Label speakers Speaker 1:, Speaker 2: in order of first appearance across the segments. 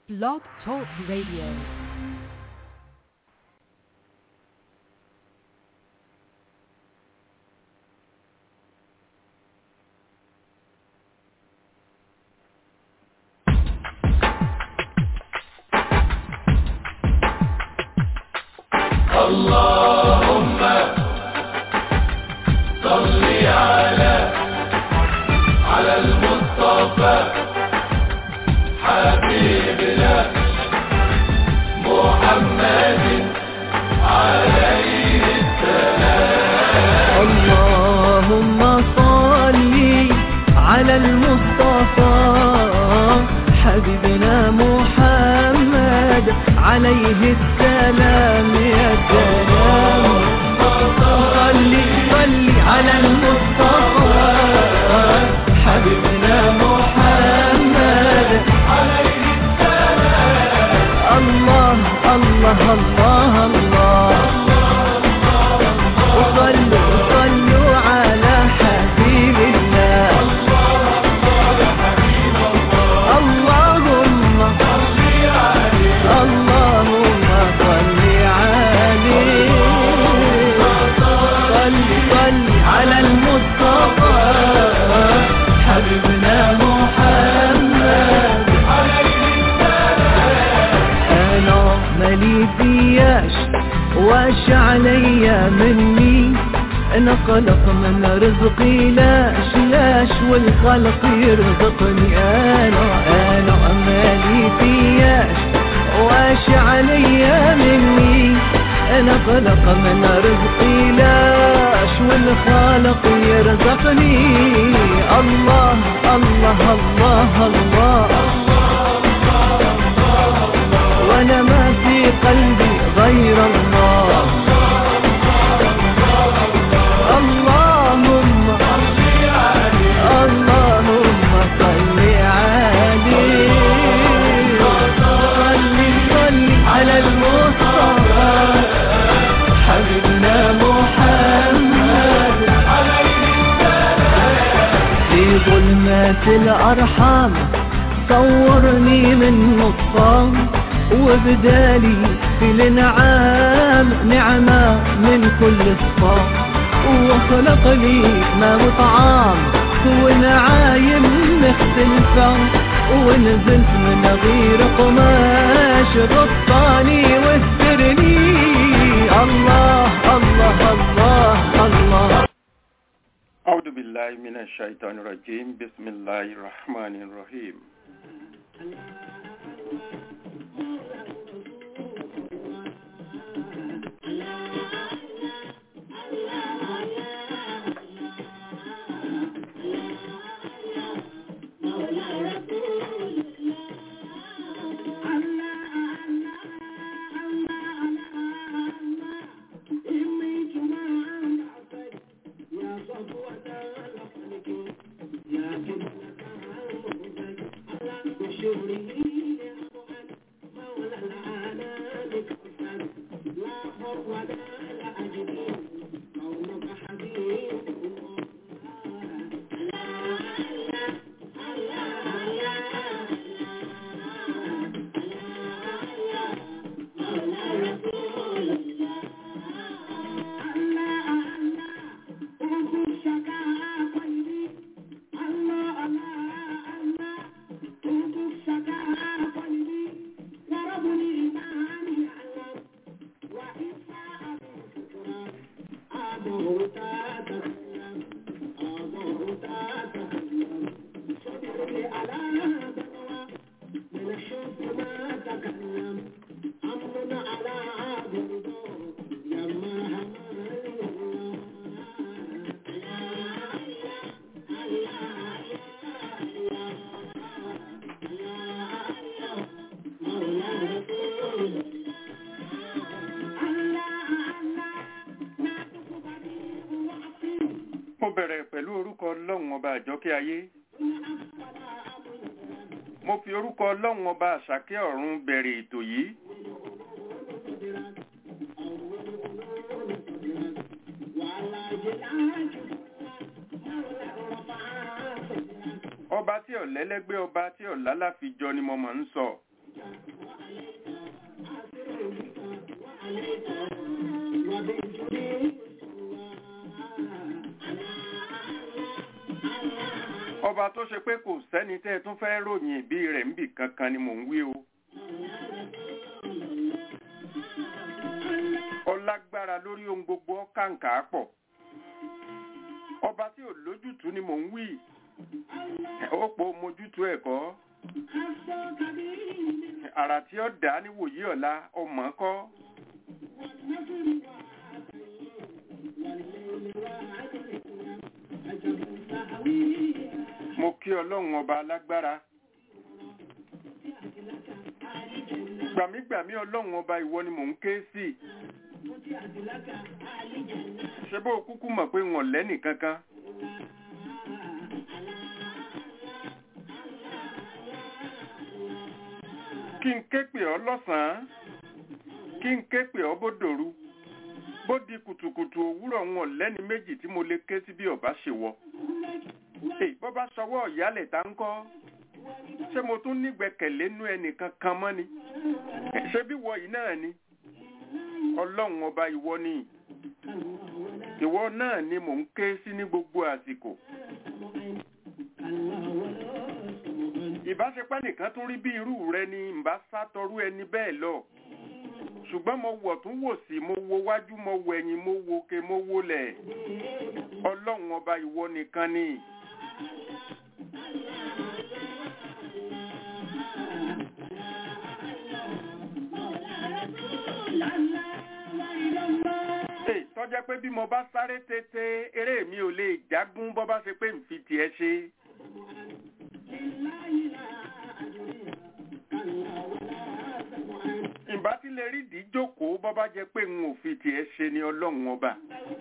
Speaker 1: Blog Talk Radio.
Speaker 2: اللهم صل على على المصطفى حبيبنا محمد عليه
Speaker 3: اللهم صل على المصطفى حبيبنا محمد عليه السلام يا سلام صل صل على المصطفى حبيبنا محمد عليه السلام الله الله الله الله وصلوا صلوا على حبيب الله اللهم اللهم صل عليه صل صل على المصطفى حبيبنا محمد انا مالي فياش واش عليا مني انا قلق من رزقي لاش لاش والخلق يرزقني انا انا مالي فياش واش عليا مني انا قلق من رزقي لاش والخالق يرزقني الله الله الله, الله وانا ما في قلبي غير الله اللهم اللهم صل عليه صل صل على المصطفى حبيبنا محمد في ظلمات الأرحام صورني من نصام وبدالي في الانعام نعمة من كل الصام وخلق لي ما وطعام ونعايم مختلفة ونزلت من غير قماش غطاني واسترني الله الله الله الله
Speaker 4: أعوذ بالله من الشيطان الرجيم بسم الله الرحمن الرحيم mo bẹ̀rẹ̀ pẹ̀lú orúkọ ọlọ́run ọba àjọkẹ́ ayé mo fi orúkọ ọlọ́run ọba àṣàkẹ́ ọ̀run bẹ̀rẹ̀ ètò yìí ọba tí ọ̀lẹ́lẹ́gbẹ́ ọba tí ọ̀lálàfijọ ni mo mọ̀ ń sọ ọba tó ṣe pé kò sẹ́ni tẹ́ ẹ tún fẹ́ ròyìn ìbí rẹ̀ ń bì kankan ni mò ń wí o. ọlágbára lórí ohun gbogbo kàǹkà pọ̀ ọba tí ò lójútùú ni mò ń wí ó pò mójútùú ẹ̀kọ́ àrà tí ó dá níwòyí ọ̀la ọmọ kọ́ mo kí ọlọ́run ọba alágbára gbàmígbàmí ọlọ́run ọba ìwọ ni mò ń ké sí ṣé bó o kúkú mọ̀ pé wọn lẹ́nì kankan kí n ké pè ọ́ lọ́sàn-án kí n ké pè ọ́ bó dòru bó di kùtùkùtù òwúrọ̀ wọn lẹ́ni méjì tí mo lè ké sí bí ọba ṣe wọ. èyí bọ́ bá sọwọ́ ìyálẹ̀ tá ń kọ́ ṣé mo tún nígbẹ̀kẹ̀lé nú ẹnìkan kan mọ́ ni ṣé bí wọ yìí náà ni ọlọ́run ọba ìwọ ni ìwọ náà ni mò ń ké sí ní gbogbo àsìkò. ìbáṣepẹ́ nìkan tún rí bí irú rẹ ni ǹbá sátọrú ẹni bẹ́ẹ̀ lọ ṣùgbọ́n mo wọ̀ tún wò sí mo wo wájú mo wo ẹ̀yìn mo wo ke mo wo lẹ̀ ọlọ́run ọba ìwọ nìkan ni. tọ́jẹ́ pé bí mo bá sáré tètè eré mi ò lè jágún bọ́ bá ṣe pé n fi tiẹ̀ ṣe. ìbá tí lè rí ìdí jókòó bọ́ bá jẹ́ pé n ò fi tiẹ̀ ṣe ni ọlọ́run ọba.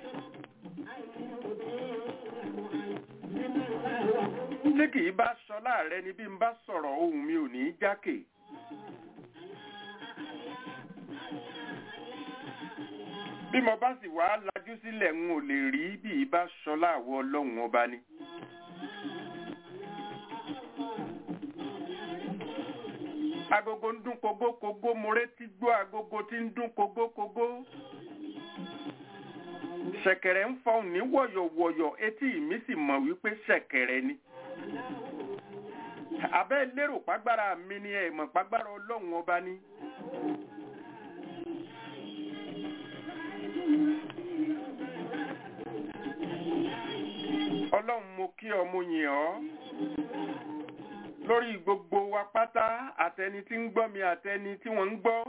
Speaker 4: tí kì í bá sọ láàrẹ ni bí n bá sọ̀rọ̀ ohùn mi ò ní í jákè. bí mo bá sì wá lajú sílẹ̀ n ò lè rí bí i bá sọ láàwọ̀ ọlọ́run ọba ni. agogo ń dún kogókogó mo retí gbọ́ agogo tí ń dún kogókogó. ṣẹ̀kẹ̀rẹ̀ ń fọhùn ní wọ̀yọ̀wọ̀yọ̀ etí mi sì mọ̀ wípé ṣẹ̀kẹ̀rẹ̀ ni. abẹ́ lérò pàgbára mi ni ẹ̀ mọ̀ pàgbára ọlọ́run ọba ni. ọlọ́run mo kí ọ mo yìn ọ́ lórí gbogbo wa pátá àtẹni tí ń gbọ́ mi àtẹni tí wọ́n ń gbọ́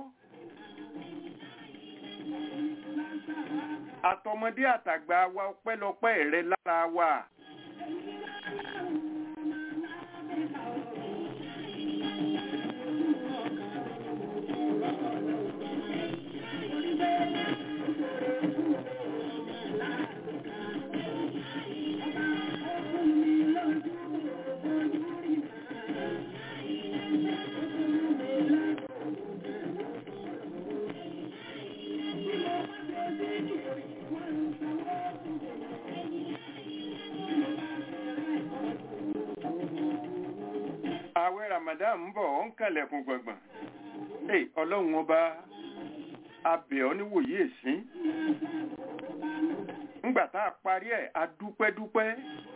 Speaker 4: àtọmọdé àtàgbà wa ọpẹ́lọpẹ́ rẹ lára wa. àwẹ̀ ramadan ń bọ̀ ọ́ ń kànlẹ̀kùn gbọ̀ngbọ̀n ee ọlọ́run ọba abẹ̀ ọ́ níwòye èsín ńgbà tá a parí ẹ̀ a dúpẹ́ dúpẹ́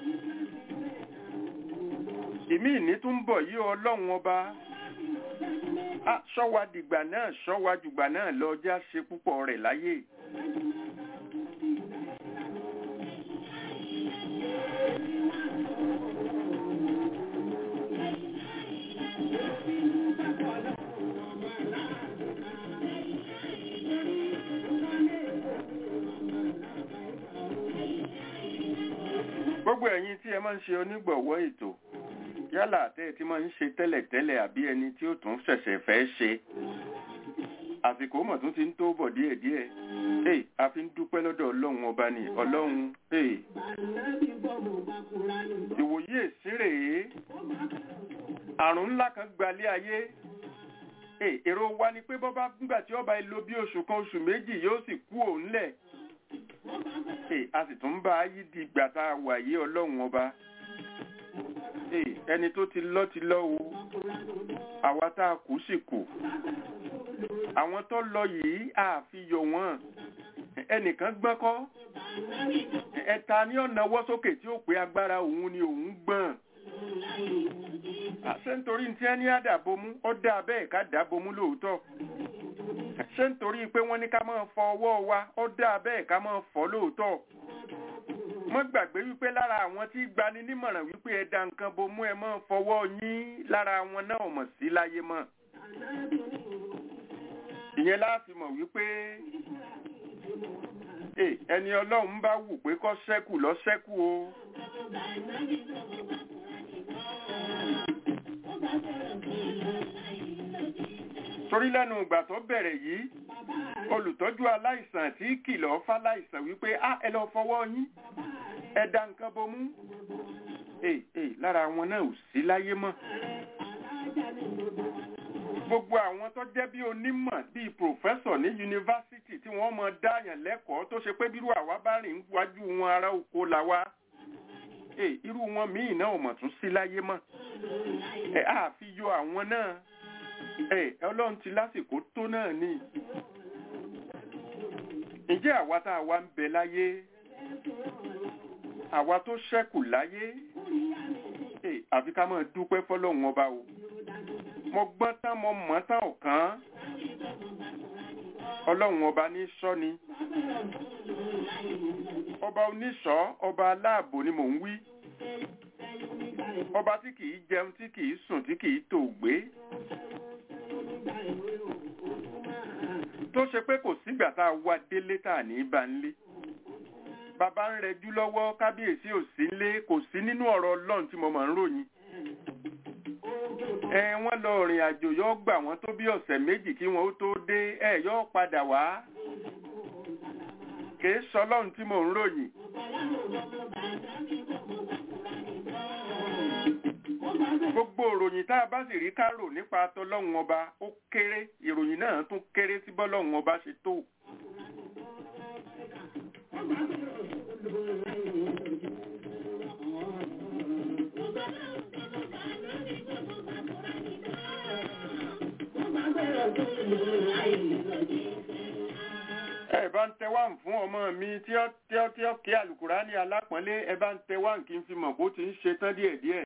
Speaker 4: ìmí ìní tún bọ̀ yí ọlọ́run ọba a ṣọ́wa dìgbà náà ṣọ́wa jùgbà náà lọ já ṣe púpọ̀ rẹ̀ láyé. gbogbo ẹ̀yin tí ẹ máa ń ṣe onígbọ̀wọ́ ètò yálà tẹ́ ẹ ti máa ń ṣe tẹ́lẹ̀tẹ́lẹ̀ àbí ẹni tí ó tún ṣẹ̀ṣẹ̀ fẹ́ ṣe àsìkò mọ̀ tún ti ń tó bọ̀ díẹ̀díẹ̀ ee a fi ń dúpẹ́ lọ́dọ̀ ọlọ́run ọba ni ọlọ́run ee ìwòye èsìrè àrùn ńlá kan gbalé ayé ee èrò wa ni pé bọ́bá nígbà tí ọba ìlò bí oṣù kan oṣù méjì yóò sì kú òun lẹ̀ ee a sì tún bá yí di ìgbà tá a wà yé ọlọ́run ọba Ee, ẹni tó ti lọ ti lọ o àwa tá a kù sì kù àwọn tó lọ yìí àfihàn wọn ẹnìkan gbọ́n kọ́ ẹ̀ta ní ọ̀nà wọ́ sókè tí ó pé agbára òun ni òun gbọ́n ṣé nítorí tí ẹni àdàbomú ó dá bẹ́ẹ̀ ká dàbomú lóòótọ́ ṣé nítorí pé wọ́n ní ká máa fọ ọwọ́ wa ó dá bẹ́ẹ̀ ká máa fọ lóòótọ́ mọ́ gbàgbé wípé lára àwọn tí gbani nímọ̀ràn wípé ẹ da nǹkan bomú ẹ máa fọwọ́ yín lára wọn náà mọ̀ sí láyé mọ́ ìyẹn láti mọ̀ wípé Ẹ, ẹni ọlọ́run bá wù pé kó ṣẹ́kù lọ ṣẹ́kù o torí lẹ́nu ìgbà tó bẹ̀rẹ̀ yìí olùtọ́jú aláìsàn tí kìlọ̀ fáláìsàn wípé á ẹ lọ fọwọ́ yín ẹ da nǹkan bomú Ẹ, ẹ, lára wọn náà ò sí láyé mọ́ gbogbo àwọn tó jẹ́ bí onímọ̀ bíi pòfẹ́sọ̀ ní yunifásitì tí wọ́n mọ dáyàn lẹ́kọ̀ọ́ tó ṣe pé bírú àwa bá rìn wájú wọn ará oko la wá ẹ irú wọn míì náà ò mọ̀ tún sí láyé mọ́ ẹ á fi yọ àwọn náà ẹ ọlọ́run ti lásìkò tó náà ni ǹjẹ́ àwa tá a wá ń bẹ láyé àwa tó ṣẹ́kù láyé ẹ àfi ká máa dúpẹ́ fọlọ́run ọba o mo gbọ́n tán mo mọ̀ tán ọ̀kan ọlọ́run ọba ní sọ́ ni ọba oníṣọ́ ọba aláàbò ni mò ń wí ọba tí kìí jẹun tí kìí sùn tí kìí tò gbé tó ṣe pé kò sígbà tá a wá délé tá a ní í bá ń lé bàbá ń rẹjú lọ́wọ́ kábíyèsí ò sí lé kò sí nínú ọ̀rọ̀ ọlọ́run tí mo máa ń ròyìn ẹ wọ́n lọ rìn àjò yóò gbà wọ́n tó bí ọ̀sẹ̀ méjì kí wọ́n ó tó dé ẹ yóò padà wá kìí sọlọ́run tí mò ń ròyìn. gbogbo ìròyìn tá a bá sì rí kárò nípa tọlọ́run ọba ó kéré ìròyìn náà tún kéré sí bọ́lọ́run ọba ṣe tó. ẹ bá ń tẹ wá ń fún ọmọ mi tí ó tí ó tí ó kí àlùkùránì alápọ̀nlé ẹ bá ń tẹ wá ń kí n fi mọ̀ bó ti ń ṣe tán díẹ̀díẹ̀.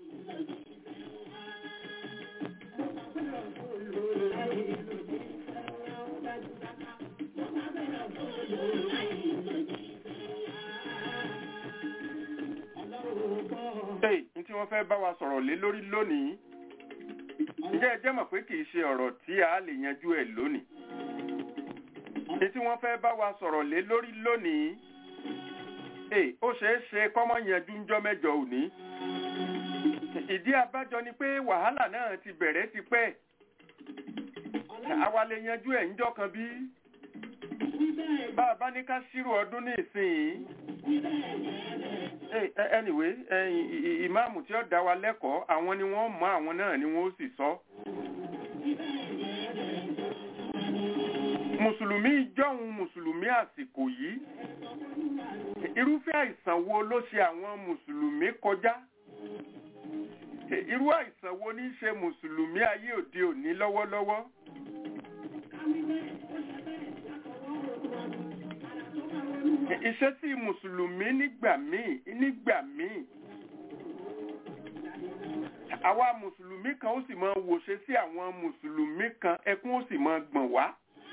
Speaker 4: Hey, ní tí wọ́n fẹ́ bá wa sọ̀rọ̀ lé lórí lónìí ǹjẹ́ ẹ jẹ́ mọ̀ pé kì í ṣe ọ̀rọ̀ tí a lè yanjú ẹ̀ lónìí ní tí wọ́n fẹ́ bá wa sọ̀rọ̀ lé lórí lónìí Hey, ó ṣeé ṣe kọ́mọ yanjú ńjọ́ mẹ́jọ òní ìdí abájọ ni pé wàhálà náà ti bẹ̀rẹ̀ ti pẹ́ àwa lè yanjú ẹ̀ ńjọ́ kan bí bá a bá ní ká ṣírò ọdún ní ìsìn anyway ìmáàmù tí ó dá wa lẹ́kọ̀ọ́ àwọn ni wọ́n mọ̀ àwọn náà ni wọ́n ó sì sọ. mùsùlùmí jọ̀hún mùsùlùmí àsìkò yìí irúfẹ́ àìsàn wo ló ṣe àwọn mùsùlùmí kọjá irú àìsàn wo ní ṣe mùsùlùmí ayé òde òní lọ́wọ́lọ́wọ́. ìṣesí mùsùlùmí nígbà míì nígbà míì àwa mùsùlùmí kan ó sì máa wòṣe sí àwọn mùsùlùmí kan ẹkún ó sì máa gbọ̀n wá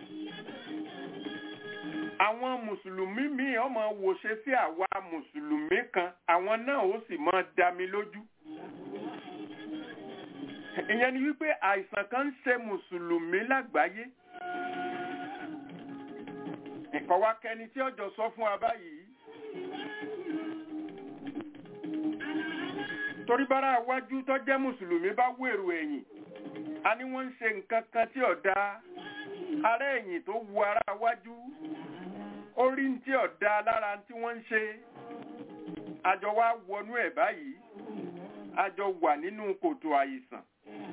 Speaker 4: àwọn mùsùlùmí míì ó máa wòṣe sí àwa mùsùlùmí kan àwọn náà ó sì máa dá mi lójú ìyẹn ni wípé àìsàn kan ń ṣe mùsùlùmí lágbàáyé nǹkan wá kẹni tí ọjọ́ sọ fún wa báyìí torí bára wájú tó jẹ́ mùsùlùmí bá wèrò ẹ̀yìn a ní wọ́n ń ṣe nǹkan kan tí ọ̀dà ará ẹ̀yìn tó wu ara wájú orí ń tí ọ̀dà lára tí wọ́n ń ṣe àjọ wa wọnú ẹ̀ báyìí àjọ wà nínú kòtò àìsàn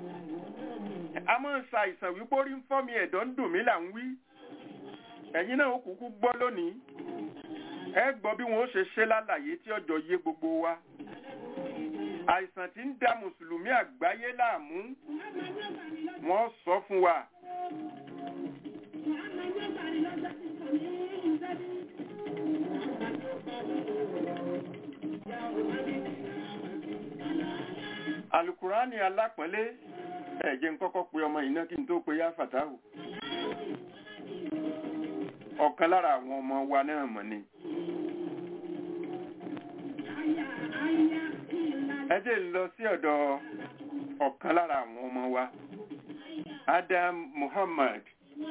Speaker 4: a máa ń ṣàìsàn wípé orí ń fọ́ mi ẹ̀dọ̀ ń dùn mí là ń wí ẹ̀yin náà ó kúkú gbọ́ lónìí ẹ gbọ́ bí wọ́n ó ṣe ṣe lálàyé tí ọjọ́ yé gbogbo wa àìsàn tí ń da mùsùlùmí àgbáyé láàmú wọ́n sọ fún wa alukurani alápọ̀nlé ẹ̀jẹ̀ ń kọ́kọ́ pe ọmọ iná kí n tó pe yá fàtáhù ọ̀kan lára àwọn ọmọ wa náà mọ̀ ni. ẹ jẹ́ n lọ sí ọ̀dọ̀ ọ̀kan lára àwọn ọmọ wa Adam Muhammad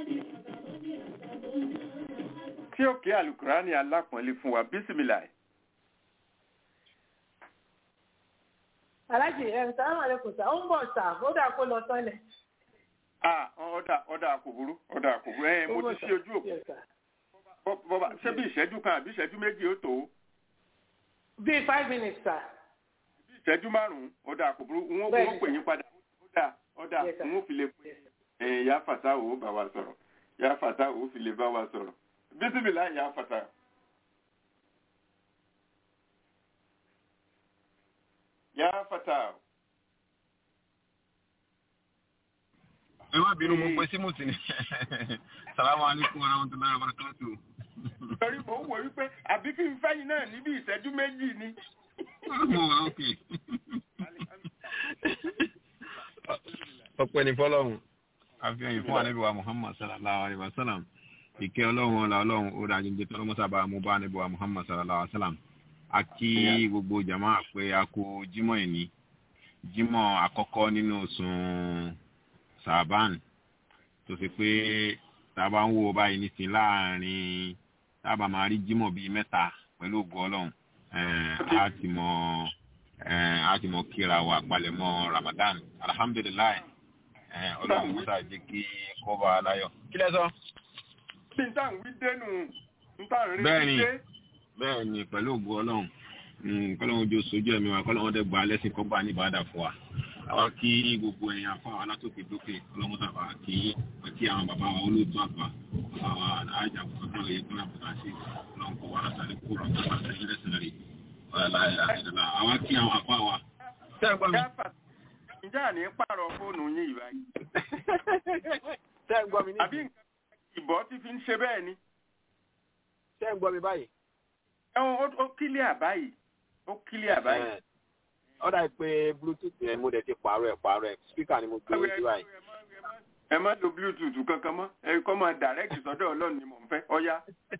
Speaker 4: tí ó ké alukurani alápọ̀nlé fún wa bísímìláì.
Speaker 1: alájì ẹ̀ sàlámù àlékún sà ó ń bọ̀ sà ó dà kó lọ sọ́lẹ̀.
Speaker 4: Ah, ọ̀dà ọ̀dà àkùbùrú ọ̀dà àkùbùrú ẹ̀ mo ti ṣí ojú òkú
Speaker 1: Yes, sir.
Speaker 4: Bọ́- bọ́ba ṣé bí ìṣẹ́jú kan àbí ìṣẹ́jú méjì ó tó
Speaker 1: bíi five minutes sà.
Speaker 4: bí ìṣẹ́jú márùn-ún ọ̀dà àkùbùrú wọ́n
Speaker 1: Bẹ́ẹ̀ni,
Speaker 4: wọ́n pè yín padà ọ̀dà ọ̀dà
Speaker 1: Yes, sir.
Speaker 4: wọ́n fi lè pè ẹ̀ yá fàtà ò bá wa sọ̀rọ̀ yá fàtà ò fi lè bá wa sọ̀rọ̀ bísímìlá yá fàtà. yá fàtà
Speaker 5: ẹ má bínú mo pe símùtì ni salamu alaykum wa rahmatulahi wa barakatu.
Speaker 4: torí mo ń wò wípé àbí kí n fẹ́yìn náà níbi ìṣẹ́jú méjì ni.
Speaker 5: mo wà ókè. ọpẹ́ ní fọ́lọ́run àfihàn fún anabi wa muhammad sallallahu alayhi wa sallam ìkẹ́ ọlọ́run ọlá ọlọ́run ó dájú jẹ tọrọ mọsàbà mo bá anabi wa muhammad sallallahu alayhi wa sallam a kí gbogbo jama pé a kú jímọ̀ ẹni jímọ̀ àkọ́kọ́ nínú oṣù sàbán tó fi pé tá a bá ń wo báyìí nísìnyí láàrin tá a bá máa rí jímọ̀ bíi mẹ́ta pẹ̀lú ògùn ọlọ́run eh, a ti mọ eh, a ti mọ kíra wa palẹ̀mọ́ ramadan alhamdulilayi eh, ọlọ́run musa jẹ́ kí kó bá a láyọ̀. kí lẹ sọ.
Speaker 4: bí n tàn wí dénú n tàn rí
Speaker 5: Bẹ́ẹ̀ni.
Speaker 4: dé.
Speaker 5: bẹ́ẹ̀ ni pẹ̀lú ògùn ọlọ́run mm, kọ́lọ́run ojú sojú ẹ̀mí wa kọ́lọ́run dẹ̀ gba lẹ́sìn kọ́ gbà ní ìbàdàn fún wa. àwọn kí gbogbo ẹ̀yàn afọ àwọn alátòkè dókè ọlọ́run tàbá kí àti àwọn bàbá wa olóòtú àgbà àwọn àjà fúnra òye tó náà bùkà sí ọlọ́run kọ́ wa látàrí kúrò àwọn àti ẹ̀yìn lẹ́sìn rẹ̀ àwọn kí àwọn afọ àwa.
Speaker 4: Yá fàtà ǹjẹ́ àní pààrọ̀ fóònù yín yìí báyìí.
Speaker 6: ṣé ń gbọ́ mi ní
Speaker 4: àbí nǹkan ìbọ̀ ti fi ń ṣe bẹ́ẹ̀ ni.
Speaker 6: ṣé ń gbọ́ mi báyìí.
Speaker 4: ẹ̀wọ̀n ó- ó kílíà báyìí ó kílíà báyìí.
Speaker 6: Ẹ̀, ó dà pé bluetooth yẹn mo dẹ̀ ti pààrọ̀ ẹ̀ pààrọ̀ ẹ̀ speaker ni mo gbé sí báyìí.
Speaker 4: ẹ má lo bluetooth kankan mọ́ ẹ kọ́ máa direct sọ́dọ̀ ọlọ́run ni mò ń fẹ́ ọ̀ya.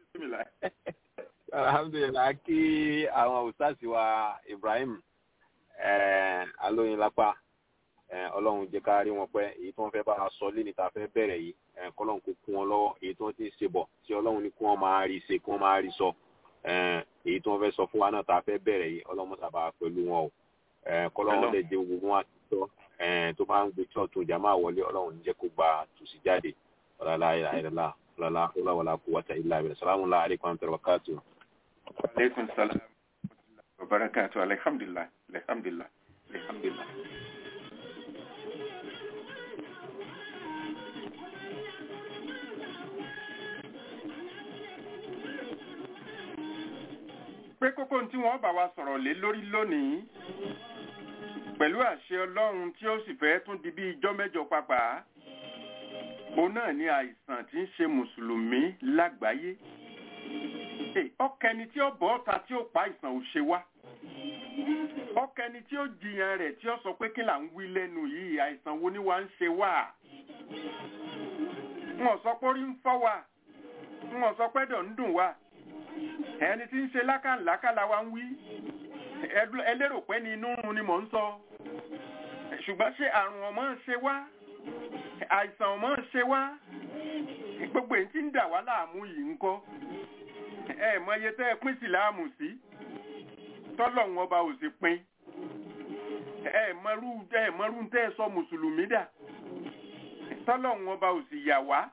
Speaker 6: alhamdulilayi kí àwọn òṣàṣì wa ibrahim eh, alóyinlápá eh, ọlọ́run jẹ́ ká rí wọn pẹ́ èyí tí wọ́n fẹ́ bá a sọ lé níta fẹ́ bẹ̀rẹ̀ yìí eh, kọ́lọ́run kó kún wọn lọ́wọ́ èyí tí wọ́n ti ń ṣe bọ̀ tí ọlọ́run ní kí wọ́n máa rí ṣe kí wọ́n máa rí sọ eh, èyí tí wọ́n fẹ́ sọ fún wa náà tá a fẹ́ bẹ̀rẹ̀ yìí ọlọ́run sábà pẹ̀lú wọn o eh, kọ́lọ́run
Speaker 4: Ọlọ́run.
Speaker 6: lè jẹ́ gbogbo wọn àti tọ́ eh, tó bá ń gbé tí ọ̀tún jàmáà wọlé ọlọ́run ní jẹ́ kó gba tùsí jáde ọ̀làlá ìlàlá ọ̀làlá ọ̀làwọ̀lá kó wọ́tà ìlà ìbẹ̀rẹ̀ sàlámù aláàlẹ́kùn àmì tẹ̀rẹ̀ wákàtí
Speaker 4: aleykum salaam wa barakatu alhamdulilah alhamdulilah alhamdulilah. pé kókó tí wọ́n bá wa sọ̀rọ̀ lé lórí lónìí pẹ̀lú àṣẹ ọlọ́run tí ó sì fẹ́ tún di bí ijọ́ mẹ́jọ pàápàá òun náà ni àìsàn tí ń ṣe mùsùlùmí lágbàáyé Hey, ọkẹni tí ó bọ́ ọ̀ta tí ó pa àìsàn ò ṣe wá ọkẹni tí ó jiyàn rẹ̀ tí ó sọ pé kí là ń wí lẹ́nu yìí àìsàn wo ni wà ń ṣe wá wọn sọ pé orí ń fọ́ wa wọn sọ pé dọ̀ ń dùn wa ẹni tí ń ṣe lákàlákàlà wa ń wí Ẹ- ẹ lérò pé ní inú run ni mò ń sọ ṣùgbọ́n ṣé àrùn ọmọ ń ṣe wá àìsàn ọmọ ń ṣe wá gbogbo èyí tí ń dà wá láàmú yìí ń kọ́ ẹ mọ iye tẹ́ ẹ pín síláàmù sí tọ́lọ́hún ọba ò sì pín ẹ mọrú ẹ mọrú tẹ́ ẹ sọ mùsùlùmí dà tọ́lọ́hún ọba ò sì yà wá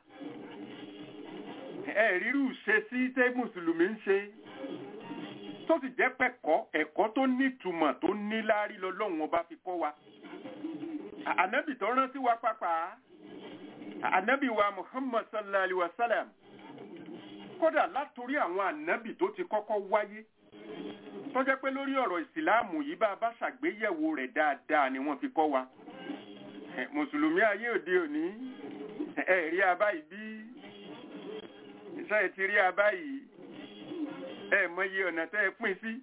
Speaker 4: ẹ rírú ṣe sí tẹ́ mùsùlùmí ń ṣe tó sì jẹ́ pẹ̀kọ́ ẹ̀kọ́ tó nítumọ̀ tó níláárí lọ́lọ́hún ọba fi kọ́ wa ànábì tó rántí wa pàápàá ànábì wa muhammad sallallahu alaihi wa sallam kódà látòrí àwọn ànábì tó ti kọ́kọ́ wáyé tó jẹ́ pé lórí ọ̀rọ̀ ìsìláàmù yìí bá a bá ṣàgbéyẹ̀wò rẹ̀ dáadáa ni wọ́n fi kọ́ wa Eh, mùsùlùmí ayé òde òní ẹ rí abá yìí bí iṣẹ́ ẹ ti rí abá yìí ẹ mọyì ọ̀nà tẹ́ ẹ pín sí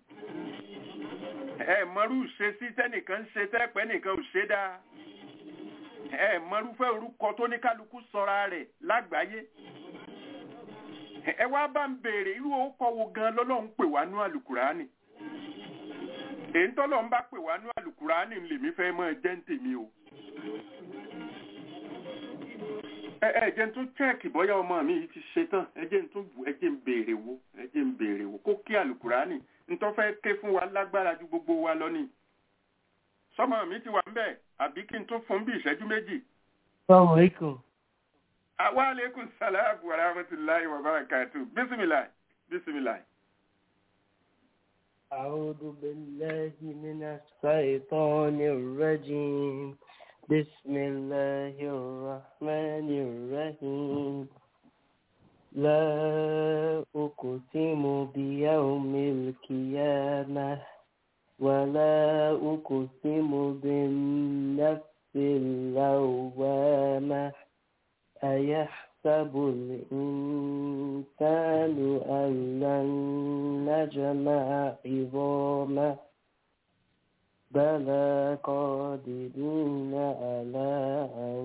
Speaker 4: ẹ mọrú ṣe sí tẹ́nìkan ń ṣe tẹ́pẹ́ nìkan ò ṣe dáa ẹ mọrúfẹ́ orúkọ tó ní kálukú sọra rẹ̀ lágbàáyé ẹ wá bá ń béèrè irú orúkọ wo gan lọ́lọ́run pè wá nú àlùkùránì èyí tọ́lọ́run bá pè wá nú àlùkùránì lèmi fẹ́ mọ́ ẹ jẹ́ ń tèmi o ẹ ẹ jẹ́ n tún chẹ́ẹ̀kì bọ́yá ọmọ mi yìí ti ṣe tán ẹ jẹ́ n tún wò ẹ jẹ́ n béèrè wo ẹ jẹ́ n béèrè wo kó kí àlùkùránì ntọ́ fẹ́ ké fún wa lágbára ju gbogbo wa lọ ni sọmọ mi ti wà ń bẹ̀ àbí kí n tún fún bí ìṣẹ́jú méjì.
Speaker 7: Assalamu alaikum.
Speaker 4: wa aleykum salaam wa rahmatulahi wa barakatu bisimilahi bisimilahi.
Speaker 7: أعوذ بالله من الشيطان الرجيم بسم الله الرحمن الرحيم لا أقسم بيوم القيامة ولا أقسم بالنفس اللوامة أيحسب الإنسان أن لن نجمع عظامه بلى قادرين على أن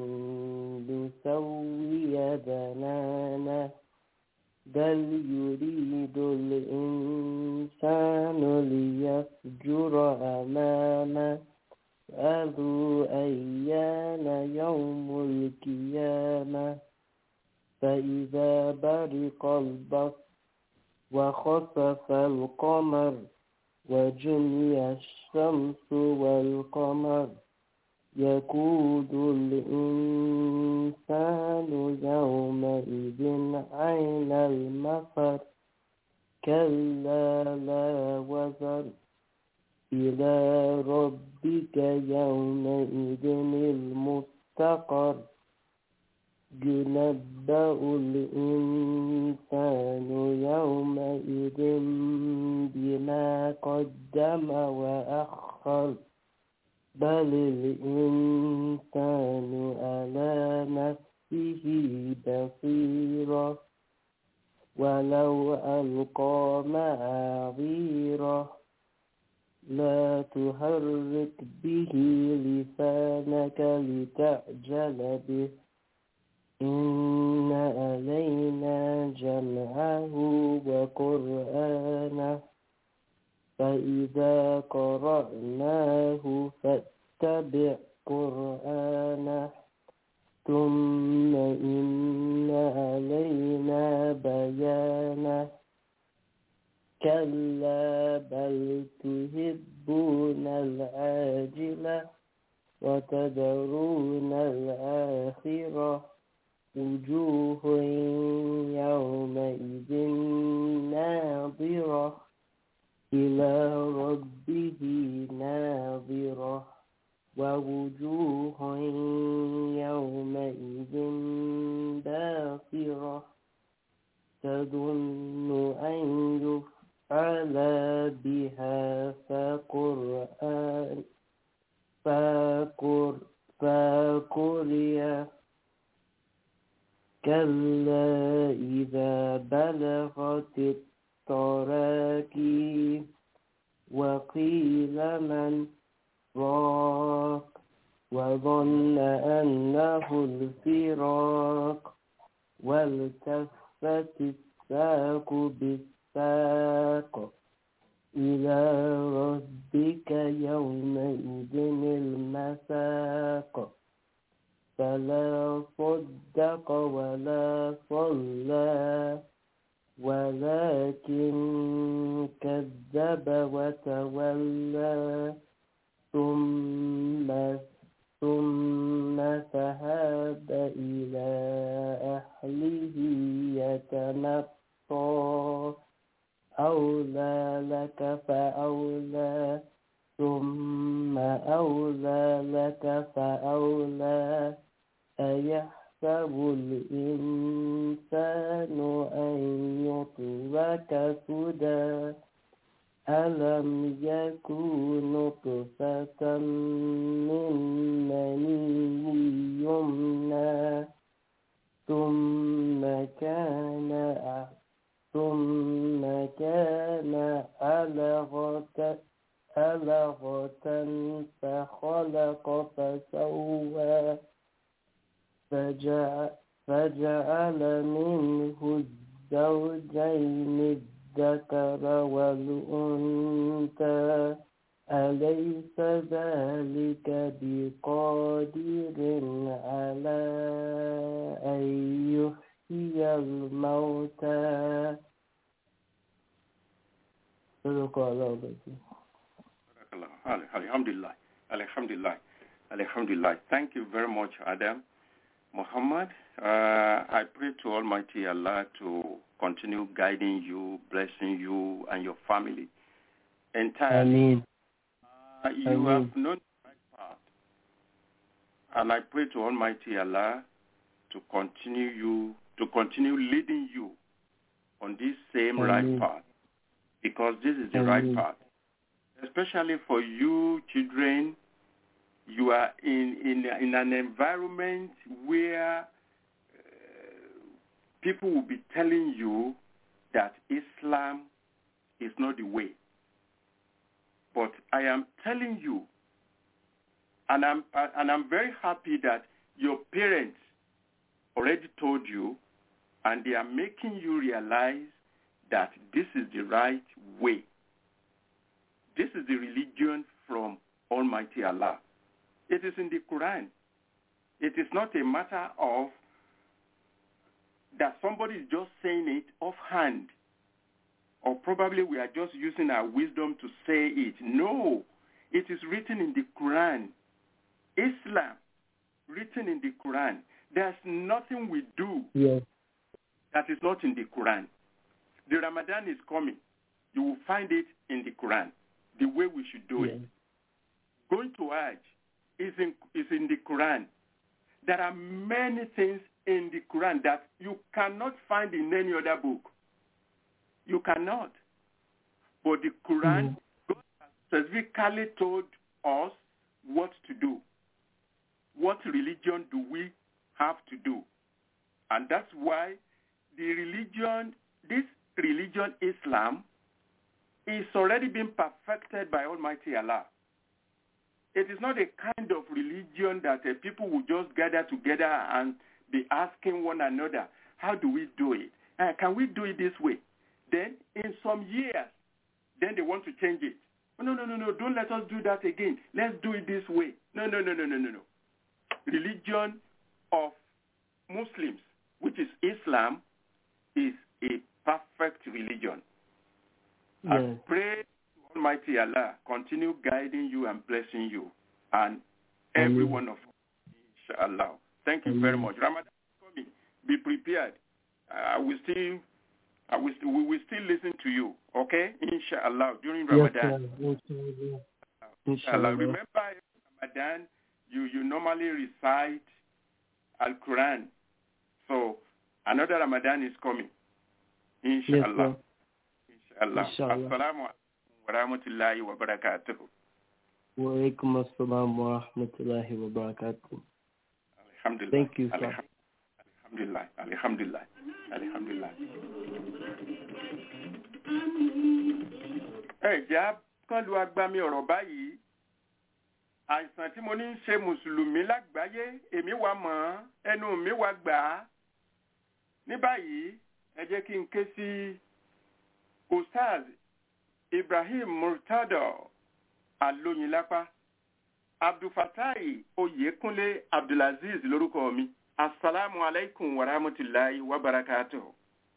Speaker 7: نسوي بنانه بل يريد الإنسان ليفجر أمامه أذو أيان يوم القيامة فإذا برق البصر وخسف القمر وجمع الشمس والقمر يقول الإنسان يومئذ أين المفر كلا لا وزر إلى ربك يومئذ المستقر ينبأ الإنسان يومئذ بما قدم وأخر بل الإنسان على نفسه بصيرة ولو ألقى معاذيره لا تحرك به لسانك لتعجل به إن علينا جمعه وقرآنه فإذا قرأناه فاتبع قرآنه ثم إن علينا بيانه كلا بل تحبون العاجلة وتذرون الآخرة وجوه يومئذ ناظرة إلى ربه ناظرة ووجوه يومئذ باصرة تظن أن يفعل بها فقرآن فقر فقرئ كلا إذا بلغت التراكي وقيل من راق وظن أنه الفراق والتفت الساق بالساق إلى ربك يومئذ المساق فلا صدق ولا صلى ولكن كذب وتولى ثم ثم ذهب إلى أهله يتمطى أولى لك فأولى ثم أولى لك فأولى أيحسب الإنسان أن يترك سدى ألم يكن نطفة من مني يمنى ثم كان ثم كان علقة علقة فخلق فسوى فجعل, فجعل منه الزوجين الذكر والأنثى أليس ذلك بقادر على أن يحيي الموتى صدق الله العظيم
Speaker 4: Alhamdulillah. Alhamdulillah. Alhamdulillah. Thank you very much, Adam. Muhammad, uh, I pray to Almighty Allah to continue guiding you, blessing you and your family entirely.
Speaker 7: آمين
Speaker 4: Uh, you
Speaker 7: Amen.
Speaker 4: have known the right path. And I pray to Almighty Allah to continue you, to continue leading you on this same right
Speaker 7: Amen.
Speaker 4: path. Because this is the right
Speaker 7: Amen.
Speaker 4: path. Especially for you children, you are in, in, in an environment where uh, people will be telling you that Islam is not the way. But I am telling you, and I'm and I'm very happy that your parents already told you, and they are making you realize that this is the right way. This is the religion from Almighty Allah. It is in the Quran. It is not a matter of that somebody is just saying it offhand or probably we are just using our wisdom to say it. No, it is written in the Quran. Islam, written in the Quran. There's nothing we do
Speaker 7: Yes.
Speaker 4: that is not in the Quran. The Ramadan is coming. You will find it in the Quran, the way we should do
Speaker 7: Yes.
Speaker 4: it. Going to Hajj is in, is in the Quran. There are many things in the Quran that you cannot find in any other book. You cannot. But the Quran, God has specifically told us what to do. What religion do we have to do? And that's why the religion, this religion, Islam, is already been perfected by Almighty Allah. It is not a kind of religion that uh, people will just gather together and be asking one another, how do we do it? Uh, can we do it this way? Then in some years, then they want to change it. Oh, no, no, no, no, don't let us do that again. Let's do it this way. No, no, no, no, no, no, no. Religion of Muslims, which is Islam, is a perfect religion. I
Speaker 7: Yes.
Speaker 4: pray to Almighty Allah continue guiding you and blessing you and every
Speaker 7: Amen.
Speaker 4: one of us, inshallah. Thank you very
Speaker 7: Amen.
Speaker 4: much. Ramadan is coming. Be prepared. I will still, I will still, we will still listen to you. Okay, inshallah, during
Speaker 7: Yes,
Speaker 4: Ramadan.
Speaker 7: sir. Inshallah.
Speaker 4: Inshallah.
Speaker 7: Inshallah.
Speaker 4: Remember, Ramadan, you you normally recite Al Quran. So another Ramadan is coming.
Speaker 7: Yes,
Speaker 4: Inshallah.
Speaker 7: sir.
Speaker 4: Inshallah.
Speaker 7: Inshallah.
Speaker 4: Assalamu alaikum wa rahmatullahi wa barakatuh.
Speaker 7: Wa alaikum assalam wa rahmatullahi wa barakatuh.
Speaker 4: Alhamdulillah.
Speaker 7: Thank you, sir.
Speaker 4: Alham- Alhamdulillah. Alhamdulillah. Alhamdulillah. Ẹ jẹ́ kán lu agbami ọ̀rọ̀ báyìí. Àìsàn tí mo ní ń ṣe Mùsùlùmí lágbàáyé, èmi wà mọ̀ ọ́n, ẹnu mi wà gbà á. Ní báyìí, ẹ jẹ́ kí n ké sí Ustaz Ibrahim Murtado Alóyinlápá. Abdulfatai Oyèkúnlé Abdulaziz lórúkọ mi. Asalaamu alaikum wa rahmatulahi wa barakatuh.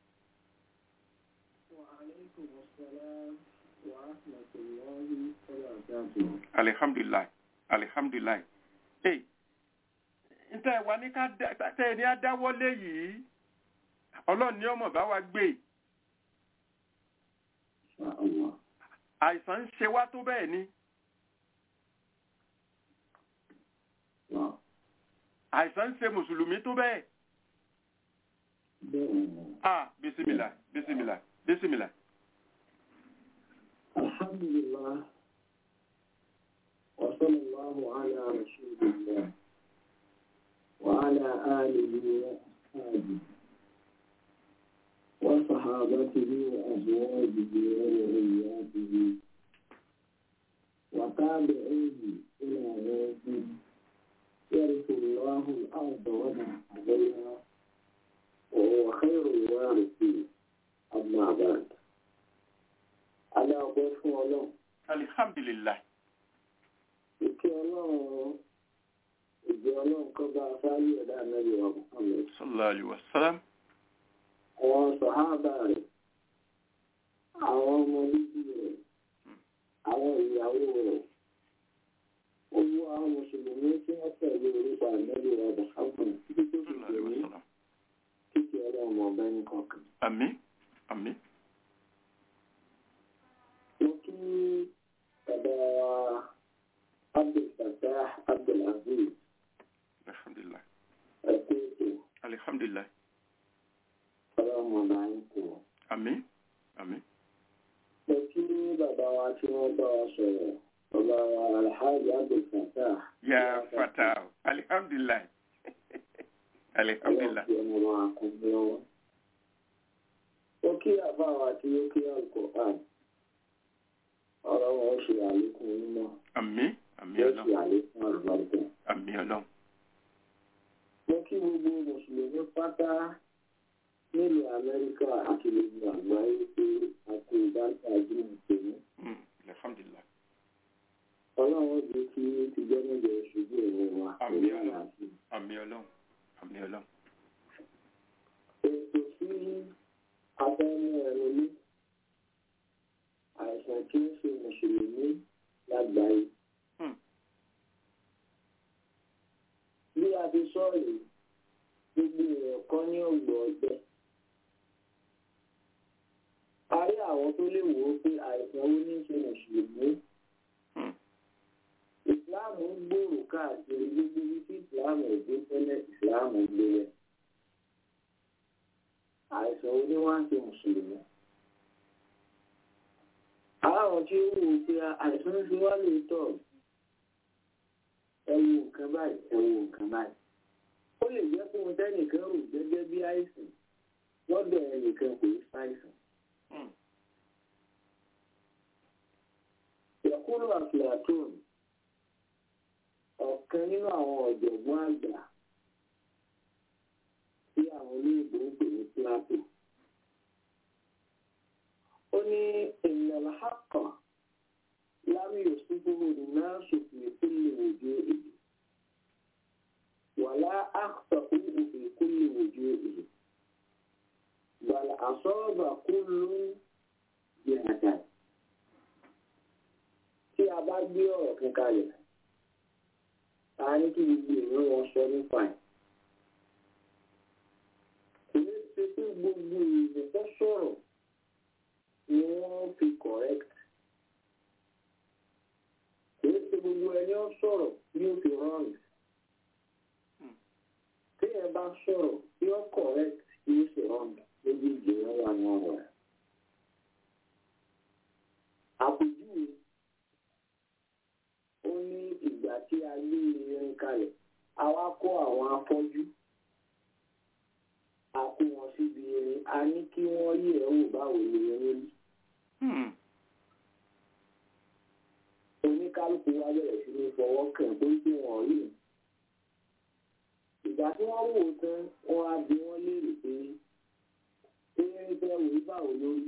Speaker 4: Alihamdulilayi. Alihamdulilayi. Ee, ntẹ wa ní ká dá tẹ ẹ ní adáwọlé yìí, ọlọ́run ní ọmọ bá wa gbé. Àìsàn ń ṣe wá tó bẹ́ẹ̀ ni. Àìsàn ń ṣe Mùsùlùmí tó bẹ́ẹ̀. Ah, bisimilá, bisimilá, bisimilá.
Speaker 8: الحمد لله وصلى الله على رسول الله وعلى آله وأصحابه وصحابته وأزواجه وذرياته وتابعيه إلى يوم يرث الله الأرض ومن عليها وهو خير الوارثين أما بعد على أقف الله
Speaker 4: alihamdulilayi
Speaker 8: ìkẹ́ ọlọ́run ìjẹ́ ọlọ́run kọ́ bá sáyé ẹ̀dá ànábì wa Muhammad
Speaker 4: sallallahu alayhi wa sallam
Speaker 8: àwọn sàhábà rẹ̀ àwọn ọmọ bíbí rẹ̀ àwọn ìyàwó rẹ̀ owó àwọn mùsùlùmí tí wọ́n tẹ̀lé orúkọ ànábì wa Muhammad títí tó fi
Speaker 4: sallallahu alayhi wa
Speaker 8: dèmí
Speaker 4: sallam
Speaker 8: kíkẹ́ ọlọ́run ọba ní kọ̀ọ̀kan.
Speaker 4: àmín àmín
Speaker 8: mo kí bàbá wa Abdulfatah Abdulaziz
Speaker 4: alihamdulilayi
Speaker 8: ẹ̀kú ètò
Speaker 4: alihamdulilayi
Speaker 8: ọlọ́run ọba ń kú.
Speaker 4: àmín àmín
Speaker 8: mo kí bàbá wa tí wọ́n bá wa sọ̀rọ̀ bàbá wa alhaji abdulfatah
Speaker 4: ya fata alihamdulilayi alihamdulilayi
Speaker 8: ọlọ́run ọmọ wa kò ní ọwọ́. mo kí àbá wa tí ó kí alukur'an ọ̀rọ̀ wọn ṣe àlékún mímọ́
Speaker 4: àmín àmín
Speaker 8: yóò ṣe
Speaker 4: ọlọ́run
Speaker 8: àlékún àlùbáríkà.
Speaker 4: àmín ọlọ́run
Speaker 8: mo kí gbogbo mùsùlùmí pátá nílùú amẹ́ríkà àti gbogbo àgbáyé pé a kò ìdájọ́ àjùmọ̀ tèmi.
Speaker 4: Mm, alihamdulilayi
Speaker 8: ọlọ́run jẹ́ kí ti jẹ́ níjọ ṣubú ìwọ̀n wa
Speaker 4: Àmín.
Speaker 8: pẹ̀lú àlàáfíà.
Speaker 4: àmín ọlọ́run àmín ọlọ́run
Speaker 8: ètò sí abẹ́nú ẹ̀rọ ní àìsàn tí ń ṣe mùsùlùmí lágbàáyé.
Speaker 4: Hmm.
Speaker 8: bí a ti sọ yìí gbogbo èèyàn kan ní ọgbọ ọgbẹ. a rí àwọn tó lè wò ó pé àìsàn wo ní í ṣe mùsùlùmí.
Speaker 4: Hmm.
Speaker 8: ìsìláàmù ń gbòòrò káàkiri gbogbo ibi tí ìsìláàmù ò dé tẹ́lẹ̀ ìsìláàmù ń gbé rẹ̀ àìsàn oní wá ń ṣe mùsùlùmí. Aláwọn tí ó wù ú pé àìsàn ń ṣe wá lóòótọ́ ẹ wo nǹkan báyìí ẹ wo nǹkan báyìí. Ó lè jẹ́ pé ohun tẹ́nìkan rò gẹ́gẹ́ bí àìsàn lọ́dọ̀ ẹnìkan kò ní ṣàìsàn.
Speaker 4: Mm,
Speaker 8: Yẹ̀kúrò àfìlàtún ọ̀kan nínú àwọn ọ̀jọ̀gbọ́n àgbà tí àwọn olóyìnbó ń pè ní Plato. Ó ní ènìyàn àkọ́ lámì òṣùpùpù náà ṣòfin ìkúlẹ̀ òjò èdè. Wàlá àkọ́kọ́ òfin ìkúlẹ̀ òjò èdè. Bàlá àsọ́ọ̀bà kúlù bí àdá. Tí a bá gbé ọ̀rọ̀ kan kalẹ̀, a ní kí gbogbo èèyàn wọn sọ nípa ẹ̀ kìí ṣe pé gbogbo ìlú tó sọ̀rọ̀ ni wọ́n fi correct. kìí ṣe gbogbo ẹni ó sọ̀rọ̀ ni ó fi wrong. téèyàn bá sọ̀rọ̀ tí ó correct ni ó ṣe wrong lójú ìjìnlẹ̀ wà ní ọ̀rọ̀ rẹ̀. àpèjúwe ó ní ìgbà tí a gbé irin kalẹ̀ àwa kó àwọn afọ́jú a kó wọn síbi erin a ní kí wọ́n yẹ̀ ẹ́ wò báwo ni erin rí.
Speaker 4: mm,
Speaker 8: oníkálukú wa bẹ̀rẹ̀ sí ní fọwọ́ kàn pé kí wọ́n rí i. ìgbà tí wọ́n wò ó tán wọ́n á bi wọ́n léèrè pé erin tẹ́ wò ó báwo lórí.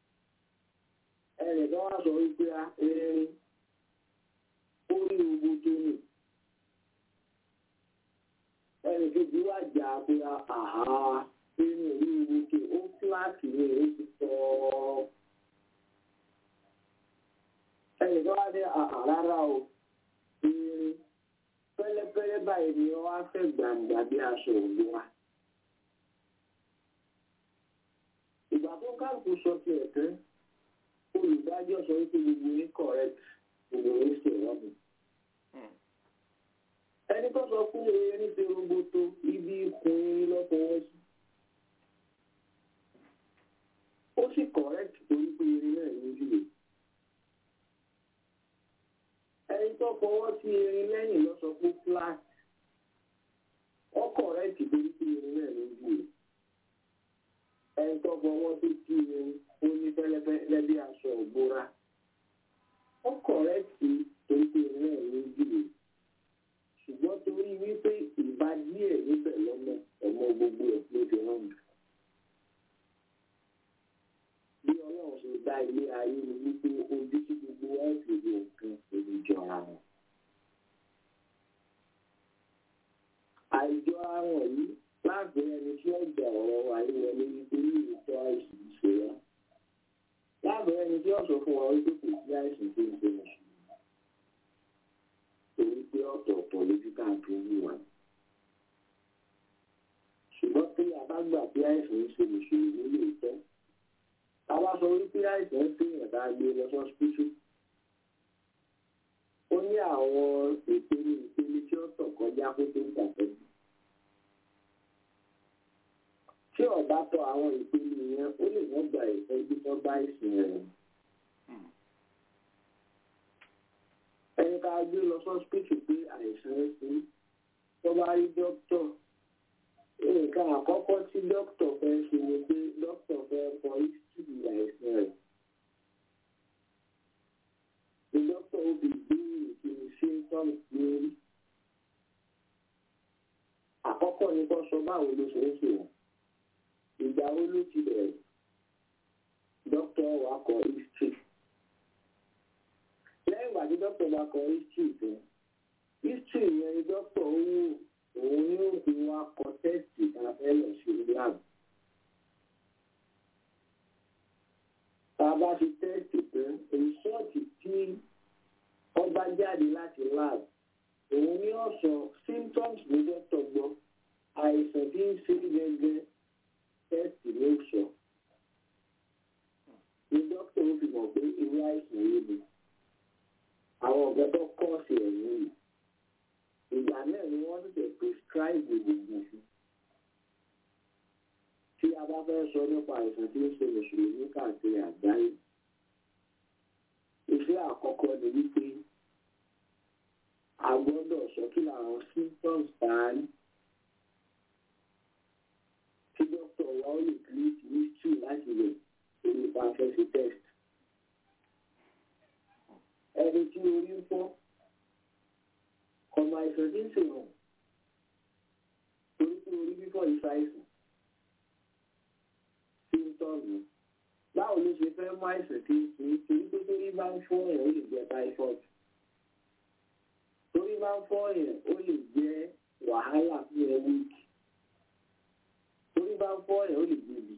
Speaker 8: ẹnìkan wá sọ wípé a erin ó rí ogun tó nì. ẹnì kejì wá jà pé àhá erin ò rí ogun tó ó fúláàtì ní èyí ti sọ ọ́ ẹnìkan wá ní àrárá o irin pẹ́lẹ́pẹ́lẹ́ báyìí ni wọ́n á fẹ́ gbàǹgbà bí aṣọ òun wa. ìgbà tó kálukú sọ ti ẹ̀ tán olùdájọ́ sọ wípé gbogbo yín correct gbogbo yín ṣe ìwádìí.
Speaker 4: mm,
Speaker 8: ẹni tó sọ fún erin ṣe roboto ibi ikùn erin lọ́fọwọ́ sí. ó sì correct torí pé erin náà ní ìdílé. fọwọ́ sí erin lẹ́yìn lọ sọ pé flat ọkọ̀ rẹ̀ ti torí pé erin náà ló ń jù ẹni tó fọwọ́ sí sí erin ó ní fẹ́lẹ́fẹ́lẹ́ bí aṣọ ògbóra ọkọ̀ rẹ̀ ti torí pé erin náà ló ń jù ṣùgbọ́n torí wípé ìbá díẹ̀ níbẹ̀ lọ́mọ ọmọ gbogbo ẹ̀ ló fi hàn jù. bí ọlọ́run ṣe dá ilé ayé ni wípé ojú tí gbogbo wa fi wo nǹkan èdè jọra wọn. àìjọ àwọn yìí láàbẹ̀ ẹni tí ó gbà ọ̀rọ̀ ayé wọlé nítorí ìtọ́ àìsàn ìṣòro. láàbẹ̀ ẹni tí ó sọ fún wa wípé kò sí àìsàn tó ń ṣe mùsùlùmí. torí pé ọ̀tọ̀ọ̀tọ̀ lójú káàkiri wà. ṣùgbọ́n tí a bá gbà pé àìsàn ń ṣe mùsùlùmí lè tẹ́ àwa sọ wípé àìsàn ń pèèyàn tá a gbé lọ sọ́sítútù ó ní àwọn ìpele ìpele tí ó tọ̀ kọjá kó tó ń tàtẹ́jú tí ọ̀bá tọ àwọn ìpele yẹn ó lè wọ́n gba ìtọ́jú tó bá ìsìn rẹ̀ ẹni ká gbé lọ sọ́sítútù pé àìsàn ń sin tó bá rí dókítọ̀ nǹkan àkọ́kọ́ tí dókítà fẹ́ ṣe ni pé dókítà fẹ́ kọ history àìsàn rẹ̀. Ní dókítà ó fi gbé ìpinnu symptoms lórí. Àkọ́kọ́ ni kó sọ báwo ló ṣe ń ṣe wọ́n. Ìgbà wo ló ti bẹ̀rẹ̀? Dókítà wa kọ history. Lẹ́yìn ìgbà tí dókítà bá kọ history tán, history yẹn ni dókítà ó wò òun yóò fi wá kọ tẹ́sì tàbẹ́ lọ sí lab. tá a bá fi tẹ́sì tán rìsọ́ọ̀tì tí wọ́n bá jáde láti lab òun ní ọ̀sán symptoms ní dọ́tọ̀ gbọ́ àìsàn tí ń ṣe gẹ́gẹ́ tẹ́sì ló sọ. ní dókítà ó fi mọ̀ pé irú àìsàn yìí ni àwọn ọ̀gá tó kọ́ sí ẹ̀yìn yìí ìgbà náà ni wọ́n tètè prescribe gbogbo fún. tí a bá fẹ́ sọ nípa àìsàn tí ó ṣe mùsùlùmí káàkiri àgbáyé iṣẹ́ àkọ́kọ́ ni wípé a gbọ́dọ̀ sọ kí làwọn symptoms bá a ní. tí dókítà wa ó lè create history láti lè ṣe nípa fẹ́sí test. ẹni tí orí ń fọ́ ọmọ àìsàn tí ń ṣe hàn torí pé orí fífọ́ ìṣàìsàn tí ń tọ́jú báwo ló ṣe fẹ́ mú àìsàn tí ń ṣe torí pé torí bá ń fọ́ ẹ̀ ó lè jẹ́ typhoid torí bá ń fọ́ ẹ̀ ó lè jẹ́ wàhálà fún ẹ wíìkì torí bá ń fọ́ ẹ̀ ó lè jẹ́ ibi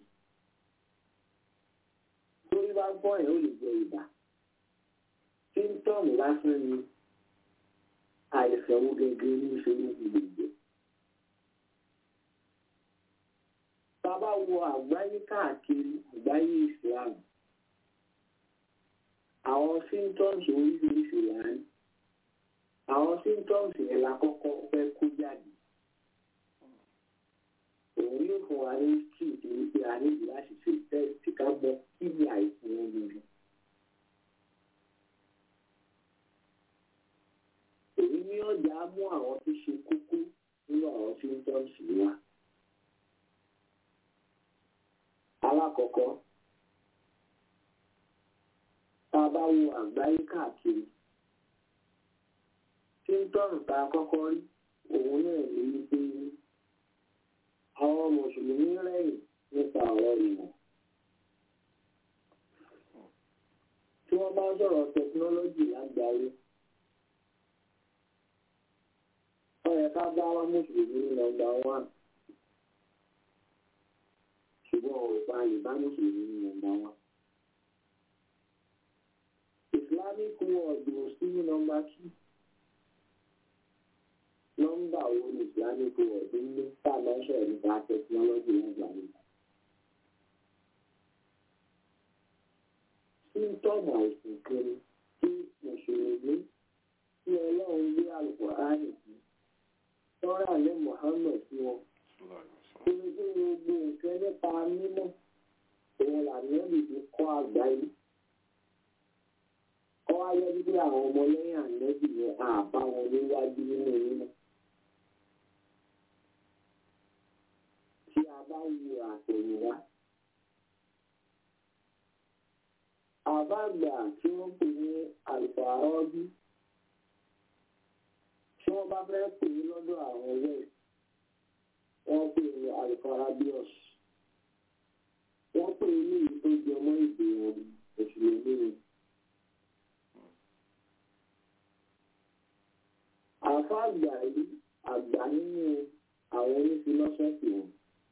Speaker 8: torí bá ń fọ́ ẹ̀ ó lè jẹ́ ibà symptom lásán ni àìsàn wo gẹ́gẹ́ ní ìṣòro ìgbèjẹ. Bàbá wo àgbáyé káàkiri àgbáyé Islam. Àwọn symptoms oríṣiríṣi là ń. Àwọn symptoms yẹn la kọ́kọ́ fẹ́ kó jáde. Òun yóò fún wa ní street torí pé a níbi láti ṣe test ká gbọ́ kí ni àìsàn wọn lórí. èyí ní ọjà mú àwọn tó ṣe kókó nínú àwọn symptoms wa. alákọ̀ọ́kọ́ tá a bá wo àgbáyé káàkiri symptoms tá a kọ́kọ́ rí òun náà ní wípé àwọn mùsùlùmí rẹ̀yìn nípa ọ̀rọ̀ ìmọ̀. tí wọ́n bá sọ̀rọ̀ tẹkinọ́lọ́jì lágbàáyé. ọ̀rẹ́ ká bá wá mùsùlùmí ní nọ́mbà wán ṣùgbọ́n ọ̀pá ìbá mùsùlùmí ní nọ́mbà wán. islamic world ò sí ní nọ́mbà two nọ́mbà wo ni islamic world ń ní tá a máa ń sọ̀rọ̀ nípa tẹkinọ́lọ́jì lágbàáyé. síntọ́mù àìsàn kan tí mùsùlùmí tí ọlọ́run gbé àlùkò áàrì sí tọ́ra alẹ́ Muhammad sí wọn. Omi tí gbogbo nǹkan nípa mímọ́ òun làmì ẹ̀ lè kọ́ àgbáyé. Kọ́ ayé bí pé àwọn ọmọlẹ́yìn ànẹ́bì yẹn àbá wọn níwájú nínú yín. tí a bá wo àtẹ̀yìnwá. àbágbà tí wọ́n pè ní àlùfààrọ́bí tí wọ́n bá fẹ́ pè ní lọ́dọ̀ àwọn west wọ́n pè ní àlùfààràbíọ́s wọ́n pè ní èyí tó jẹ mọ́ ìdè wọn òṣèlú ní. àfáàgbà yìí àgbà nínú àwọn onífilọ́sọ́fì wọn.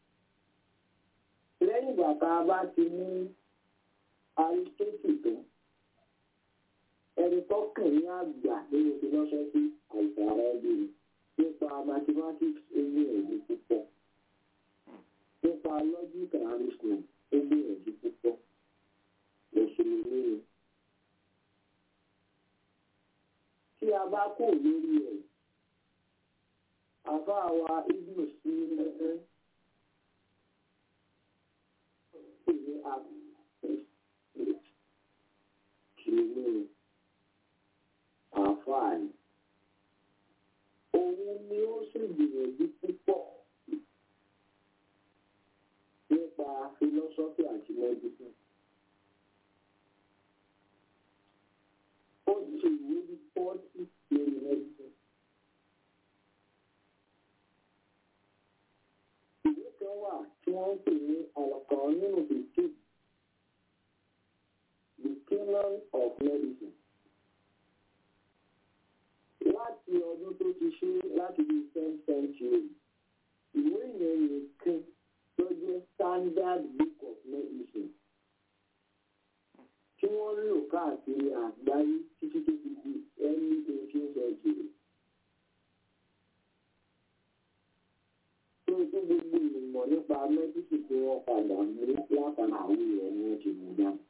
Speaker 8: lẹ́yìn ìgbà tá a bá ti ní aristotle tó ẹni tó kàn ní àgbà nínú philosophy àìsàrà ẹbí nípa mathematics ewu ẹ̀dí púpọ̀ nípa logic and reasoning ewu ẹ̀dí púpọ̀ mùsùlùmí ni. tí a bá kò lórí ẹ̀ àbá wa ibùdó sí ẹgbẹ́ pè ní àgbà kìíní àǹfààní. Òun ni ó sì gbìyànjú púpọ̀ nípa fílọ́sọ́fì àti mẹ́dísì. Ó ti ìwé bí pọ́ọ̀tì lórí mẹ́dísì. Ìwé kan wà tí wọ́n ń pè ní àlọ́kàn nínú bìtì. The Canon of Medicine. Láti ọdún tó ti ṣe láti di ten century, ìwé yẹn nìkan tó jẹ́ standard book of medicine tí wọ́n lò káàkiri àgbáyé títí tó fi di early eighteenth century. Tó tó gbogbo ìmọ̀ nípa mẹ́dísì tí wọ́n padà mú látara àwọn ìrẹ̀ ni wọ́n ti mú dáná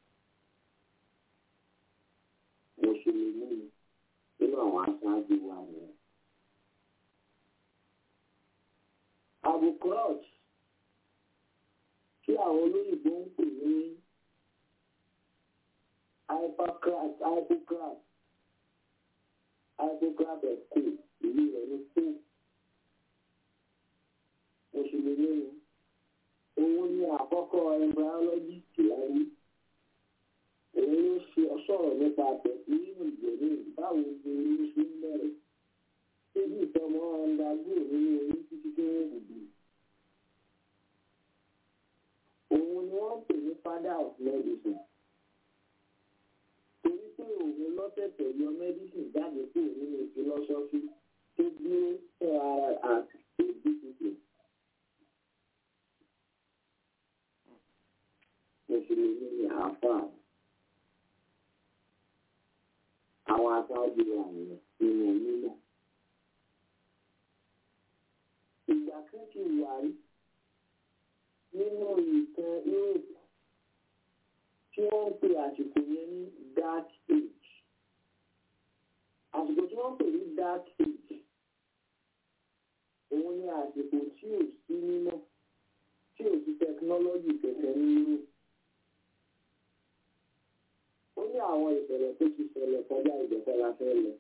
Speaker 8: mùsùlùmí nínú àwọn aṣáájú wa nìyẹn. abukrot tí àwọn olóyìnbó ń pè ní hypocrat hypocrat hypocrat ẹ̀kọ́ ìlú rẹ̀ ní kó mùsùlùmí ni òun ní àkọ́kọ́ embryologist láyé òun ló ṣe ọ̀ṣọ́rọ̀ nípa tẹ̀sí nínú ìgbèrè báwo ni oyún ṣe ń bẹ̀rẹ̀ síbi ìtọ́mọ́ ọ̀ndàgbò nínú oyún títí tó ń gbùgbù. òun ni wọ́n pè ní father of medicine. torí pé òun lọ́tẹ̀tẹ̀ yọ medicine jáde kúrò nínú philosophy tó dúró fún ara àti discipline. mùsùlùmí ni àáfàá àwọn aṣáájú àwọn nínú mímọ́. Ìgbà kan ti wà rí nínú ìtàn Europe tí wọ́n ń pè àsìkò yẹn ní dark age. Àsìkò tí wọ́n ń pè ní dark age òun ni àsìkò tí ò sí mímọ́ tí ò sí tẹkinọ́lọ́jì kẹ̀kẹ́ ní Europe. ó ní àwọn ìṣẹ̀lẹ̀ tó ti ṣẹlẹ̀ kọjá ìjọba la fẹ́ lọ.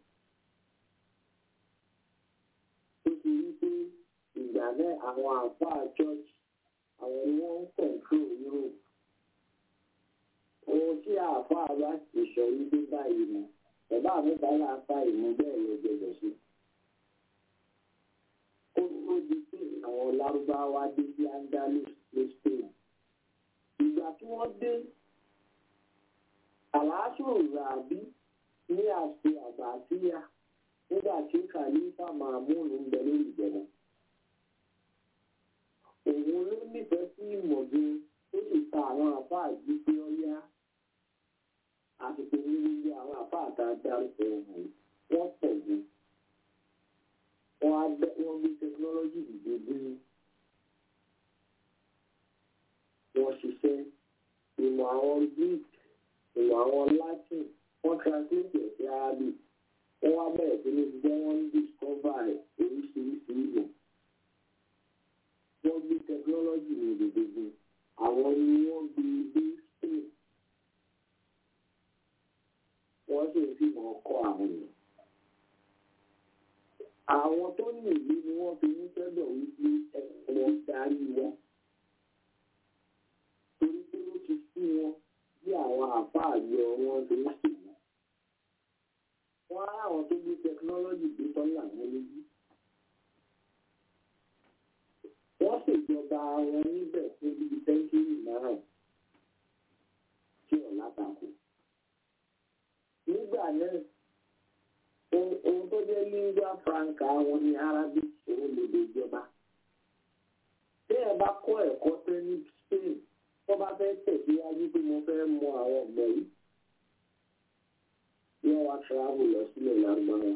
Speaker 8: ó ti rí pé ìgbà náà àwọn àfáà church àwọn ni wọ́n ń control Europe. ohun tí àfáà bá ti sọ wípé báyìí mọ̀ ẹ̀bá mi bá yà fa ìmú bẹ́ẹ̀ lọ gbẹdọ̀ sí. ó tó di pé àwọn lárúbáwá dé sí Andalus ní Spain. ìgbà tí wọ́n dé àlàáṣù ràbí ní àṣẹ àbàtíyà nígbà tí kàlífà màmúnù ń bẹ lórí ìjọba. òun ló nífẹ̀ẹ́ sí ìmọ̀gbìn tó sì ta àwọn àfáà jí pé ó yá àsìkò ní gbogbo àwọn àfáà tá a dárúkọ ọ̀hún wọ́n pọ̀ jù. wọ́n gbé tẹkinọ́lọ́jì dìde bí wọ́n ṣiṣẹ́ ìmọ̀ àwọn greek ìmọ̀ àwọn latin wọ́n translate ẹ̀ sí arabic wọ́n wá bẹ̀rẹ̀ sí ní gbọ́ wọ́n ń discover oríṣiríṣi ìmọ̀ wọ́n gbé technology ní gbogbo àwọn ni wọ́n gbé dé spain wọ́n sì ń fìmọ̀ ọkọ̀ àwọn èèyàn. àwọn tó ní ìlú ni wọ́n fi ní sẹ́dọ̀ wípé ẹ̀rọ darí wọn. torí pé ó ti sí wọn bí àwọn àfáà yọ wọn ṣe ń ṣèlú. wọ́n á àwọn tó gbé tẹkinọ́lọ́jì gbé tọ́lá wọn lójú. wọ́n ṣèjọba wọn níbẹ̀ fún bíi sẹ́ńtúrì márùn-ún tí ọ̀la tako. nígbà náà ohun tó jẹ́ lingua franca wọn ní arabic òun lè lè jọba. tí ẹ bá kọ́ ẹ̀kọ́ tẹ́ ní spain tó bá fẹ́ tẹ̀síwájú pé mo fẹ́ mọ àwọn ọ̀gbẹ́ yìí yóò wá travel lọ sílẹ̀ lárúbáwá.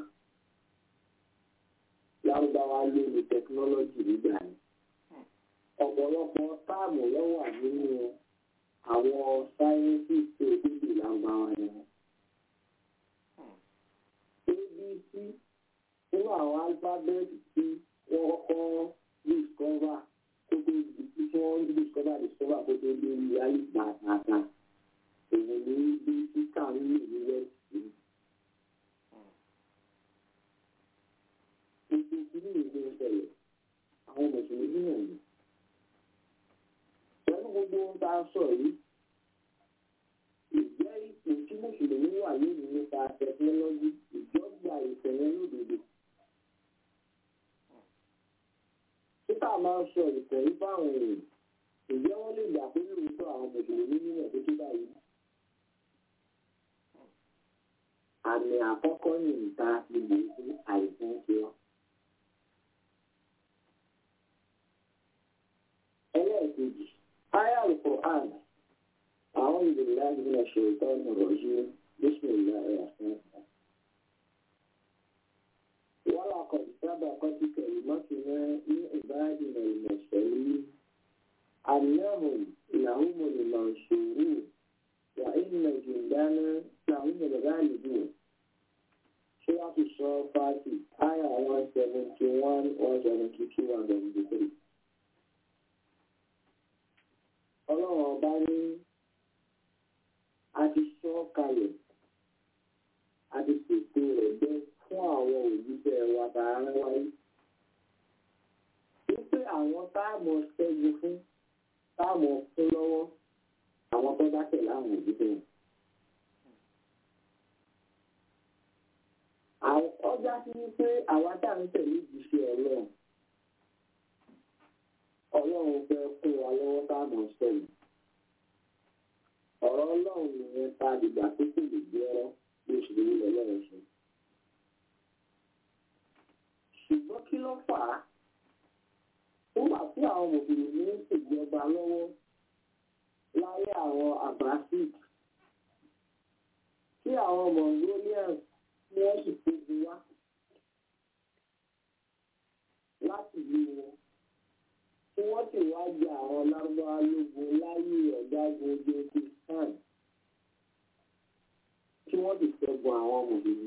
Speaker 8: lárúbáwá ló ní tẹkinọ́lọ́jì nígbà yẹn ọ̀pọ̀lọpọ̀ táàmù ló wà nínú àwọn sáyẹ́ǹsì tó dìbò lágbára yẹn. abc nínú àwọn álífábẹ́ẹ̀tì tí wọ́n kọ́ discover kó tó di tí wọ́n discover discover kó tó dé ní alígbà àtàtà òun ní bí títà ń lò ní wẹ́ẹ̀sì. gbogbo kìíní ìlú ìṣẹ̀lẹ̀ àwọn mùsùlùmí náà ni pẹ̀lú gbogbo ohun tá a sọ yìí ìjẹ́ ipò tí mùsùlùmí wà lónìí nípa tẹkinọ́lọ́jì ìjọba ìfẹ̀yẹ́ lódodo. títà máa ń sọ ìtẹ̀rí fáwọn èèyàn ìjẹ́ wọ́n lè gbà pé lóòótọ́ àwọn mùsùlùmí nínú ẹ̀ tó tó báyìí. àmì àkọ́kọ́ ní ìta ìbò fún àìsàn ṣe wá. ẹlẹ́ẹ̀kejì آية القرآن أعوذ بالله من الشيطان الرجيم بسم الله الرحمن الرحيم ولقد سبقت كلمتنا لعبادنا المرسلين أنهم لهم المنصورون وإن جندنا لهم الغالبون سورة الصافات آية 171 172 173 ọlọ́run ọba ní a ti sọ kalẹ̀ a ti ṣètò rẹ̀ bẹ́ fún àwọn òjíṣẹ́ wa tá a rán wáyé. wípé àwọn táàmù ṣẹ́gun fún táàmù fún lọ́wọ́ àwọn tó bá tẹ̀lé àwọn òjíṣẹ́ wọn. ọjà sí wípé àwa tá à ń tẹ̀lé ìjíṣẹ́ ọlọ́run ọlọ́run fẹ́ kún wa lọ́wọ́ táàmù sẹ́yìn. ọ̀rọ̀ ọlọ́run nìyẹn ta dìgbà tó kù lè gbé ọ́ bí oṣù lè lọ lọ́rọ̀ sọ. ṣùgbọ́n kí ló fà á? nígbà tí àwọn mùsùlùmí ń ṣèjọba lọ́wọ́ láyé àwọn abbasid tí àwọn mongolians tí wọ́n sì tóbi wá láti bí wọn tí wọ́n sì wá jẹ àwọn lárúbáwá lógun láyé ọ̀gágun ojú khan tí wọ́n sì ṣẹ́gun àwọn mùsùlùmí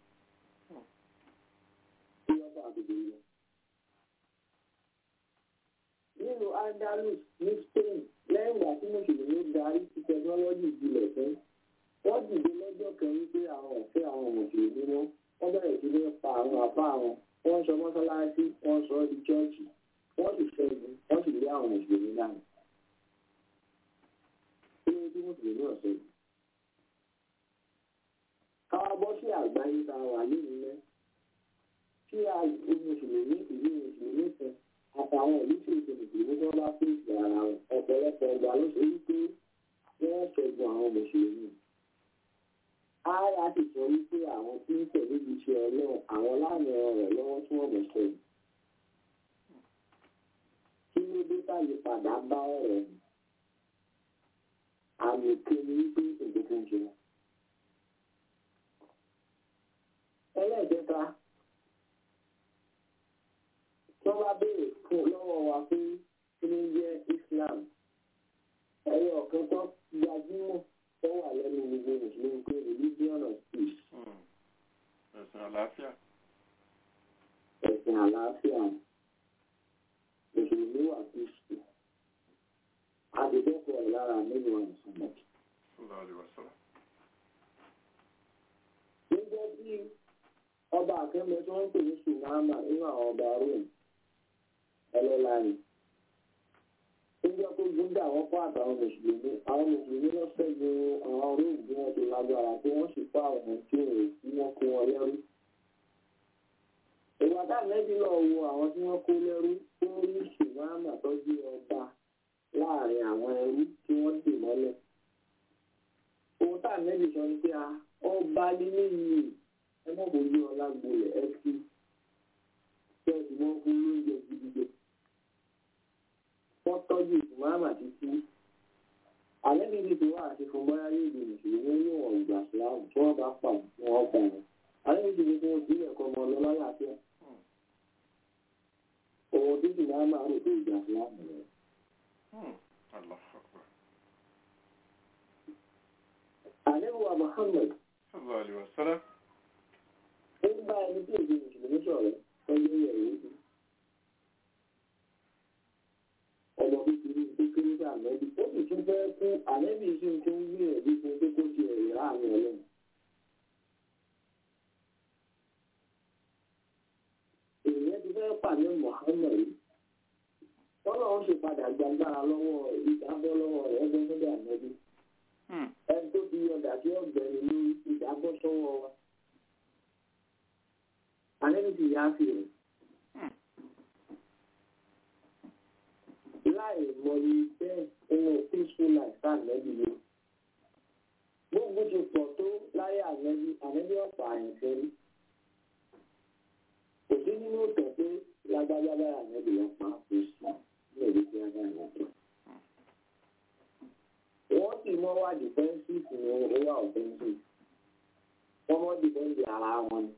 Speaker 8: tí wọ́n bá àdúgbò yẹn. nínú andalus ní spain lẹ́yìn ìgbà tí mùsùlùmí darí sí tẹkinọ́lọ́jì ìjìnlẹ̀ fún wọ́n dìde lọ́jọ́ kan wípé àwọn ọ̀fẹ́ àwọn mùsùlùmí wọn wọ́n bẹ̀rẹ̀ sí ní pa àwọn àbá wọn wọ́n sọ mọ́sálásí wọ́n sọ ọ́ di chọ́ọ̀chì wọ́n sì ṣẹ́gun wọ́n sì lé àwọn mùsùlùmí náà. kí ló dé mùsùlùmí ọ̀sẹ̀ yìí? káwá bọ́ sí àgbáyé tá a wà lónìí náà tí a mùsùlùmí ìlú mùsùlùmí kan àtàwọn ìlú tí èsì mùsùlùmí tó bá fèsì ara wọn ọ̀pọ̀lọpọ̀ ọgbà ló ṣe wípé wọ́n ṣẹ́gun àwọn mùsùlùmí. ara sì sọ wípé àwọn tí ń tẹ̀lé iṣẹ́ ọlọ́run àwọn láàmì ọ̀rọ̀ lọ́wọ́ tí wọ́n mọ̀ sẹ́yìn. kí ló dé táyé padà bá ọ̀rọ̀ yìí? àmì kéde wípé ìdókòwò jẹ. ẹlẹ́ẹ̀kẹta tí wọ́n bá béèrè fún lọ́wọ́ wa pé kí ló ń jẹ́ Islam ẹ̀yọ ọ̀kan tó gbajúmọ̀ tó wà lẹ́nu gbogbo mùsùlùmí pé religion of peace
Speaker 4: ẹ̀sìn àlàáfíà.
Speaker 8: ẹ̀sìn àlàáfíà mùsùlùmí wà peaceful àdìdọ́kọ̀ ẹ̀ lára nínú àìsàn
Speaker 4: Sallallahu alaihi wasallam.
Speaker 8: gẹ́gẹ́ bí kan lọ tí wọ́n ń pè ní sùmáàmà nínú àwọn ọba rome ẹlẹ́la ni níjọ́ tó gúndà wọ́n kọ́ àtàwọn mùsùlùmí àwọn mùsùlùmí lọ ṣẹ́gun àwọn róòmù bí wọ́n ti lágbára tí wọ́n sì kọ́ àwọn tí wọ́n tí wọ́n kó wọn lẹ́rú. ìwà táàmẹ́bí lọ wo àwọn tí wọ́n kó lẹ́rú tó rí sùmáàmà tọ́jú ọba láàrin àwọn ẹrú tí wọ́n dè mọ́lẹ̀. ohun táàmẹ́bí sọ ni pé ọba lílé yìí ẹ mọ̀ kó yí ọlá gbolẹ̀ ẹ fi kẹ́ẹ̀sì mọ́ fún lóúnjẹ gidigidi wọ́n tọ́jú ìsìmáàmà títí àlẹ́bí ibi tó wà àti fún bọ́yá yóò di mùsùlùmí ní wọn ìgbà síláàmù tí wọ́n bá pa wọn pa wọn àlẹ́bí ibi tí wọ́n ti ilẹ̀ kọ́ ọmọ lọ lálàáfíà òun tí ìsìmáàmà rò pé ìgbà síláàmù rẹ̀. àlẹ́bí wa Muhammad
Speaker 4: sallallahu alaihi wasallam.
Speaker 8: ó ń bá ẹni tí èdè mùsùlùmí sọ̀rọ̀ tọ́jú ìyẹ̀wò yìí. ọmọ kékeré tó kéré sí àmẹ́bí ó sì tún fẹ́ kú àmẹ́bí sì ń tún wí ẹ̀bí fún pé kó ti ẹ̀rẹ̀ láàrin ọlọ́run. èèyàn ti fẹ́ pàdé Muhammad yìí tọ́lọ́ ń ṣe padà gbàgbára lọ́wọ́ ìdábọ́ lọ́wọ́ rẹ̀ ẹgbẹ́ sọ́dọ̀ àmẹ́bí. ẹni tó fi ọ̀dà sí ọ̀gbẹ́ni lórí ìdábọ́ sọ́wọ́ wa. àmẹ́bí ti yá sí rẹ̀. láì mọyì bẹ́ẹ̀ nínú peaceful life tá ànẹ́bí ló. gbogbo ti pọ̀ tó láyé ànẹ́bí ànẹ́bí ọ̀pá àyànfẹ́ rí. kò sí nínú ìtàn pé lágbájá báyà ànẹ́bí wọn pa kò sí ní èdè tí a bá yàn tó. wọ́n sì mọ́ wá defensive ní owó wà offensive. wọ́n mọ́ defend ara wọn ni.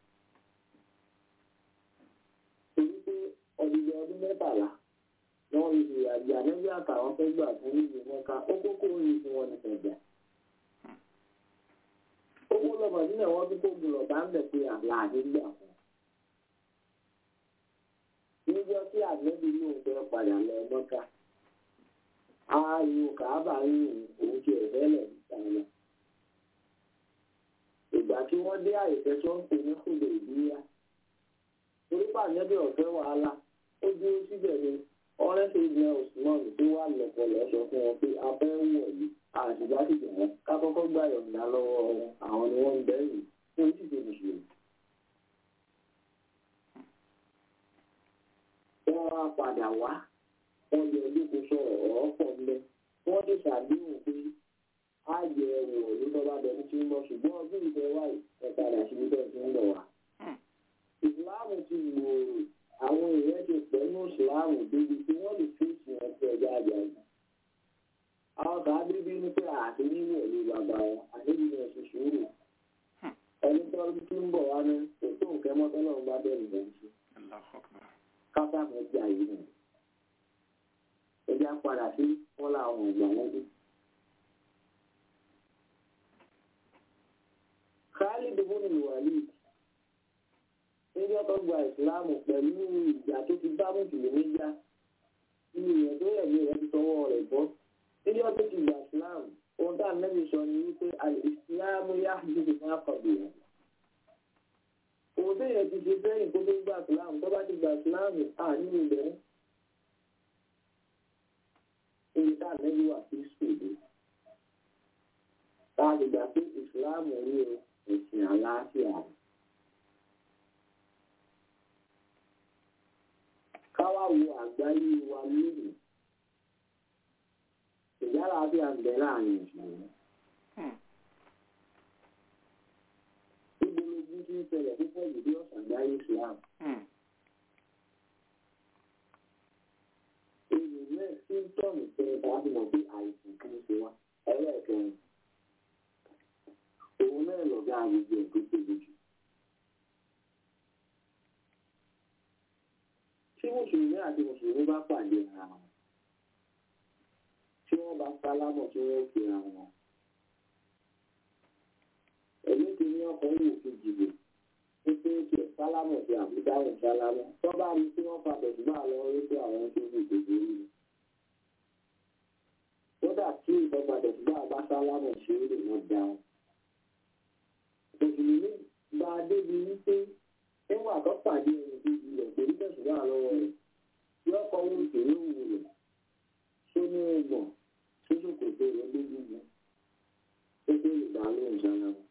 Speaker 8: torí pé ọdún ọdún mẹ́tàlá wọ́n rí ìrìn àjò ànẹ́bí àtàwọn fẹ́ gbà fún ìlú mẹ́ka ó kókó orí fún wọn ní fẹ̀jà. ó kó lọ́mọ sílẹ̀ wọ́n tún kó gbùlọ̀ bá ń bẹ̀ pé àlá àdégbà fún. níjọ́ tí ànẹ́bí yóò fẹ́ padà lọ mọ́ka ariwo kàábà yìí òun ti ẹ̀fẹ́ lẹ̀ níta lọ. ìgbà tí wọ́n dé àyèfẹ́ tí wọ́n ń pè ní kùdè ìdíyà torí pàǹdẹ́bí ọ̀fẹ́ wàhálà ó dúró síbẹ̀ ni ọ̀rẹ́ tó jẹ́ Usman tó wà lọ́pọ̀lọ́ sọ fún wọn pé abẹ́ wọ̀ yìí àṣìbá sì jẹ́ wọn ká kọ́kọ́ gbà yọ̀ǹda lọ́wọ́ wọn àwọn ni wọ́n ń bẹ̀rù fún ìṣìṣẹ́ mùsùlùmí. wọ́n wá padà wá wọ́n yẹ olóko sọ̀rọ̀ ọ̀rọ̀ pọ̀ ńlẹ̀ wọ́n ti ṣàdéhùn pé á jẹ ẹrù ọ̀lú tó bá bẹ̀rù tí ń bọ̀ ṣùgbọ́n ọdún ìfẹ́ wáyé ẹ̀ padà sí ibi tó ti ń bọ̀ wá. ìsìláàmù ti gbòòrò àwọn èèyàn ti pẹ̀lú ìsìláàmù débi tí wọ́n lè fèsì wọn sí ọjà àjàgbà. àwọn kan bíbí ní pé àti níwọ̀ ló bàbá wọn àdébí náà ṣe sùúrù. ẹni tó ti ń bọ̀ wá ní kò tó nǹkan mọ́tọ́lọ́ ń bá bẹ̀rù bẹ̀rù sí. kápá mi ti àyè nù. ẹja padà sí wọn làwọn ìgbà wọn bí. Khalid ibn Walid níjọ́ tó gba ìsìláàmù pẹ̀lú ìjà tó ti bá mùsùlùmí já ní ìyẹn tó yẹ̀ ní ìyẹn ti tọwọ́ rẹ̀ bọ́ níjọ́ tó ti gba ìsìláàmù ohun tá à ń lẹ́bi sọ ni wípé ìsìláàmù yá jíjì fún àkọ́bí rẹ̀ òun tó yẹ ti ṣe sẹ́yìn kó tó gba ìsìláàmù tó bá ti gba ìsìláàmù à nínú ìbẹ̀rẹ̀ èyí tá à ń lẹ́bi wà sí sùdù tá a ti gbà pé ìsìláàmù rí o ẹ̀sìn àlàáfíà rẹ̀. káwá wo àgbáyé wa lónìí ìyára bí a ń bẹ láàrin ìṣòro. Ìgbòlógún tí ń ṣẹlẹ̀ púpọ̀ jù bí ọ̀sán àgbáyé Islam. Èrò náà síntọ́ọ̀mù tẹ́lẹ̀ bá fi mọ̀ pé àìsàn kan ṣe wá ẹlẹ́ẹ̀kẹrin. Òun náà lọ̀gá àgbègbè tó tóbi jù. tí mùsùlùmí àti mùsùlùmí bá pàdé ara wọn tí wọ́n bá sálámọ̀ tí wọ́n fi ara wọn èmi ti ní ọkọ̀ wò kejì lò ó pé kí ẹ sálámọ̀ sí àbúdáhùn sálámọ̀ tó bá rí tí wọ́n padà sígbà lọ rí pé àwọn tó fi gbèsè rí i kódà tí ìtọ́padà sígbà bá sálámọ̀ sí rí wọn dáhùn mùsùlùmí bá a débi wípé nígbà tó pàdé ẹni tó di rẹ̀ pẹ̀lú tẹ̀síwá lọ́wọ́ rẹ̀ yóò kọ́ owó ìṣòro òwò rẹ̀ tó ní ọgbọ̀n tó ṣòkòtò rẹ̀ lójúmọ́ tó tó lè dá lóhùn sára wọn.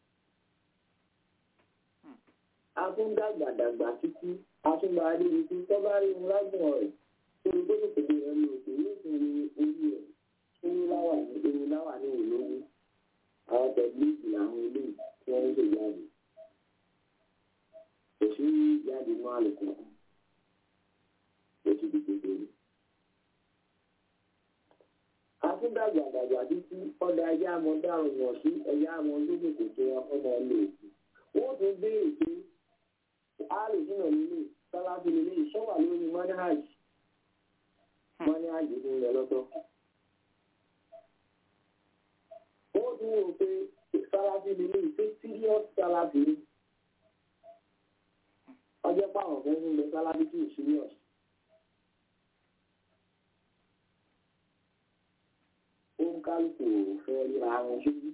Speaker 8: a tún dàgbà dàgbà títí a tún bá a débi tí tọ́ bá rí wọn lágbọ̀n rẹ̀ tó ní tó ṣòkòtò rẹ̀ lò pé yóò tún rí orí rẹ̀ tó ní láwà ní ewu láwà ní ìlówó àwọn tẹ̀lifíìsì làwọn eléyìí tí wọ́n ń ṣèjáde kò sí jáde mọ́ àlùkò kò sí di kékeré. Akúndàgbàdàgbà títí ọ̀dà ẹja àmọ́ dárò wọ̀n sí ẹ̀yà àmọ́ lókè kò tó wọn fọ́mọ lò sí. Wọ́n tún béèrè pé àlùsínà nílé sálábì nílé ìṣọ́wà lórí manhaj. Manhaj ń lọ lọ́tọ̀. Wọ́n tún wò pé sálábì nílé ìṣe serious sálábì ní ọjọ́ páwọn fẹ́ ń lọ sálábí tí ò serious. ó ń kálukú fẹ́ ríra wọn sójú.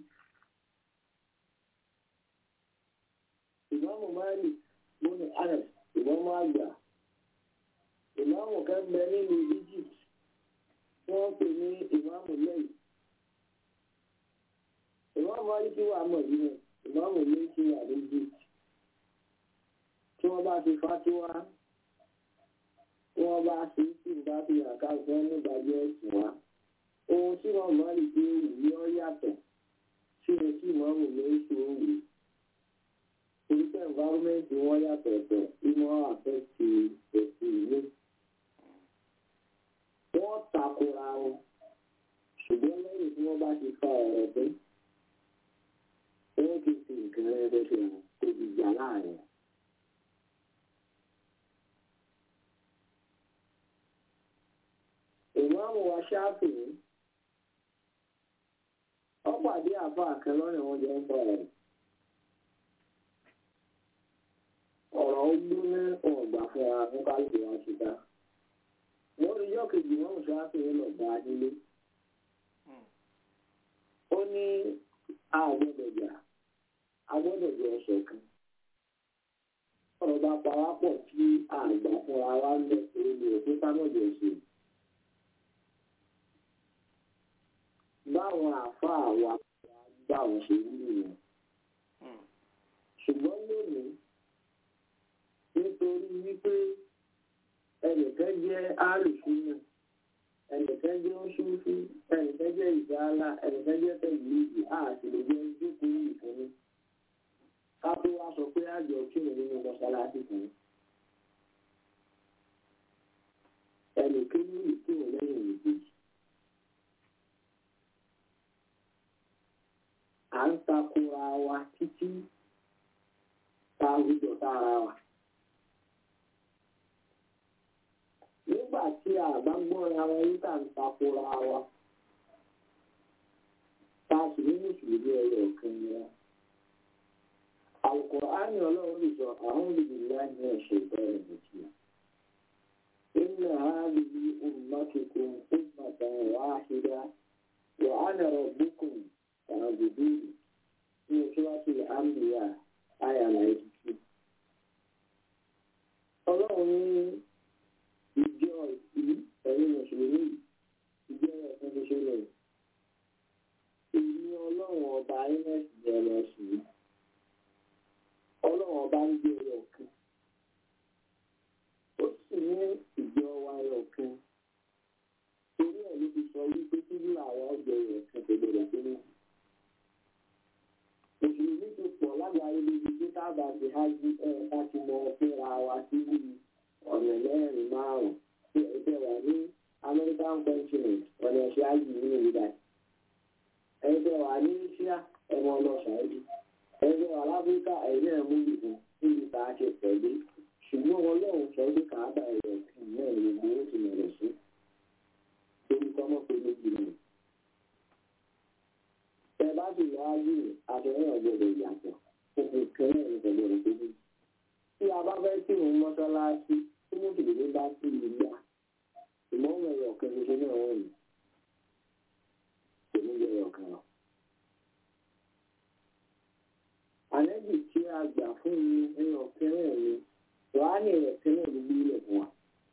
Speaker 8: ìmáàmù máàlì bóni anas ìmáàmù àgbà ìmáàmù kan bẹ nínú Egypt tí wọ́n pè ní ìmáàmù lẹ́yìn. ìmáàmù máàlì tí wà mọ̀ nínú ìmáàmù lẹ́yìn tí wà ní Egypt tí wọ́n bá ti fátíwá tí wọ́n bá ṣe sí bá fi àká fún nígbàjẹ́ ẹ̀sìn wá ohun tí wọ́n mọ̀ rí pé òwú yọ yàtọ̀ sí ohun tí wọ́n mọ̀ ní oṣù òwú torí pé environment wọn yàtọ̀ ọ̀tọ̀ tí wọ́n àfẹ́sì ẹ̀sìn ìlú wọ́n takora wọn ṣùgbọ́n lẹ́yìn tí wọ́n bá ti fa ọ̀rọ̀ pé wọ́n ti fi nǹkan rẹ̀ bẹ́ẹ̀ fi hàn tó ti jà láàrin. ìmáàmù wa ṣáàfìní ó pàdé àfa kan lọ́rìn wọn jẹ́ ń bọ̀ rẹ̀ ọ̀rọ̀ ó gbóná ọ̀gbà fún ara fún kálukú wa ṣùgbọ́n wọ́n rí yọ́ kejì wọ́n ṣáàfìní lọ bá a nílé ó ní àgbọ̀dọ̀ jà àgbọ̀dọ̀ jẹ́ ọ̀sẹ̀ kan ọ̀rọ̀ bá pa wá pọ̀ tí àgbà fúnra wa ń lẹ̀ pé mi ò pé sámọ̀jọ̀ ṣe. báwọn àáfàá wa bá wọn ṣe wúlò yẹn. ṣùgbọ́n lónìí nítorí wípé ẹnìkan jẹ́ àrùsúnà ẹnìkan jẹ́ oṣooṣù ẹnìkan jẹ́ ìdáàlà ẹnìkan jẹ́ tẹ̀lifíìsì àti lè jẹ́ ìjókòó ìfúnni. ká tó wá sọ pé àjọ kírun nínú mọ́ṣáláṣí kan. ẹnìkan ní ìkírun lẹ́yìn ìbejì. à ń takora wa títí ta àwùjọ tára wa. nígbà tí a bá gbọ́ra wa yí ká ń takora wa ta sì ní mùsùlùmí ẹyọ kan wa. Al-Qur'ani ọlọ́run lè sọ a'udhu billahi minash shaitani rajim. Inna hadhihi ummatukum ummatan wahida wa ana rabbukum fa'buduni ní Suratul Anbiya àyà náírà ọlọ́run ní ìjọ ìlú ẹ̀yìn mùsùlùmí ìjọ ẹ̀sán ṣoṣo lọ èmi ọlọ́run ọba ms bẹ̀rẹ̀ sí ọlọ́run ọba ń gbé ẹyọ kan ó sì ní ìjọ wa ẹyọ kan torí ẹ̀ ló ti sọ wípé kí ní àwọn ọjọ́ ẹyọ kan tó gbọdọ̀ tó ní mùsùlùmí ti pọ̀ lágbàáyé lójú pé káàbà ti hájú ẹ̀ láti mọ fúnra wa sí bíi ọ̀nà mẹ́rin márùn-ún tí ẹgbẹ́ wà ní American continent ọ̀nà ẹ̀ṣẹ́ ájì nínú ìdá ẹgbẹ́ wà ní Asia ẹ̀mọ lọ ṣáájú ẹgbẹ́ wà láfíríkà ẹ̀yìn ẹ̀mú ìbùn níbi tá a ṣe pẹ̀lú ṣùgbọ́n wọn lọ́hùn sọ pé káàbà ẹ̀rọ náà lè gbé ó ti mọ̀rọ̀ sí torí kọ́mọ́ pé méjì nù. ẹ bá sì lọ ájì àtẹ̀yìn ọ̀gbọ̀dọ̀ yàtọ̀ òfin kan náà ní pẹ̀lú ọ̀rọ̀ tó dé tí a bá fẹ́ kí òun mọ́ṣáláṣí tí mùsùlùmí bá sí ìyá ìmọ̀ọ́mọ̀ ẹ̀yọ̀ kan ṣoṣo náà wọ̀n ní kò ní yẹ ẹ̀yọ̀ kan lọ. àlẹ́bì tí a gbà fún mi ẹ̀yọ̀ kẹrẹ́ mi kùránì rẹ̀ sílẹ̀ gbogbo ilẹ̀ fún wa.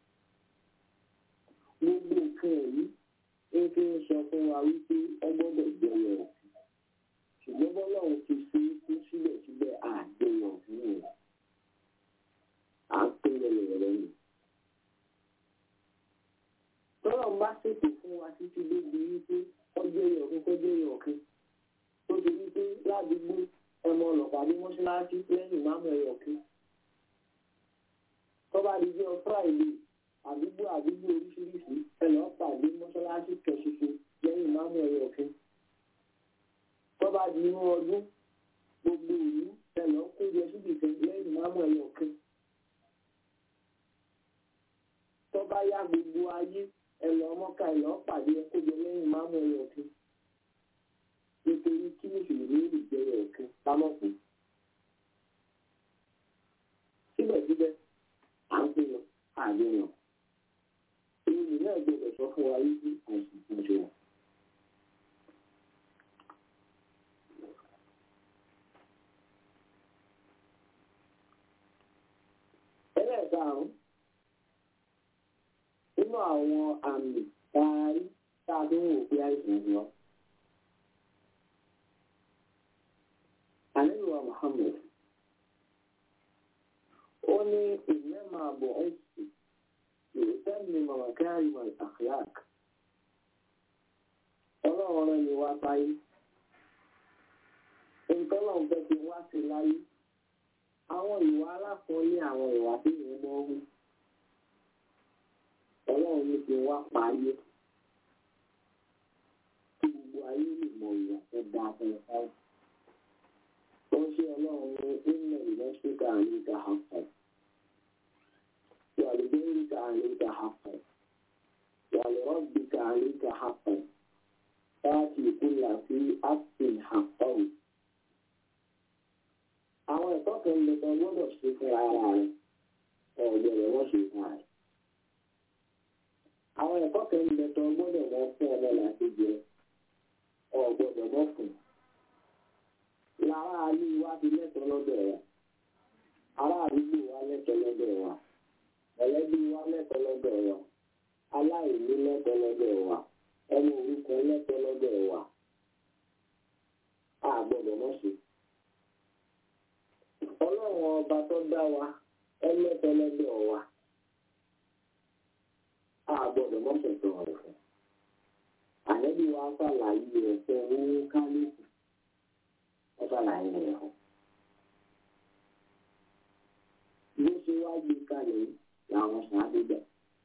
Speaker 8: gbogbo nǹkan ẹ̀yí ń fi ń sọ fún wa wípé ọ gbọ́dọ̀ jẹyọ òfin ṣùgbọ́n bọ́lọ́run ti fi kú síbẹ̀síbẹ̀ àjẹyọ òfin rẹ̀ à ń pín lẹ́lẹ̀ rẹ̀ nù. tọ́lọ̀ ń bá ṣètò fún wa títí débi wípé ọjọ́ ẹyọ ọ̀kan kọjọ́ ẹyọ ọ̀kan tó ti wípé ládùúgbò ẹmọ ọlọ́pàá ní mọ́ṣáláṣí lẹ́yìn máàmù ẹyọ ọ̀kan tọ́ba di jẹ́ friday àdúgbò àdúgbò oríṣiríṣi ẹlọ́ pàdé mọ́ṣáláṣí kẹṣoṣo lẹ́yìn máàmù ẹ̀yọ̀ ọ̀fin. tọ́ba di inú ọdún gbogbo ìlú ẹlọ́ kójọ síbi kan lẹ́yìn máàmù ẹ̀yọ̀ ọ̀fin. tọ́ba yá gbogbo ayé ẹlọ́ mọ́ká ẹlọ́ pàdé kójọ lẹ́yìn máàmù ẹ̀yọ̀ ọ̀fin. nítorí kí mùsùlùmí lè jẹ́ ẹ̀yọ̀ ọ̀fin lámọ̀pọ̀. síbẹ̀síbẹ̀ à ń pè lọ àgbẹ̀yàn èyí náà gbọdọ̀ sọ fún wa wípé àìsàn kan ṣe wà. ẹlẹ́ẹ̀karùn-ún nínú àwọn àmì taari tá a fi ń wò pé àìsàn ń lọ. àníwá Muhammad ó ní ìnáma bọ̀ ẹ́sì يتمم مكارم الأخلاق ọlọ́run rẹ̀ ni wá sáyé nǹkan náà fẹ́ fi wá sí láyé àwọn ìwà alákùnrin àwọn ìwà tí ìwọ́n mọ́ wí ọlọ́run ní fi wá pààyè kí gbogbo ayé lè mọ ìwà tó dáa fún ẹ sáyé ó ṣe ọlọ́run ní ilẹ̀ ìlẹ́sìkà àyíká hàn ولديك عليك حقا ولربك عليك حقا فاتي كل في حق حقه àwọn ẹ̀kọ́ kan lè tọ́ gbọ́dọ̀ ṣe fún ara rẹ̀ ọ̀gbọ̀dọ̀ wọ́n ṣe fún ara rẹ̀. àwọn ẹ̀kọ́ kan lè tọ́ gbọ́dọ̀ wọ́n fún ọmọ láti jẹ ọ̀gbọ̀dọ̀ wọ́n fún. lára alú wa fi lẹ́tọ̀ọ́ lọ́dọ̀ wa ará àdúgbò wa lẹ́tọ̀ọ́ lọ́dọ̀ wa ẹlẹ́bí wa lẹ́tọ̀ọ́ lọ́dọ̀ wa aláìní lẹ́tọ̀ọ́ lọ́dọ̀ wa ẹni orúkọ lẹ́tọ̀ọ́ lọ́dọ̀ wa a gbọ́dọ̀ mọ̀ sí. ọlọ́run ọba tó dá wa ẹlẹ́tọ̀ọ́ lọ́dọ̀ wa a gbọ́dọ̀ mọ̀ sọ̀tọ̀ rẹ̀ fún. àlẹ́bí wa ṣàlàyé rẹ̀ fún owó kálífù ó ṣàlàyé rẹ̀ fún. bó ṣe wá gbé kalẹ̀ yìí làwọn ṣáájú gbà.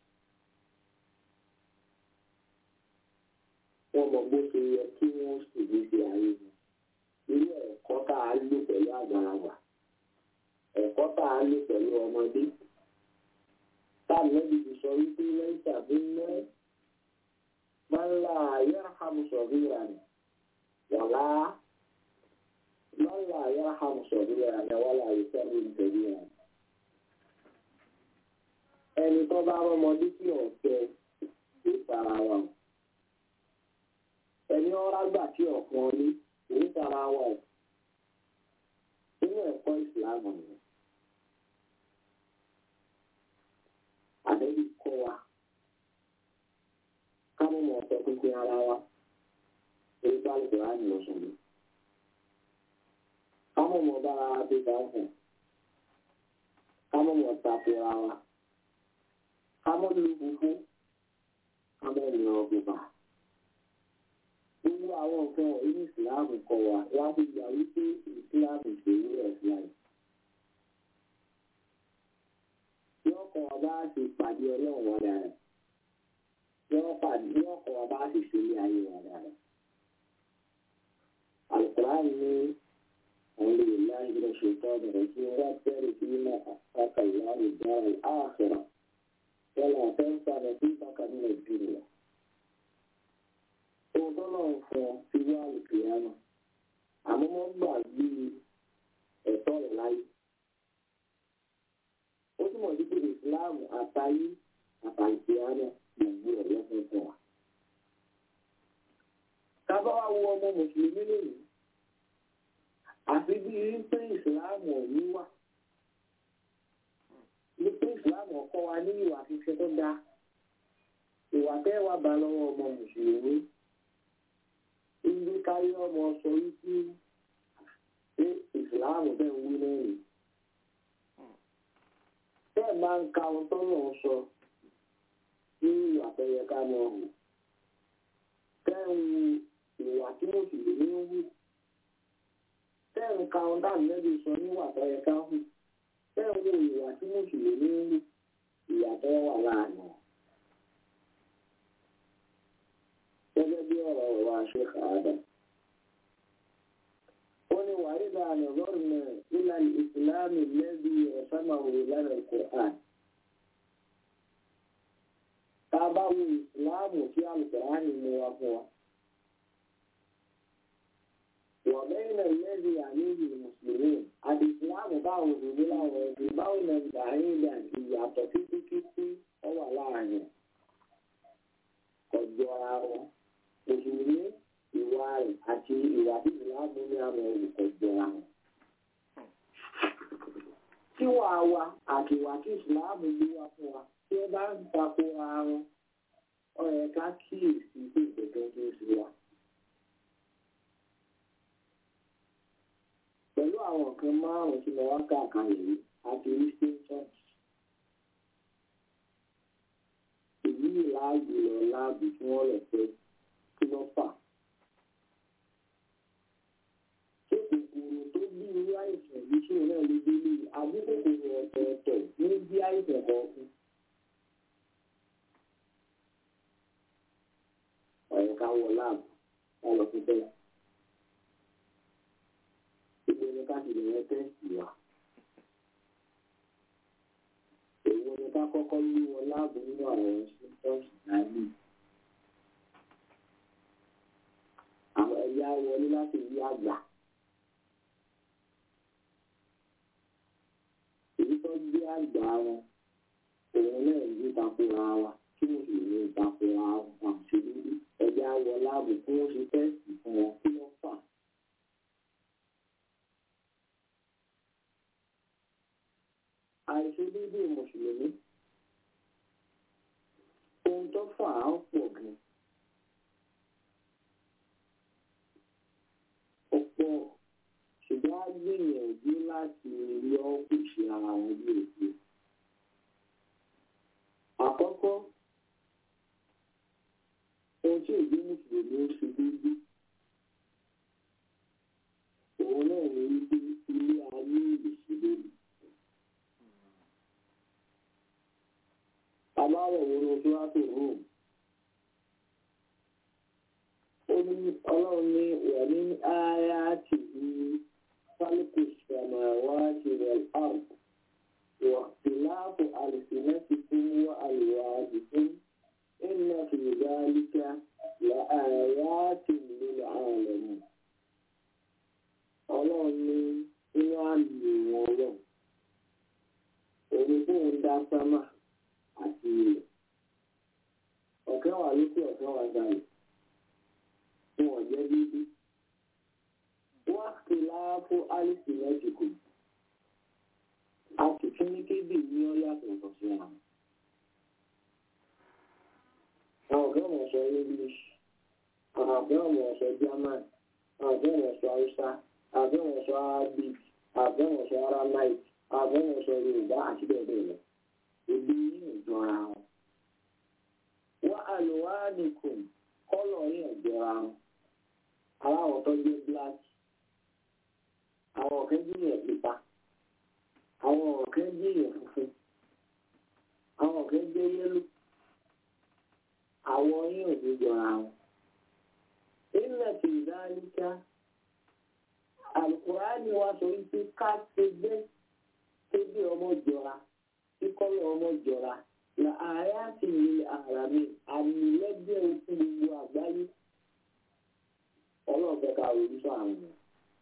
Speaker 8: wọ́n mọ bó ṣe yẹ kí wọ́n sì gbé sí ayé wọn. irú ẹ̀kọ́ tá a lò pẹ̀lú àgbàlagbà ẹ̀kọ́ tá a lò pẹ̀lú ọmọdé. táà lẹ́bi ti sọ wípé lẹ́yìn tàbí mẹ́ máa ń la ayélujára sọ̀rọ̀ ìrànà wàlá máa ń la ayélujára sọ̀rọ̀ ìrànà wàlá ìfẹ́ mi tẹ̀lé ìrànà ẹni tó bá rọmọdé tí ọ̀fẹ́ ló fara wa o ẹni ọ̀rá gbà tí ọ̀kan ní ló fara wa o nínú ẹ̀kọ́ ìsìlámù ni àdébí kọ́ wa káwọn ọmọ ọ̀fẹ́ pínpín ara wa èyí bá lè wá ní ọ̀sán mi káwọn ọmọ bára wa bí bá ń hàn káwọn ọmọ takora wa kámọ́ lu gbogbo kámọ́ lu ọgbọ̀gbà. Gbogbo àwọn nǹkan wọ̀nyí ní ìsìláàmù kọ wa láti gbà wípé ìsìláàmù ìṣèlú ẹ̀sìláì. Yọ́ kọ́ wa bá ṣe pàdé ọlọ́run wa dára. Yọ́ kọ́ wa bá ṣe ṣẹlẹ̀ ayé wa dára. Àlùkùránì ní أعوذ بالله من الشيطان الرجيم وابتغ فيما أتاك الله الدار الآخرة ولا تنس نصيبك من الدنيا òótọ́ náà ń fún ọ sí wá ìpìyàmù àmọ́ wọ́n gbàgbé ẹ̀tọ́ rẹ̀ láyé. ó túmọ̀ sí pé ìsìláàmù àtayé àtàìpìyàmù gbogbo ẹ̀ lọ́sẹ̀ fún wa. kábà wá wo ọmọ mùsùlùmí lónìí àfi bí rí pé ìsìláàmù ọ̀hún wà. ìsìláàmù ọkọ wa ní ìwà fífẹ́ tó dáa ìwà tẹ́ wà bá lọ́wọ́ ọmọ mùsùlùmí ibi káyọ̀ ọmọ sọ wípé ṣé ìsìláàmù bẹ́ẹ̀ ń wí lẹ́yìn bẹ́ẹ̀ máa ń ka ohun tó lọ́ọ́ sọ ní ìwà tó yẹ ká lọ hù tẹ́ ń wu ìwà tí mùsùlùmí ń wù tẹ́ ń ka ohun dáàbò lẹ́bi sọ níwà tó yẹ ká hù tẹ́ ń wo ìwà tí mùsùlùmí ń wù ìyàtọ̀ wà láàánú. gẹ́gẹ́ bí ọ̀rọ̀ wa ṣe kàádà. ó ní wàhídà ànàbọ́ọ̀nà ìlànà ìsìláàmù lẹ́bi ọ̀sánmàwò lánàá ìkọ̀án. tá a bá wo ìsìláàmù tí alùpùpù mú wa fún wa. وبين الذي عليه المسلمين الإسلام báwo ni láwọn ẹbí báwo ni ìdáhìndà ìyàtọ̀ kíkíkí ọ wà láàrin ọjọ́ ara wọn mùsùlùmí ìwà rẹ̀ àti ìwà tí ìsìláàmù ní àwọn olùkọ́jọ́ ara wọn. tíwà wa àti ìwà tí ìsìláàmù gbé wá fún wa tí ẹ bá ń tako ara wọn ó yẹ ká kíyèsí pé ìgbẹ́jọ́ tó ń sí wa. pẹ̀lú àwọn nǹkan márùn-ún tí mo wá káàkiri yìí àti eastern church. èyí láàyè lọ láàbù tí wọ́n lọ fẹ́ kí wọ́n fà. ṣé kòkòrò tó bí irú àìsàn yìí tí òun náà ló dé lé àbí kòkòrò ọ̀tọ̀ọ̀tọ̀ ní bí àìsàn kọ̀ọ̀kan. ọ̀yẹ̀ ká wọ láàbù ká lọ fún bẹ́ẹ̀ gbogbo ẹni ká ti lè yẹn tẹ́sì wa. Èwo ni ká kọ́kọ́ yí wọn láàbò nínú àwọn symptoms náírà. Àwọn ẹ̀yà wọlé láti yí àgbà. Èyí tó gbé àgbà wọn, òun náà yí takora wa, kí wọ́n sì ní takora wọn àti ẹ̀yà wọ láàbò kí wọ́n ṣe tẹ́sì fún wọn kí wọ́n fà. àìṣedéédé mùsùlùmí ohun tó fà á pọ̀ gan ó pọ̀ ṣùgbọ́n á gbìyànjú láti yọ kùsì ara wọn bí èdè àkọ́kọ́ ohun tí èdè mùsùlùmí ń ṣe déédé òun náà ní wípé ilé ayé ìṣèlérí. aláwọ̀ wo ló tó wá tó rome. ó ní ọlọ́run ní wà ní ààyè àti ní fálíkù sàmàwá ti rẹ̀ áàrùn wà tìláàfù àlùsìnẹ́sì fún wà àlùwà àdìsún ìnà fìdálíkà là ààyè àti nílò ààrùn. ọlọ́run ní inú àmì wọn lọ. òun tó ń dá sámà àti ilẹ̀. ọ̀kẹ́ wà lókè ọ̀kẹ́ wà gbàlẹ̀ fún ọ̀jẹ́ bíbí. wọ́n ti láàfó alice mẹ́tìkù. a sì tún ní kébì ní ọ̀yàtọ̀ ọ̀sẹ̀ àwọn. àwọn ọ̀gá ọ̀mọ̀ sọ english àwọn ọ̀gá ọ̀mọ̀ sọ german àwọn ọ̀gá ọ̀mọ̀ sọ hausa àwọn ọ̀gá ọ̀mọ̀ sọ arabic àwọn ọ̀gá ọ̀mọ̀ sọ aramaic àwọn ọ̀gá ọ̀mọ̀ sọ yorùbá àti bẹ́ẹ̀ bẹ́ẹ̀ lọ ebi yín ìjọra wọn. wọ́n àlùwádìkùn kọ́lọ̀ yín ìjọra wọn. aláwọ̀ tó jẹ́ bíláàkì. àwọn ọ̀kẹ́ jíyàn pípa. àwọn ọ̀kẹ́ jíyàn funfun. àwọn ọ̀kẹ́ jẹ́ yẹ́lò. àwọ̀ yín ò ní jọra wọn. ilẹ̀ tí ìdáríkà àlùkùránì wa sọ wípé ká ṣe gbé kébí ọmọ jọra kíkọ́lọ̀ ọmọ jọra la ààrẹ àti ìlú ààrà mi àmì lẹ́gbẹ̀ẹ́ òkú gbogbo àgbáyé ọlọ́ọ̀fẹ́ ká orí sọ àwọn èèyàn.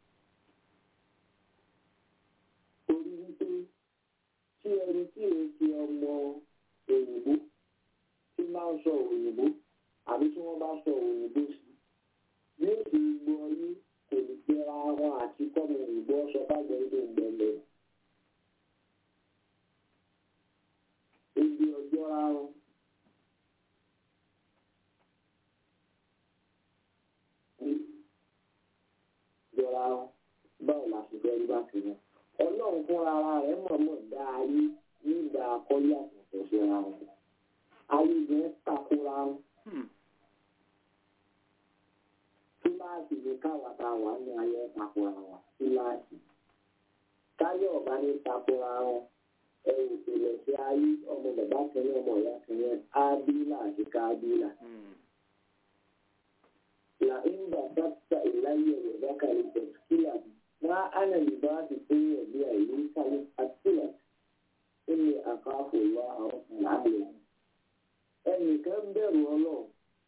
Speaker 8: torí wípé tí ẹni tí èyí ti ọmọ òyìnbó tí máa ń sọ òyìnbó àbí tí wọ́n bá sọ òyìnbó sí bí ó ti gbọ́ yé kò ní gbẹ́ra wọn àti kọ́mọ òyìnbó ọ̀ṣọ́ bá gbẹ́ tó ń gbẹ́lẹ̀. jọra wọn. jọra wọn báwo la ṣe fẹ́ rí bá ti wọn. ọlọ́run fúnra ara rẹ̀ mọ̀ọ́mọ̀ dá ayé nígbà akọ́lé àtúntò síra wọn. ayé yẹn takora wọn. kíláàsì ní káwa tá a wà ní ayé takora wọn kíláàsì. táyọ̀ ọ̀bá ní takora wọn ẹ̀rù ìpìlẹ̀ sí ayé ọmọ bàbá kẹrin ọmọ ìyá kẹrin ábílà àti kábílà. لئن بسطت إلي يدك لتسكيلني ما أنا بباسط يدي إليك لأسكيلك إني أخاف الله رب العالمين ẹnìkan bẹ̀rù ọlọ́run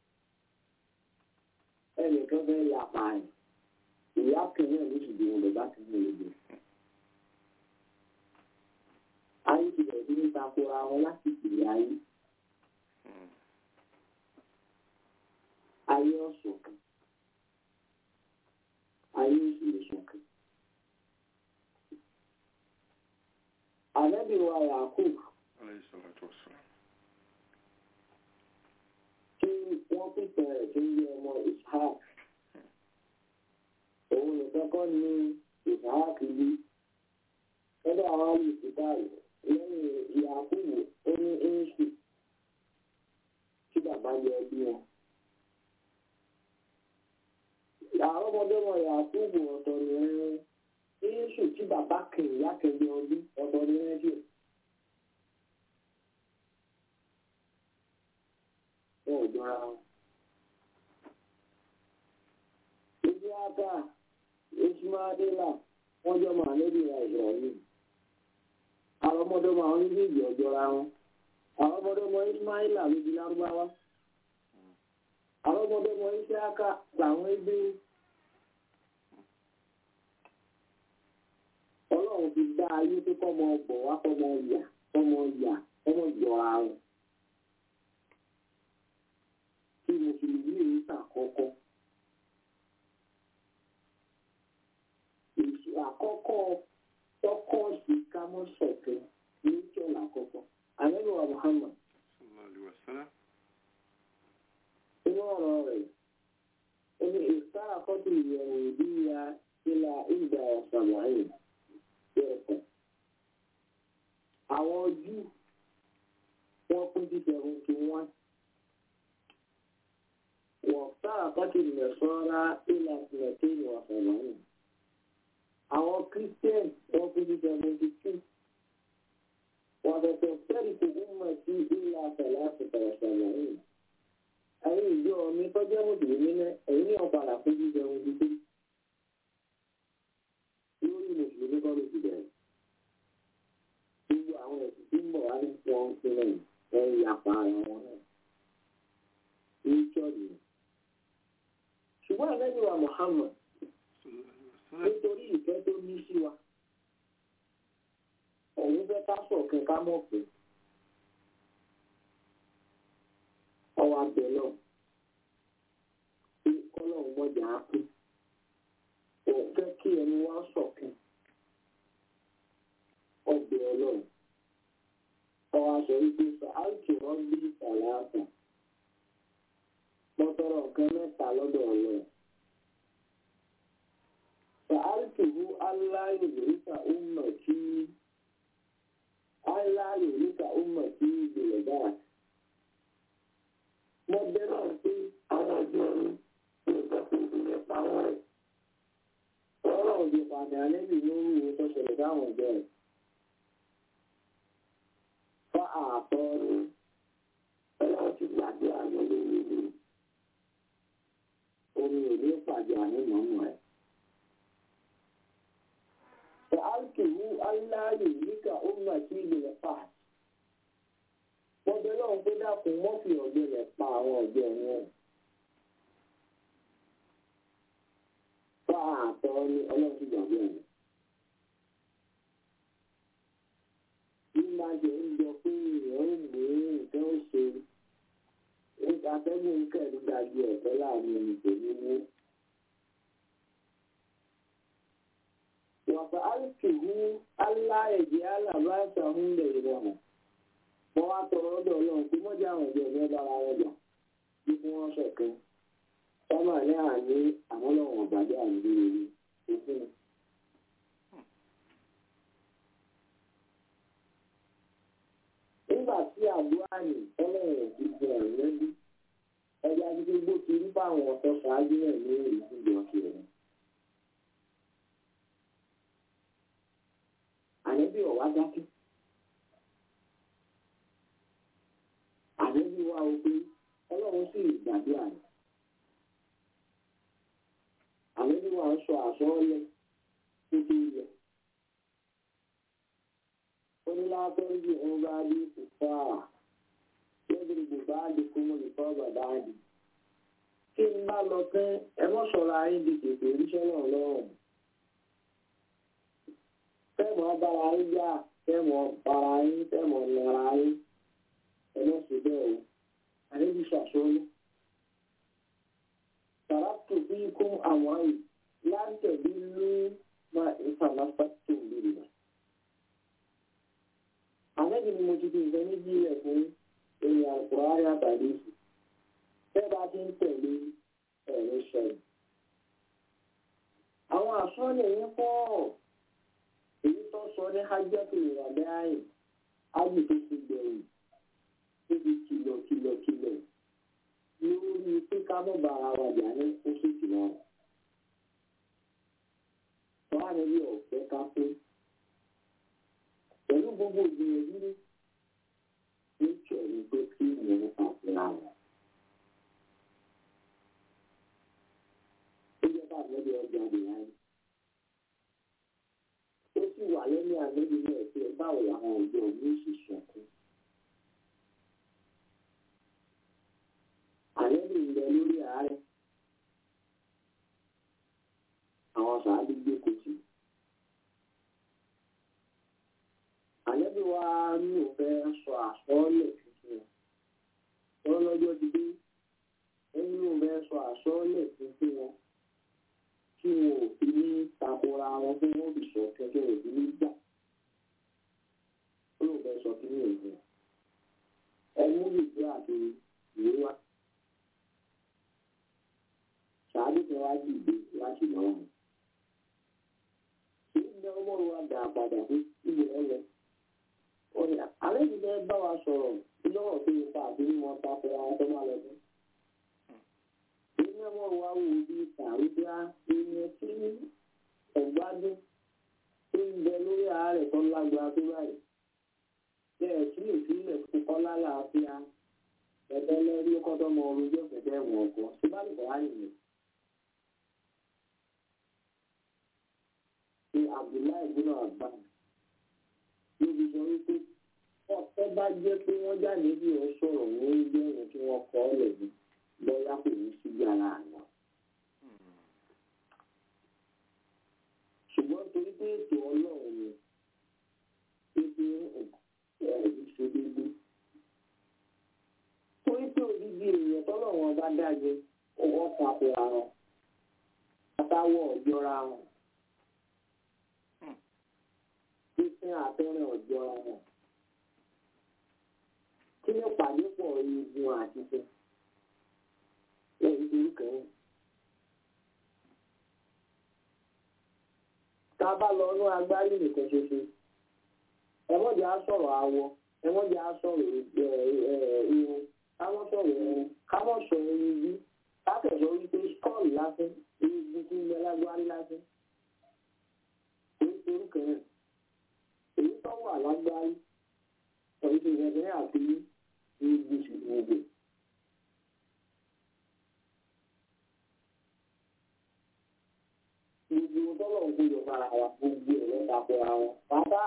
Speaker 8: ẹnìkan fẹ́ yapa ẹ̀ ìyá kìnìún ló sì dìbò bàbá kìnìún ló dé. ayé ti bẹ̀rẹ̀ sí ní takora wọn láti ìpìlẹ̀ ayé. ayé ọ̀ṣọ̀kan ayé òṣèlú ṣọ̀kan. Ànábì wa Yakub tí wọ́n pípẹ́ rẹ̀ tó ń yẹ ọmọ Ishaq. Òun nìkan kọ́ ni Ishaq bí. Lọ́dọ̀ àwọn olùsìkáàlì lẹ́yìn Yakub ó ní Éṣù tí bàbá yẹ bí wọn. àwọn ọmọdé wọn yà kúùbù ọ̀tọ̀ nìyẹn yéésù tí bàbá kìnnì yá kẹ̀lé ọdún ọ̀tọ̀ nìyẹn díẹ̀. wọn ò jọra wọn. ibi aka ismaila wọn jọ máa lórí ìrìn àjọ yìí. àwọn ọmọdé wọn àwọn méjèèjì ọjọra wọn. àwọn ọmọdé wọn ismaila ló di lárúbáwá. àwọn ọmọdé wọn iṣẹ́ aka làwọn ẹgbẹ́ ọlọ́run ti dá ayé tó kọ́mọ bọ̀ wá kọ́mọ yà kọ́mọ yà kọ́mọ jọra wọn. tí mùsùlùmí yìí sàkọ́kọ́. èsì àkọ́kọ́ tọ́kọ́ sí kámọ́sọ̀kẹ́ ní ìjọba àkọ́kọ́. àlẹ́lùwà Muhammad. inú ọ̀rọ̀ rẹ̀ ó ní ìsára kọ́tù ìyẹ̀wò ìdí ya ìlà ìgbà ọ̀sàmọ̀ẹ́yìn bẹ́ẹ̀ àwọn Júù wọ́n pín sí seventy one wọ́n sára kọ́tù ìmẹ̀sọ́ra ìlà ìmẹ̀tẹ́yìn ọ̀sàmọ̀ẹ́yìn àwọn Christian wọ́n pín sí seventy two wọ́n tẹ̀sẹ̀ fẹ́ẹ̀rì kò gún mọ̀ sí ìlà àtàlà àtàlà ọ̀sàmọ̀ẹ́yìn ẹ̀yin ìjọ mi tọ́jú mùsùlùmí náà ẹ̀yin ní ọ̀padà fún jíjẹ ohun títí lórí mùsùlùmí kọ́ ló ti bẹ̀rẹ̀ gbogbo àwọn ẹ̀sìn tí ń bọ̀ wá ní wọn sílẹ̀ ẹ̀ ń yapa ara wọn náà ní ṣọ́ọ̀dì rẹ̀ ṣùgbọ́n àlejò wa Muhammad nítorí ìfẹ́ tó ní sí wa òun fẹ́ ká sọ̀kan ká mọ̀ pé ọwọ́ abẹ náà pé kọ́lọ́hún mọ́jà á pé òun fẹ́ kí ẹni wá sọ̀kan ọbẹ̀ ọlọ́run ọwọ́ aṣọ wípé sàáìkì wọn bí ìsàlẹ̀ mọ́tọ́rọ̀ nǹkan mẹ́ta lọ́dọ̀ ọlọ́run sàáìkì hu aláyò lóríkà ọmọ tí aláyò lóríkà ọmọ tí ìgbìlẹ̀ dáa mo bẹ náà pé àwọn ọjọ́ mi kò sọ pé ìpínlẹ̀ pa wọ́n rẹ̀. ọlọ́run ti pàdé alẹ́bí lórí ìwé tó ṣẹlẹ̀ dáhùn ọjọ́ rẹ̀. fa àtọ́ ni ọlọ́run ti gbàgbé àná lórí ìlú. omi ò ní pàdé àná mọ́mọ́ ẹ̀. Fa'alkihu aláyè níkà ó mà sí ilẹ̀ pàṣẹ wọ́n bẹ lọ́wọ́ pé dákun wọ́n fi ọ̀gbẹ́ rẹ̀ pa àwọn ọ̀gbẹ́ wọn. Fa àtọ́ ní ọlọ́sùn gbàgbé rẹ̀. Bí máa jẹ́ ń jọ pé èèyàn ń gbé nǹkan ó ṣe atẹ́gùn kẹ̀lú dájú ẹ̀fẹ́ láàrin ìpèlú wó. Wàfà áìkì hu aláìjẹ́ alábáṣà ń lè rọrùn. wọ́n wá tọrọ ọdọ̀ ọlọ́run pé mọ́jà àwọn ìjọ ìjọ bára wọn jà bí kí wọ́n ṣọ̀kan sábà ní àní àwọn ọlọ́run ọ̀gbàdé àìlú rere òfin. nígbà tí àdúrà ní ọlọ́run ti di ẹ̀rọ bí ẹja títí gbó ti rí fáwọn ọ̀tọ̀ ṣáájú náà ní ìdíje ọ̀sẹ̀ rẹ̀. àníbí ọ̀wá dákẹ́. àníbí wa o pé ọlọ́run sì gbàdúrà rẹ̀. àníbí wa ń sọ àsọ́ọ́lẹ̀ tó tó yẹ. onílàpẹ́ńdì ń bá bí kùfà yẹ́dìrìbù bá di kúmọ̀ nìkan bàbá àdì. kí n bá lọ tán ẹ mọ́ sọ̀rọ̀ ayé di tètè oríṣẹ́ náà lọ́rùn. fẹ́mọ̀ bára yín yá fẹ́mọ̀ bára yín fẹ́mọ̀ nara yín ẹ lọ sí bẹ́ẹ̀ o àdébí ṣàṣọ́lú. tàràtù bí kún àwọn àyè láǹtẹ̀ bí ló máa ń fàlàfà tó ń bèrè náà. àlejò ni mo ti fi nǹkan méjì rẹ̀ fún èèyàn àkùrọ̀ àtàdé sí. bẹ́ẹ̀ bá ti ń tẹ̀lé ẹ̀rọ ṣẹlẹ̀. àwọn àsọ́lẹ̀ yẹn pọ̀ èyí tó sọ ní hajjatu ìrọ̀lẹ́ àyè ájì tó ti gbẹ̀yìn tó ti kìlọ̀ kìlọ̀ kìlọ̀ lórí pé ká mọ̀ bá ara wa jà ní oṣù kìlọ̀ rẹ̀. wọ́n á níbi ọ̀fẹ́ ká pé pẹ̀lú gbogbo ìgbìyànjú ní ìjọ ní pé kí ìyẹn àfihàn rẹ̀. ó jẹ́ bá àgbẹ̀dẹ ọjà àdìyàn yìí ó sì wà lẹ́nu àgbẹ̀bí náà pé báwo làwọn ọ̀dọ́ ní ìṣiṣẹ́ kún. àlẹ́bí ń bẹ lórí àárẹ̀ àwọn sàádé gbé kòtì. àlẹ́bí wa ní òfẹ́ sọ àsọ́ọ́lẹ̀ tuntun wọn lọ́jọ́ ti dé ẹni òfẹ́ sọ àsọ́ọ́lẹ̀ tuntun wọn tí wọn ò fi ní takora wọn fún wọn fi sọ kẹkẹ òbí ní gbà ó lóun fẹ́ sọ kí ní ìlú ẹmú ìgbé àti ìwé wa ṣáájú tí wọn á dìde láti lọ wọn kí ní ọmọ wa dà padà sí ìwé ẹlẹ ọ̀nà àlẹ́ yìí bẹ́ẹ̀ bá wa sọ̀rọ̀ lọ́wọ́ tó yẹ ká àbí wọn takora wọn tó máa lọ sí iná wọn wá wò bí tàrúdá ìyẹn tí ọ̀gbádùn tó ń bẹ lórí àárẹ̀ tó lágbára tó báyìí bẹ́ẹ̀ tí ìpínlẹ̀ kọ́kọ́ lálàáfíà ẹ̀bẹ́ lẹ́rí kọ́tọ́ mọ orúkọ ọ̀fẹ́fẹ́ wọn ọkọ̀ tó bá lè bá nìyẹn. ṣe Abdullahi gbọ́dọ̀ àgbà níbi sọ wípé ọ̀pẹ́ bá jẹ́ pé wọ́n jáde bí wọ́n sọ̀rọ̀ ní ìgbẹ́ yẹn kí wọ́n kọ́ ọ́ lẹ́bi bóyá kò ní sí yàrá àná. ṣùgbọ́n torí pé ètò ọlọ́run ni pípé ẹ̀rí ṣe déédéé. torí pé òdìdí èèyàn tọ́lọ́run ọba dájẹ ọwọ́ papọ̀ àrùn àtàwọ̀ ọ̀jọ́ra wọn. pípín àtẹ́rìn ọ̀jọ́ra wọn. kí ló pàdé pọ̀ igun àti fún lẹ́yìn tó ń kẹ́yìn. tá a bá lọ ní agbárí nìkan ṣoṣo ẹ̀wọ́njà á sọ̀rọ̀ awọ ẹ̀wọ́njà á sọ̀rọ̀ irun kámọ́ sọ̀rọ̀ irun kámọ́ sọ irun bí kákẹ́sọ̀ wípé skọ́ọ̀lù lásán irun tí ń bẹ lágbárí lásán. èyí tó ń kẹ́yìn èyí tó wà lágbárí ọ̀yìn tó ń kẹ́yìn àti irun ṣùgbọ́n gbogbo. gbogbo tọ́lọ̀ ń gbọdọ̀ fara wa gbogbo ẹ̀ lọ́ta fọ́ra wọn pátá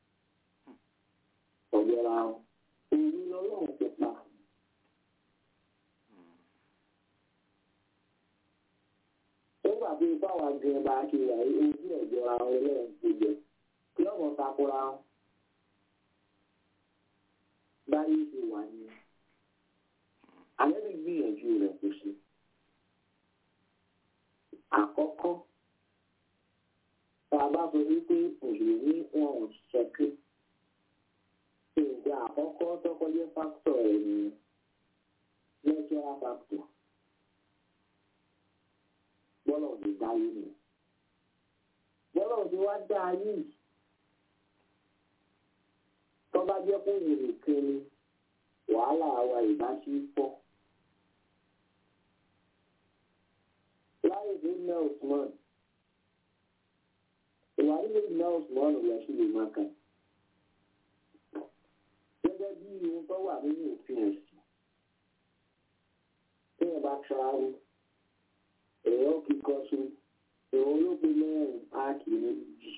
Speaker 8: ọ̀jọ̀ra wọn èyí lọ́lọ́run ti pa. nígbà tí ipá wa gan bá ṣe wà yí ojú ọ̀jọ̀ra wọn lọ́run ti jẹ kí ọmọ takora wọn báyìí ṣe wà ní alẹ́ lè gbìyànjú rẹ̀ kó ṣe. àkọ́kọ́ tá a bá sọ wípé òṣèlú wọn ò ṣẹ́kí nǹkan àkọ́kọ́ tó bọ́lọ̀ ti dáyé nù bọ́lọ̀ ti wá dá ayé yìí tó bá jẹ́ kó wù nìkan ni wàhálà wa ìbá sí pọ̀. láyé tó ná Usman ìwà nílé ná Usman lọ sí lè máa kà gẹ́gẹ́ bí ohun tó wà nínú òfin ẹ̀sìn tí ẹ bá tíráwó èèyàn kíkọ́ sí èèyàn olóògbé mẹ́rin á kì í méjì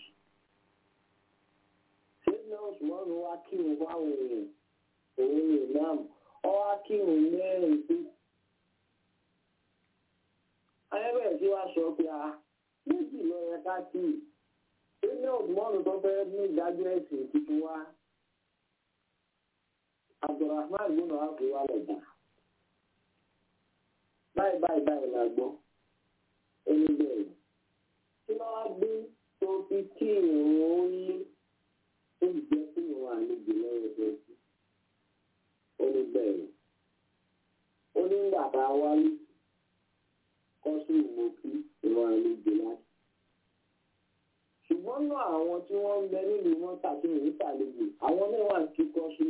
Speaker 8: ṣé ná Usman wá kírun fáwọn èèyàn òun ni ìmáàmù ọ wá kírun mẹ́rin pé ayẹ́bẹ̀rẹ̀ sí wá sọ pé a méjì lọ yẹ ká tì í ṣé ní ọ̀gbọ́n tó fẹ́ ní ìdájọ́ ẹ̀sìn tuntun wá abdulrahman gbọ́nà wá fi wá lọ́jà báyìí báyìí báyìí la gbọ́ ẹni bẹ́ẹ̀ tí wọ́n wá gbé tó fi kí ìrùn ó yí ó jẹ́ kí ìrùn àlejò lọ́wọ́ ẹgbẹ́ sí ó ní bẹ́ẹ̀ ó ní ìgbà tá a wáyé kọ́sù ìmọ̀kí ìwọ̀n àlejò láti. ṣùgbọ́n náà àwọn tí wọ́n ń bẹ nílùú wọn tàbí ìwé tàlejò àwọn náà wà kí kọ́sù.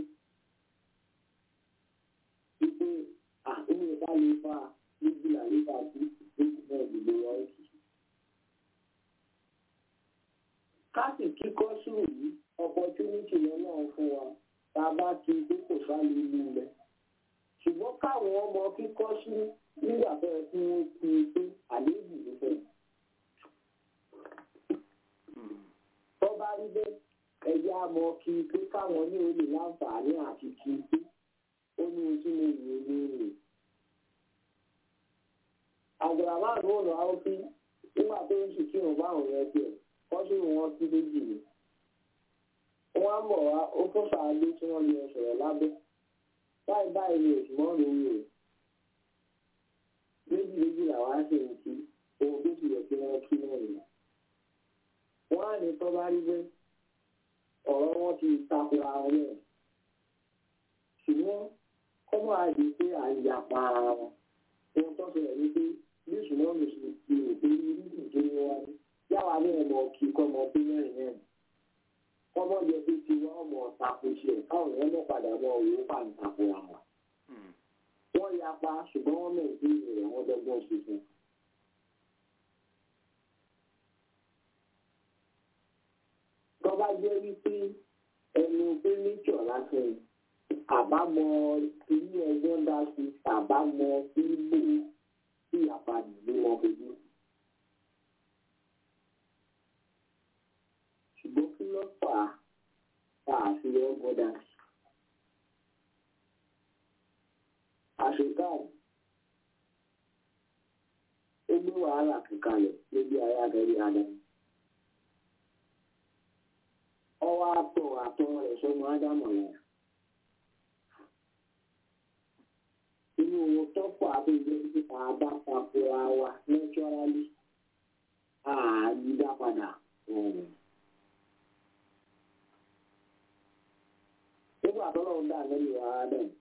Speaker 8: wípé àtúnyẹ ìta lè fa méjìlá nípa tí méjì náà gbogbo wọn kì í. káàsì kí kọ́sù yìí opportunity lọ́nà fún wa tá a bá ti gbé kò sálẹ̀ ìlú rẹ̀. ṣùgbọ́n káwọn ọmọ kíkọ́ sí nígbà tó yẹ kí wọ́n fi pé àléébù ló fẹ́. tó bá rí bẹ́ẹ̀ ẹ̀yà mọ kí pé káwọn ní olè láǹfààní àti kí pé ó ní ojú ní ìwé ní ìlú. àgbàlagbà ló rọ àwọn fi nígbà tó ń sì kírun báwọn yẹn tiẹ̀ kọ́sí wọn sí méjì ni. wọ́n á mọ̀ wá ó fún sàádé tí wọ́n lè sọ̀rọ̀ lábẹ́ báyìí báyìí ni òṣùmọ́ lórí rẹ̀ méjì méjì làwọn á sì ń kí ohun tó ti yẹ kí wọ́n kí náà nìyẹn. wọ́n á ní tó bá rí bẹ́ẹ̀ ọ̀rọ̀ wọn ti takora wọn náà ṣùgbọ́n kọ́mọ́ àdé pé à ń yapa ara wọn ohun tó ṣẹlẹ̀ ní pé bí ìṣúná mi ṣe ti rò pé irú ìjọ ni wọ́n ní yàrá ní ọmọ kí kọ́mọ pé mẹ́rin náà kọ́mọ́ jẹ pé ti wọ́n ọmọ tako ṣe káwọn èèyàn mọ̀ padà mọ òun pàǹtàkùn àwọn wọ́n yapa ṣùgbọ́n wọ́n mẹ́rin sí ìrìn àwọn dọ́gbọ́n ṣiṣẹ́. tọ́ba jẹ́ wípé ẹnu pé níjọ̀ lásán àbámọ̀ ilé ẹjọ́ dá sí àbámọ̀ fíìmù tí àpàdé ní wọn fojú. ṣùgbọ́n kí ló fà á tá a fi ọgbọ́n dá sí. àṣekáàdì ó gbé wàhálà kankanlẹ̀ lójú ayé abẹ́rẹ́ adamu. ọwọ́ àtọ̀ àtọ̀ rẹ̀ sọmọ ádámù rẹ̀. inú wọn tọ́pọ̀ abẹ́jẹ́ títí tá a bá takora wa nẹ́tírálì àyídá padà. nígbà tó lọ́wọ́ dá lẹ́yìn wa ádámù.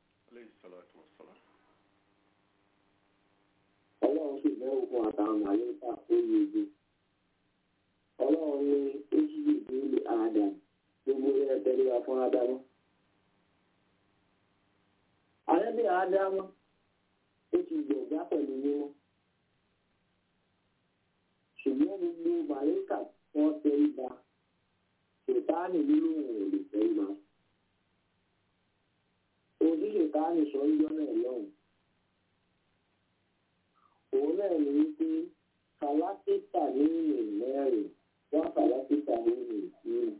Speaker 8: ọlọ́run sì bẹ́ẹ̀ fún àtàwọn àyíká ó yẹ ojú ọlọ́run ní ojú ìdílé àdàm gbogbo ẹ̀ tẹ́lẹ̀ wá fún ádámù. àrẹ́bí ádámù ó ti gbọ̀gbá pẹ̀lú mímọ́ ṣùgbọ́n gbogbo màlẹ́kà wọ́n tẹ́lẹ̀ bá ṣètáàní nínú òun ò lè tẹ́lẹ̀ bá. ojú ṣètáàní sọ ń jọ́ náà lọ́hùn òun náà ní wípé kàlákítà ní ìrìn mẹ́rin wọ́n kàlákítà ní ìrìn ìrìn.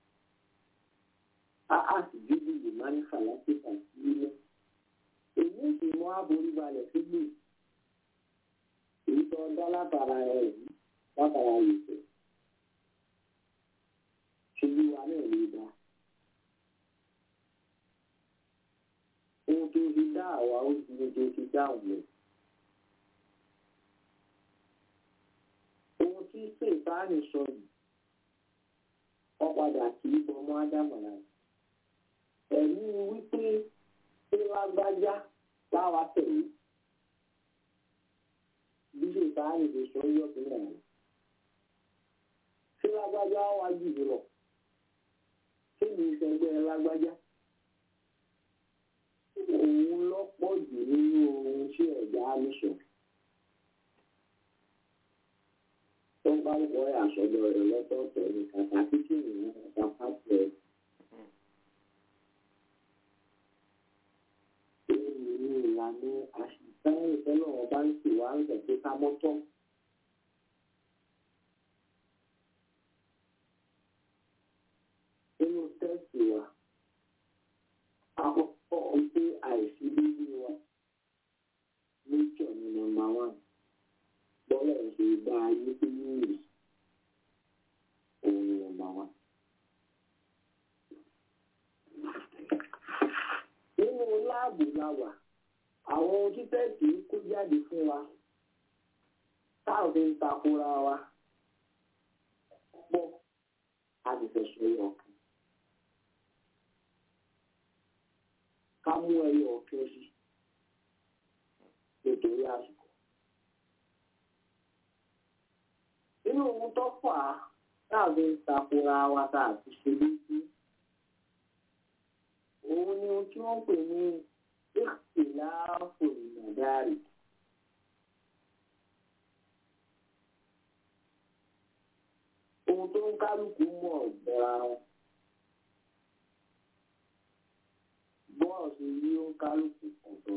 Speaker 8: a á sì dúdú yìí máa ní kàlákítà sílẹ̀. èyí sì mú aborí balẹ̀ sílẹ̀. èyí tó dá látara rẹ̀ yìí látara ìfẹ́. ṣubú wa náà lè dá. ohun tó fi dá àwa ó ju ohun tó fi dá òun lọ. ohun tí sèǹtàánì sọ yìí wọ́n padà kì í bọmọ ádámọ̀lá ẹ̀mí wípé ṣé lágbájá láwa tẹ̀lé bí sèǹtàánì sáárì lè sọ yọ sílẹ̀ rẹ̀. ṣé lágbájá wá jù mí lọ? ṣé mi ìṣẹ́gbẹ́ lágbájá? òun lọ́pọ̀ jù nínú ohun tí ẹ̀dá mi sọ. tó bá ń wọ àṣọjọ rẹ̀ lọ́tọ̀ọ̀tọ̀ ní kàkà kíkì ìrìn kàkà pàṣẹ. èyí ni ìlànà àṣìṣe ìfẹ́lẹ̀ wọn bá ń sì wá ń tẹ̀sí ká mọ́tọ́. nínú tẹ́sì wa àkọ́kọ́ pé àìsí bíbí wa nature ni nọ́mbà one bọ́lá ṣe bá ayé tó ní ìrì òun ni nọ́mbà one. nínú láàbù la wà àwọn ohun tí tẹ́sì kó jáde fún wa táwọn fi ń takora wa pọ̀ a sì fẹ́ sọ yọ ọ̀kan. ká mú ẹyọ ọ̀kẹ́ sí nítorí àsìkò. nínú ohun tó fà á láàbí ń takora wa tá a ti ṣe lójú òun ni ohun tí wọ́n ń pè ní ìkìláàfò ìmọ̀dárì. ohun tó ń kálukú mọ̀ ọ̀gbẹ́ra wọn. bọ́ọ̀sì yí ó ń kálukú ọ̀tọ̀.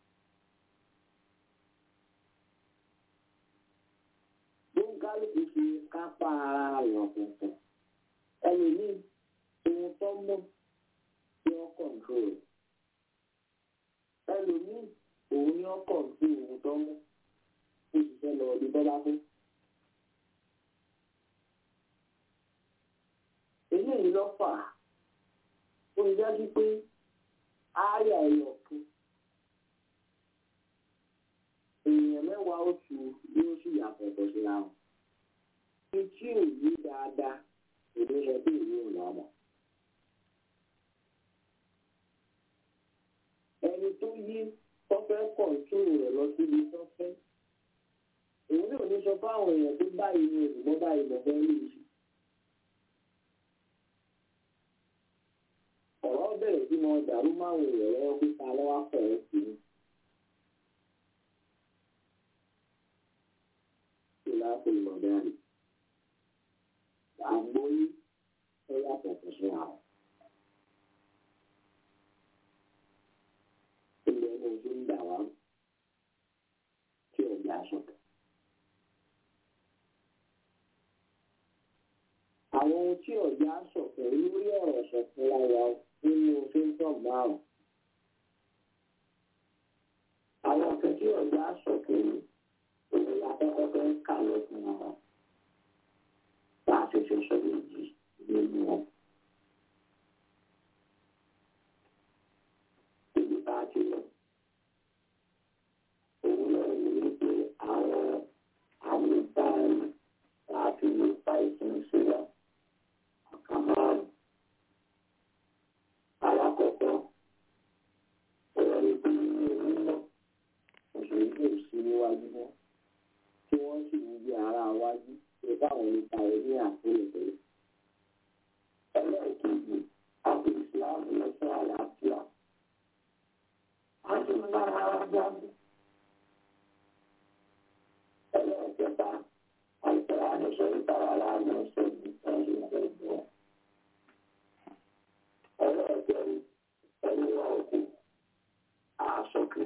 Speaker 8: bó ń kálukú fi kápá ara rẹ̀ ọ̀tọ̀ọ̀tọ̀. ẹlòmíì ohun tó mọ̀ ní ó kọ̀ǹtrol rẹ̀. ẹlòmíì òun ní ó kọ̀ǹtrol ohun tó mọ̀ ó ṣiṣẹ́ lọ ọdún tó bá fún. eléyìí ló fà á ó ń dájú pé ááyà ẹyọ kan èèyàn mẹ́wàá oṣù yóò sì yàtọ̀ ọ̀tọ̀ síra wọn. ní tí ò yí dáadáa èmi sọ pé èmi ò lọ́mọ. ẹni tó yí tọ́fẹ́ kọ̀ǹtúrò rẹ̀ lọ síbi tọ́fẹ́ òun náà ní sọ fáwọn èèyàn tó báyìí ní òṣùgbọ́n báyìí lọ́fẹ́ lè ṣe. ọ̀rọ̀ bẹ̀rẹ̀ sí mọ dàrú máwùn ìrẹ̀lẹ́ pípa lọ́wọ́ fẹ̀rẹ̀ sí i. ṣé láti lọ dárí? àgbóyí ẹ yàtọ̀ tó sí àwọn. ilẹ̀ ní ojú ń dà wá tí ọ̀gá sọ̀tọ̀. àwọn ohun tí ọ̀gá sọ̀tọ̀ lórí ọ̀rọ̀ sọ̀tọ̀ lára nínú fíńtọ̀n márùn. àwọn ọ̀sẹ̀ tí ọ̀gá sọ̀tọ̀ ní òun lákọ́kọ́ fẹ́ kà lọ fún wọn. bá a ṣe ṣe sọ méjì nínú wọn. ibi bá a ti lọ. òun náà ní wípé àwọn àmì báyìí láti lè fa ìsìn sílẹ̀. ọ̀kan márùn alákọ̀ọ́kọ́ ọ̀rọ̀ ìpè ní òun náà òṣèré kò sí níwájú mọ́ tí wọ́n sì ń gbé ara wájú pé báwọn nípa rẹ̀ ní àpòlẹ̀tẹ̀lẹ̀. ẹlẹ́ẹ̀kejì àti ìsìláàmù lọ́sọ̀ àlàáfíà a sì ń bá ara jáde. ẹlẹ́ẹ̀kẹta àìsàn àdìsọ ìtara láàmú ṣẹ́jú ẹ̀yìn ìgbẹ́jọ́. ẹlẹ́ẹ̀kẹrin ẹni ọkù àṣọkè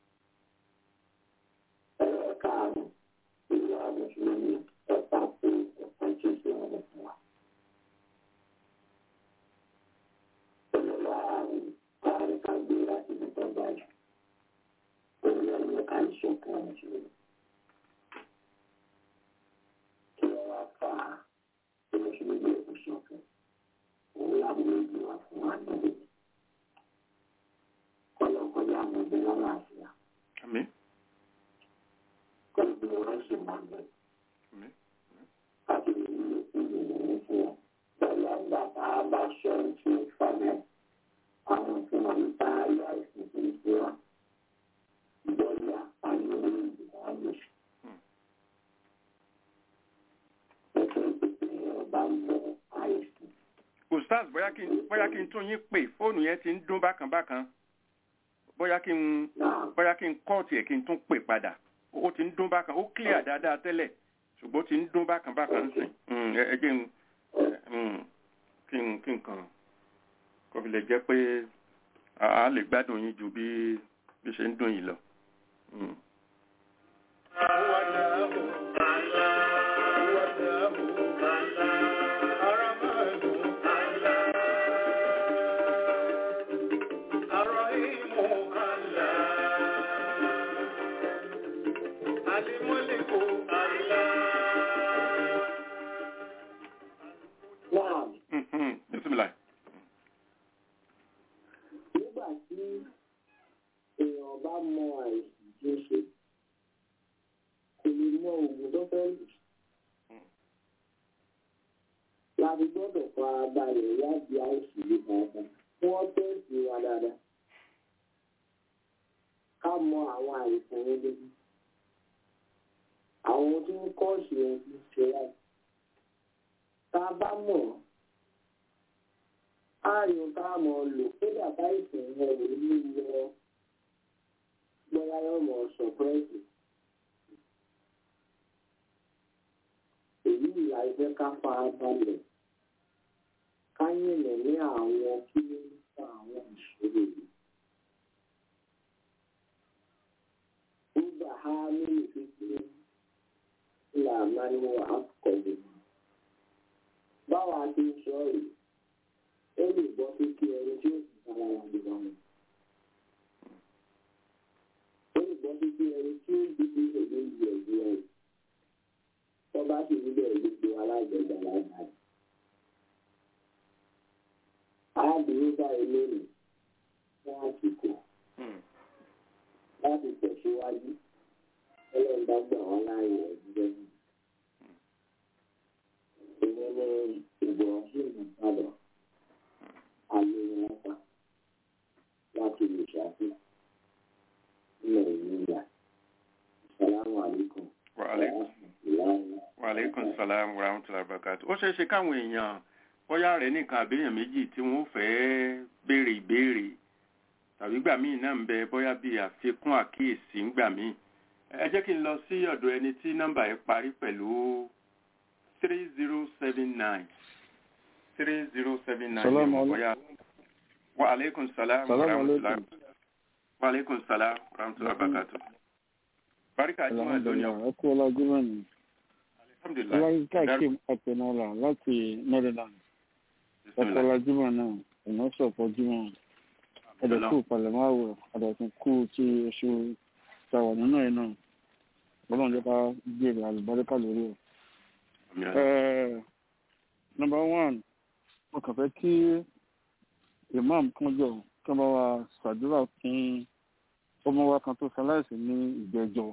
Speaker 8: ẹlẹ́ẹ̀karùn ìlú àmùsùlùmí ẹ̀ka pé ẹ̀ka tí ó wọn fún wa. olùlọ àrùn àrùn kan gbé láti ní tọ́gbà jù olùlọ ní àìsàn kan jù kí wọ́n wá fà á kí wọ́n sì gbé ìṣọ̀kan òun làwọn méjì wá fún wa níbi kọlọkọlọ àwọn ọdẹ lálàáfíà
Speaker 4: Àmín.
Speaker 8: kọlọkọ wọn sì máa bẹ
Speaker 4: Àmín.
Speaker 8: àti ìlú ìlú ìlú fún wọn pẹ̀lú ọgbà tá a bá ṣọ ìṣe ìfọlẹ àwọn tí wọn ń ta ayé àìsàn tó ń ṣe wọn ìjọba àyè orí ìdìbò àyè
Speaker 4: ustaz bóyá kí n bóyá kí n tún yín pè fóònù yẹn ti ń dún bákan bákan bóyá kí n bóyá kí n kọ́ọ̀tì ẹ̀ kí n tún pè padà ó ti ń dún bákan ó clear dáadáa tẹ́lẹ̀ ṣùgbọ́n ó ti ń dún bákan bákan sìn Mm, ẹ ẹ jẹ́ n mm, kí n kí n kàn kó fi lè jẹ́ pé a a lè gbádùn yín ju bí bí ṣe ń dùn yìí lọ. Mm.
Speaker 8: náà
Speaker 4: Mhm. Bismillah.
Speaker 8: nígbà tí èèyàn bá mọ àìsàn tó ṣe kò lè mọ oògùn tó fẹ́ lò. láti gbọ́dọ̀ fara balẹ̀ láti àìsàn yìí dáadáa kí wọ́n tẹ̀sí wa dáadáa. ká mọ àwọn àìsàn yẹn lójú. àwọn tí ń kọ́ sí ohun tí ń ṣe láì. tá a bá mọ̀ ọ́ ààyùn tá a mọ̀ lò kódà báyìí yẹn ò ní lọ bóyá yóò mọ̀ sọ̀pẹ́ẹ̀sì. èyí ìlà ẹgbẹ́ ká fara balẹ̀ ká yìnbọn ní àwọn kí ló ń fa àwọn ìṣòro yìí. nígbà ha nínú kékeré ńlá máa ń wọ àkọlù. báwa ti ń sọ yìí ó lè bọ́ sí kí ẹni tí ó sì sára wà lè wà wọn. ó lè bọ́ sí kí ẹni tí ó dìbò ìṣèlú ìlú ẹ̀dùn ẹ̀ tó bá sì rí bẹ́ẹ̀ gbogbo alágbègbè alágbà. arábìnrin báyìí lónìí fún àsìkò
Speaker 4: Mm.
Speaker 8: láti tẹ̀síwájú ẹlẹ́yìn bá gbà wọ́n láàyè ẹ̀dùn lẹ́yìn. ìyẹn ní ìgbọ̀nsẹ̀ ìbàdàn alóyinlọ́pàá láti lè ṣàfihàn ilẹ̀ ìyíyà. Assalamu alaikum.
Speaker 4: Wa alaikum.
Speaker 8: Ìlànà
Speaker 4: Wa alaikum salam wa rahmatullahi wa barakatuh. ó ṣeé ṣe káwọn èèyàn bóyá rẹ̀ nìkan àbẹ́yàn méjì tí wọ́n fẹ́ béèrè ìbéèrè tàbí gbà míì náà ń bẹ bóyá bíi àfikún àkíyèsí ń gbà míì. ẹ jẹ́ kí n lọ sí ọ̀dọ̀ ẹni tí nọ́mbà yẹn parí pẹ̀lú three zero seven nine three zero seven nine
Speaker 9: Salaam
Speaker 4: yẹn
Speaker 9: alaikum.
Speaker 4: bóyá. Wa alaikum salam wa
Speaker 9: Salaam
Speaker 4: rahmatullahi
Speaker 9: alaikum.
Speaker 4: wa alaikum salam wa rahmatullahi wa barakatuh. Barika Juma lónìí
Speaker 9: alhamdulilah
Speaker 4: o.
Speaker 9: ẹ kú ọlá jùmọ̀ ni
Speaker 4: Alhamdulillah.
Speaker 9: ọláyíká
Speaker 4: Dar-
Speaker 9: kim apẹnọlá láti maryland ẹ kú
Speaker 4: Bismillah.
Speaker 9: ọlá jùmọ̀ náà ìná sọ̀pọ̀ jùmọ̀ ẹ̀dẹ̀ kú palẹ̀mọ́ àwọ̀ àdàtún kú tí oṣù tàwà nínú ẹ̀ náà ọlọ́run jẹ́ ká gbèrè àlùbáríkà lórí ẹ̀.
Speaker 4: Àmín.
Speaker 9: Eh, number one mo kàn fẹ́ kí imam kan jọ kí wọ́n bá wa ṣàdúrà fún ọmọ wa kan tó ṣaláìsí ní ìgbẹ́jọ́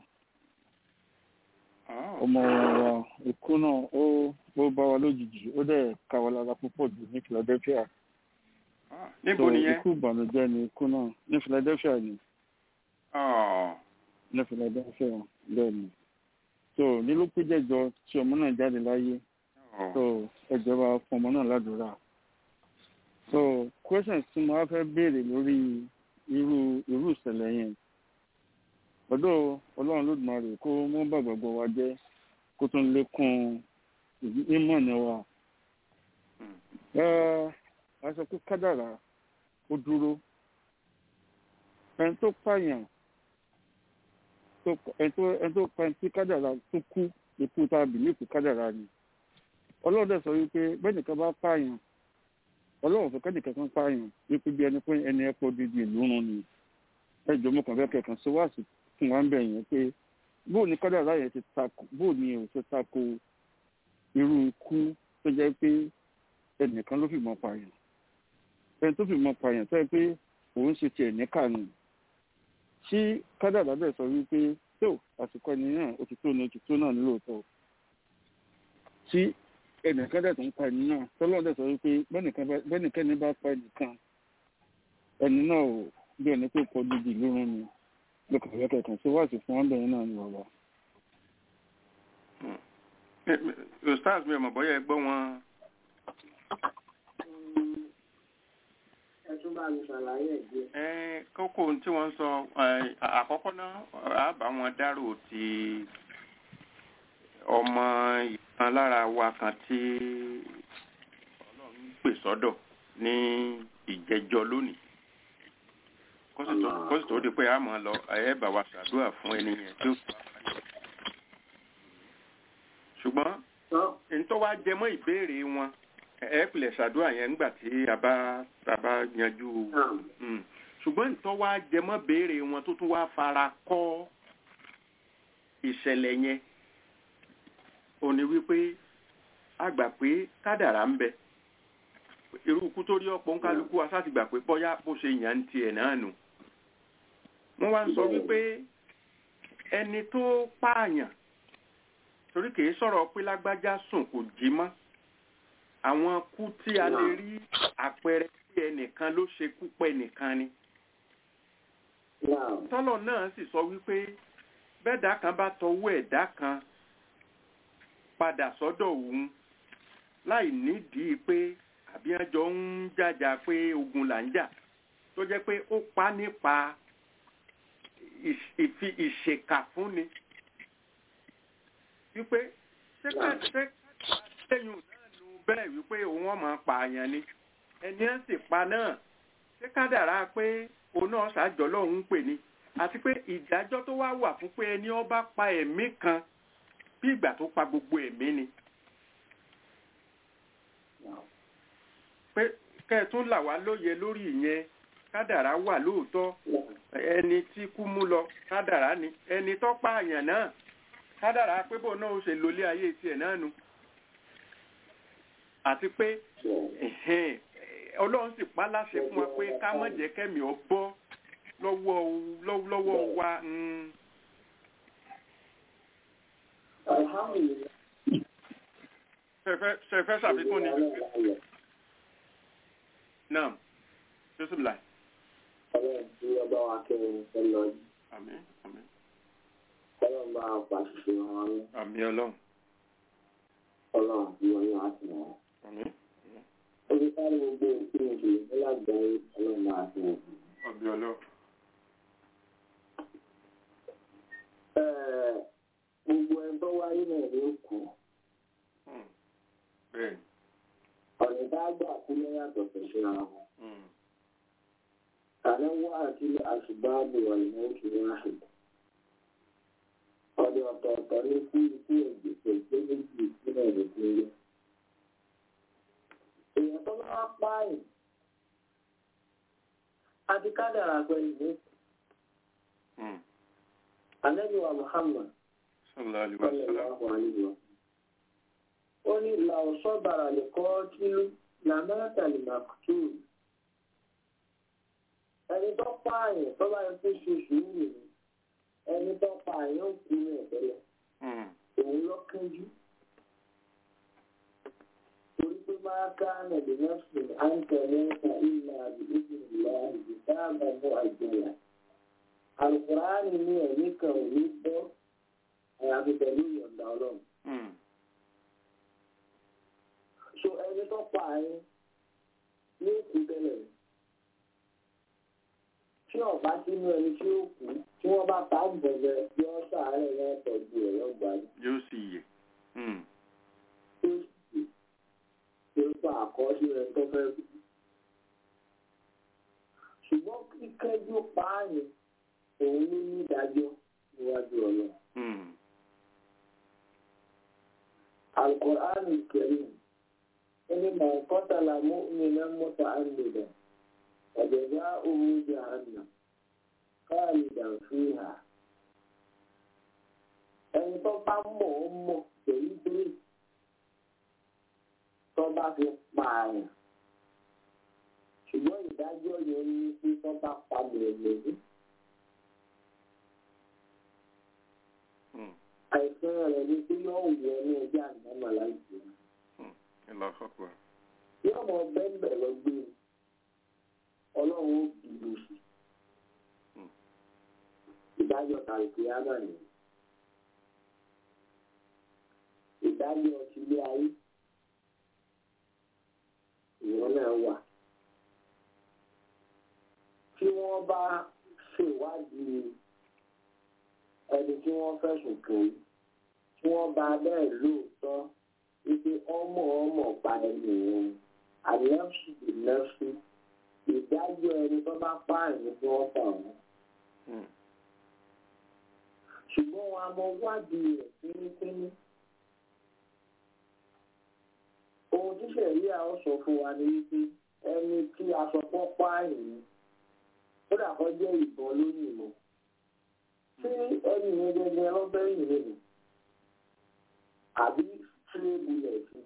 Speaker 4: Ah,
Speaker 9: ọmọ wa ikú náà ó ó bá wa lójijì ó dẹ̀ ká wa lára púpọ̀ jù ní philadelphia
Speaker 4: ah, Níbo
Speaker 9: So,
Speaker 4: nìyẹn?
Speaker 9: ikú ìbànújẹ́ ni ikú náà ní philadelphia ni
Speaker 4: Ah,
Speaker 9: ní philadelphia bẹ́ẹ̀ ni so nílùú péjẹjọ tí ọmọ náà jáde láyé
Speaker 4: oh.
Speaker 9: so ẹjọba fún ọmọ náà ládùúrà so questions tí mo wá fẹ́ béèrè lórí irú irú ìṣẹ̀lẹ̀ yẹn ọ̀dọ̀ ọlọ́run lódùmarè kó mú bàgbàgbọ́ wa jẹ́ kó tún lékún ìmọ̀ ní wa
Speaker 4: Hmm.
Speaker 9: Ẹ́, a sọ pé kádàrá ó dúró ẹni tó pààyàn tó ẹni tó ẹni tó pa ẹni tí kádàrá tó kú ikú tá a bìlífù kádàrá ni ọlọ́run dẹ̀ sọ wípé bẹ́ẹ̀ nìkan bá pààyàn ọlọ́run fẹ́ kẹ́nìkan kan pààyàn wípé bí ẹni pé ẹni ẹ̀pọ̀ dídì ìlú run ni ẹjọ́ mo kàn fẹ́ kẹ̀kan sí wáàsí fún wa ń bẹ̀ yẹn pé bóò ní kádàrá yẹn ti tako bóò ní ò ti tako irú ikú tó jẹ́ pé ẹnìkan ló fìmọ̀ pààyàn ẹni tó fìmọ̀ pààyàn tó yẹ pé òun ṣe tiẹ̀ ní kànú tí kádàrá bẹ̀ sọ wípé tó àsìkò ẹni náà ó ti tó ní ó ti tó náà ní lóòótọ́ tí ẹnìkan dẹ̀ tó ń pa ẹni náà tọ́lọ́ dẹ̀ sọ wípé bẹ́nìkẹ́ni bá pa ẹnìkan ẹni náà ò bí ẹni pé kọ dídì lórun ni lókè rẹ̀ kẹ̀kẹ́ sí wáàsí fún ọ́ndẹ̀yìn náà ní bàbá.
Speaker 4: Eh, eh, Ustaz mi ò mọ̀ bóyá ẹ gbọ́ wọn
Speaker 8: tún bá mi ṣàlàyé ẹ̀ díẹ̀.
Speaker 4: ẹ kókó ohun tí wọ́n ń sọ ẹ, àkọ́kọ́ náà á bá wọn dárò ti ọmọ ìkan lára wa kan tí ọlọ́run pè sọ́dọ̀ ní ìjẹjọ lónìí kó sì tó kó sì tó di pé a máa lọ ẹ bá wa ṣàdúrà fún ẹni yẹn tí ó fi wá kalẹ̀. ṣùgbọ́n ntọ́ wa jẹ mọ́ ìbéèrè wọn ẹ pilẹ̀ ṣàdúrà yẹn nígbà tí a bá a bá yanjú Mm. ṣùgbọ́n ntọ́ wa jẹ mọ́ béèrè wọn tó tún wá fara kọ́ ìṣẹ̀lẹ̀ yẹn ò ní wípé a gbà pé kádàrá ń bẹ irú ikú tó rí ọ̀pọ̀ nkálukú wa sáti gbà pé bọ́yá bó ṣe yàn ń tiẹ̀ náà nù wọ́n wá ń sọ wípé ẹni tó pààyàn torí kìí sọ̀rọ̀ pé lágbájá sùn kò jí mọ́ àwọn kú tí a lè rí àpẹẹrẹ tí ẹnìkan ló ṣe kú pẹ́ nìkan ni tọ́lọ̀ náà sì sọ wípé bẹ́ẹ̀dá kan bá tọwọ́ ẹ̀dá kan padà sọ́dọ̀ òun láì nídìí pé àbí ẹjọ́ ń jàjà pé ogun là ń jà tó jẹ́ pé ó pa nípa ìṣ- ìfi ìṣèkà fúnni wípé ṣé ká ṣé lẹ́yìn náà nu bẹ́ẹ̀ wípé òun ọmọ pààyàn ni ẹni ẹ̀ sì pa náà ṣé kádàrá pé òun náà ṣàjọ lọ́hùn ń pè ní àti pé ìdájọ́ tó wá wà fún pé ẹni ó bá pa ẹ̀mí kan bí ìgbà tó pa gbogbo ẹ̀mí ni pé kẹ́ẹ̀tún là wá lóye lórí ìyẹn kádàrá wà lóòótọ́ ẹni tí kú mú lọ kádàrá ni ẹni tó pààyàn náà kádàrá pé bò náà ó ṣe lólé ayé tiẹ̀ náà nu àti pé ẹ̀hẹ́n, ọlọ́run sì pa láṣẹ fún wa pé ká má jẹ́ kẹ́mi ọ bọ́ lọ́wọ́ lọ́wọ́ lọ́wọ́ wa mm,
Speaker 8: alhamdulilayi.
Speaker 4: ṣẹfẹ́ ṣẹfẹ́ ṣàfikún ni náà joseph lai
Speaker 8: ọlọ́run tí ọba wa kẹ́rin ẹ lọ yìí
Speaker 4: àmín àmín
Speaker 8: ọlọ́run bá wa pàṣẹ wọn ní
Speaker 4: àmín ọlọ́run
Speaker 8: ọlọ́run tí wọ́n yàn á sì wọ́n.
Speaker 4: àmín
Speaker 8: ó ti sáré gbogbo òkú ìdè nílágbàáyé ọlọ́run máa fi wọ́n.
Speaker 4: àmín ọlọ́run
Speaker 8: Ẹ̀ẹ́, gbogbo ẹni tó wáyé náà ló kù
Speaker 4: Mm, bẹ́ẹ̀ni
Speaker 8: ọ̀nà tá a gbà kú ló yàtọ̀ pẹ̀lú ara wọn.
Speaker 4: Mm,
Speaker 8: àná wá àti àṣùbáàbò ọ̀nà òkè wáhì. ọ̀dọ̀ ọ̀tọ̀ọ̀tọ̀ ní kú ikú ẹ̀gbẹ̀sẹ̀ gbé méjì ìpínlẹ̀ èdè tó yẹ. èèyàn tó bá wá pààyàn àti kádàrà pẹ̀lú ní
Speaker 4: mm.
Speaker 8: Ànábì wa Muhammad
Speaker 4: sallallahu alaihi wa sallam
Speaker 8: sallallahu alaihi wa ó ní làwọn sọ́bàrà lè kọ́ kílú làmẹ́ta lè máa kútù ẹni tó pààyàn tó bá yẹ kó ṣe sùúrù ni ẹni tó pààyàn ó kú ní ẹ̀tẹ́lẹ̀
Speaker 4: Mm,
Speaker 8: òun lọ kánjú torí pé máa ká nàbì nọ́ọ̀sìn à ń tẹ̀lé ẹ̀ka ìlà àbí ìdí ìlà àbí sáàbà mú àjẹyà alukuraani ní ẹ̀mí kan ò ní bọ́ àyàfi pẹ̀lú ìyọ̀ǹda ọlọ́run.
Speaker 4: mm,
Speaker 8: so ẹni tó pa àyín ní òkú tẹ́lẹ̀ tí ọba sínú ẹni tí ó kú tí wọ́n bá ta gbọ̀ngàn yọ sàárẹ̀ yẹn tọ́jú ẹ̀ yọ gbà ní
Speaker 4: yóò sì yẹ Mm,
Speaker 8: tó sì tí ó pa àkọsílẹ̀ tó fẹ́ kú. ṣùgbọ́n kíkẹ́jú pa àyín òun ló ní ìdájọ́ níwájú ọlọ́run.
Speaker 4: mm,
Speaker 8: القرآن الكريم إنما قتل مؤمنا متعمدا فجزاؤه جهنم خالدا فيها ẹni tó bá mọ̀ ọ́ mọ̀ pẹ̀lú pé tó bá fi pààyàn ṣùgbọ́n ìdájọ́ yẹn ní pé tó bá pa mọ̀lẹ́bí
Speaker 4: mm.
Speaker 8: àìsàn rẹ̀ ní pé yóò wọ ní ẹjẹ́ àgbàmọ̀ láìpẹ́.
Speaker 4: Allahu akbar.
Speaker 8: yóò mọ bẹ́ẹ̀ lọ gbé e ọlọ́run ó bìbò sí ìdájọ́ kàìkì ámà ni ìdájọ́ tilé ayé ìwọ náà wà wádìí ẹni tí wọ́n fẹ̀sùn kàn yìí tí wọ́n bá bẹ́ẹ̀ lóòótọ́ wípé ọmọ ọmọ pa ẹni yẹn àlẹ́fù ìlẹ́fù ìdájọ́ ẹni tó bá pààyàn tí wọ́n pa wọ́n. ṣùgbọ́n wọn a mọ wádìí rẹ̀ fínífíní. ohun tí sẹ̀rí àwọn sọ fún wa ni wípé ẹni tí aṣọ pọ́ pààyàn kódà kọ́ jẹ́ ìbọn lóyìn mọ́ tí ẹni yẹn gẹ́gẹ́ lọ́bẹ̀ yìí nínú àbí tílé bulẹ̀ sí.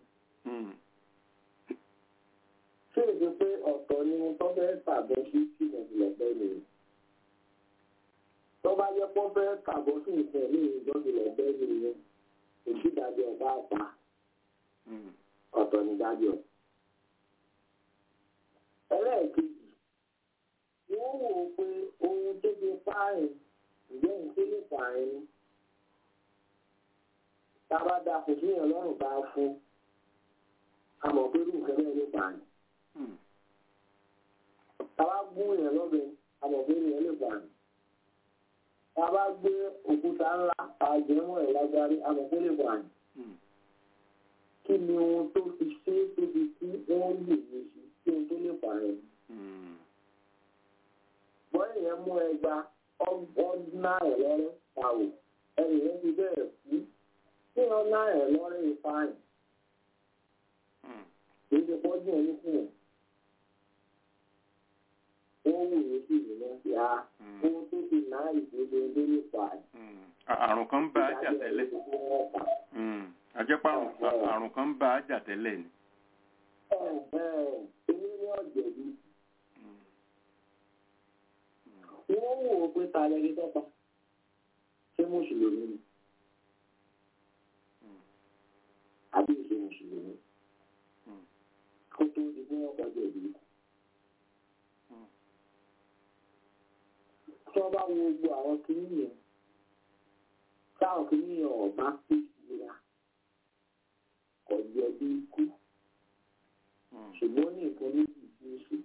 Speaker 8: ṣé èdè pé ọ̀tọ̀ ni tó fẹ́ tàbọ̀ sí tìmọ̀ ìlọ̀bẹ̀ nìyẹn. tó bá yẹ kó fẹ́ tàbọ̀ sí ìfẹ́ ní ìdọ́gbìlọ̀bẹ̀ nìyẹn kò sí ìdájọ́ ọba àpá ọ̀tọ̀ ní ìdájọ́. ẹlẹ́ẹ̀kejì wọ́n wò ó pé ohun tó fi pààyàn ǹjẹ́ ìpínlẹ̀ ìpààyàn ni tába da kò sí yàn lọ́rùn bá fún àmọ̀ pé irú nǹkan bẹ́ẹ̀ ló pààyàn. tába gún yàn lọ́bẹ̀ àmọ̀ pé yàn lè pààyàn. tába gbé òkúta ńlá àjẹmọ́ ẹ̀ lágbárí àmọ̀ pé lè pààyàn. kí ni ohun tó fi ṣe é tó fi kí wọ́n lè ní sí kí ohun tó lè pààyàn. bọ́ọ̀lù yẹn mú ẹgba ọgbọ́n náà ẹ̀ lọ́rẹ́ pàwọ̀ ẹnì yẹn ti bẹ̀rẹ̀ kú tí wọn náà ẹ lọrẹ ìfààyàn kìí ṣe pọ́jú ẹni fún wọn wọ́n wù ú sí ìlú náà sí a ohun tó fi náà ìdíje ẹgbẹ́ nípa ẹ̀.
Speaker 4: àrùn kan ń bá a jà tẹ́lẹ̀ àjẹpá àrùn kan ń bá a jà tẹ́lẹ̀ ni.
Speaker 8: èmi ní ọ̀jẹ̀bí wọ́n wù ú pé ta lẹni tọ́pa ṣé mùsùlùmí ni. àbí ìṣe mùsùlùmí kó tó di bí wọ́n kọjá ìbí. tí wọ́n bá wo gbogbo àwọn kìíní yẹn táwọn kìíní yẹn ọ̀bá pé ìlera kò jẹ́ bí ikú ṣùgbọ́n ní nǹkan méjì tí ó ṣe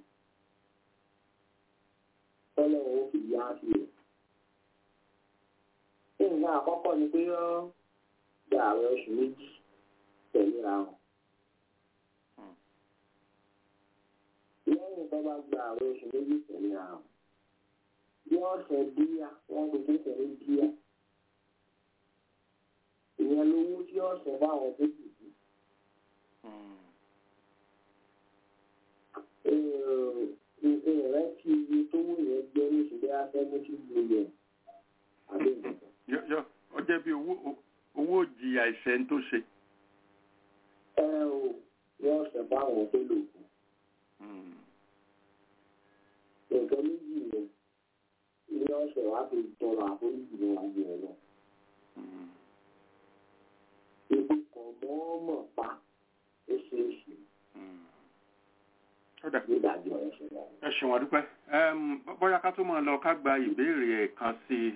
Speaker 8: tọ́lẹ̀ wọn ó fi yá sí rẹ̀. nǹkan àkọ́kọ́ ni pé ó gba àwọn oṣù méjì tẹ̀lé àwọn. lẹ́yìn tó bá gba àwọn oṣù méjì tẹ̀lé àwọn. yóò ṣe díà wọ́n kò tó tẹ̀lé díà. ìyẹn lówó tí yóò ṣe báwọn tó kù sí. ìrẹ́ kí iye tó wù yẹn gbé ní ìṣẹ̀lẹ̀ afẹ́mọ́tì mílíọ̀nù.
Speaker 4: yọ yọ ọ jẹ́ bí owó owó jìyà ìṣẹ́ tó ṣe
Speaker 8: ẹ o yóò ṣe báwọn tó lò kù. nǹkan méjì yẹn ilé ọ̀sẹ̀ wá fi tọrọ àforíjì níwájú ẹ̀ lọ. Ibi kan mọ́ọ́mọ̀ pa oṣooṣù. Nígbàjọ́ ẹ̀ṣẹ̀ náà.
Speaker 4: ẹ ṣeun àdúpẹ́ bóyá ká tó máa lọ ká gba ìbéèrè ẹ̀ kan sí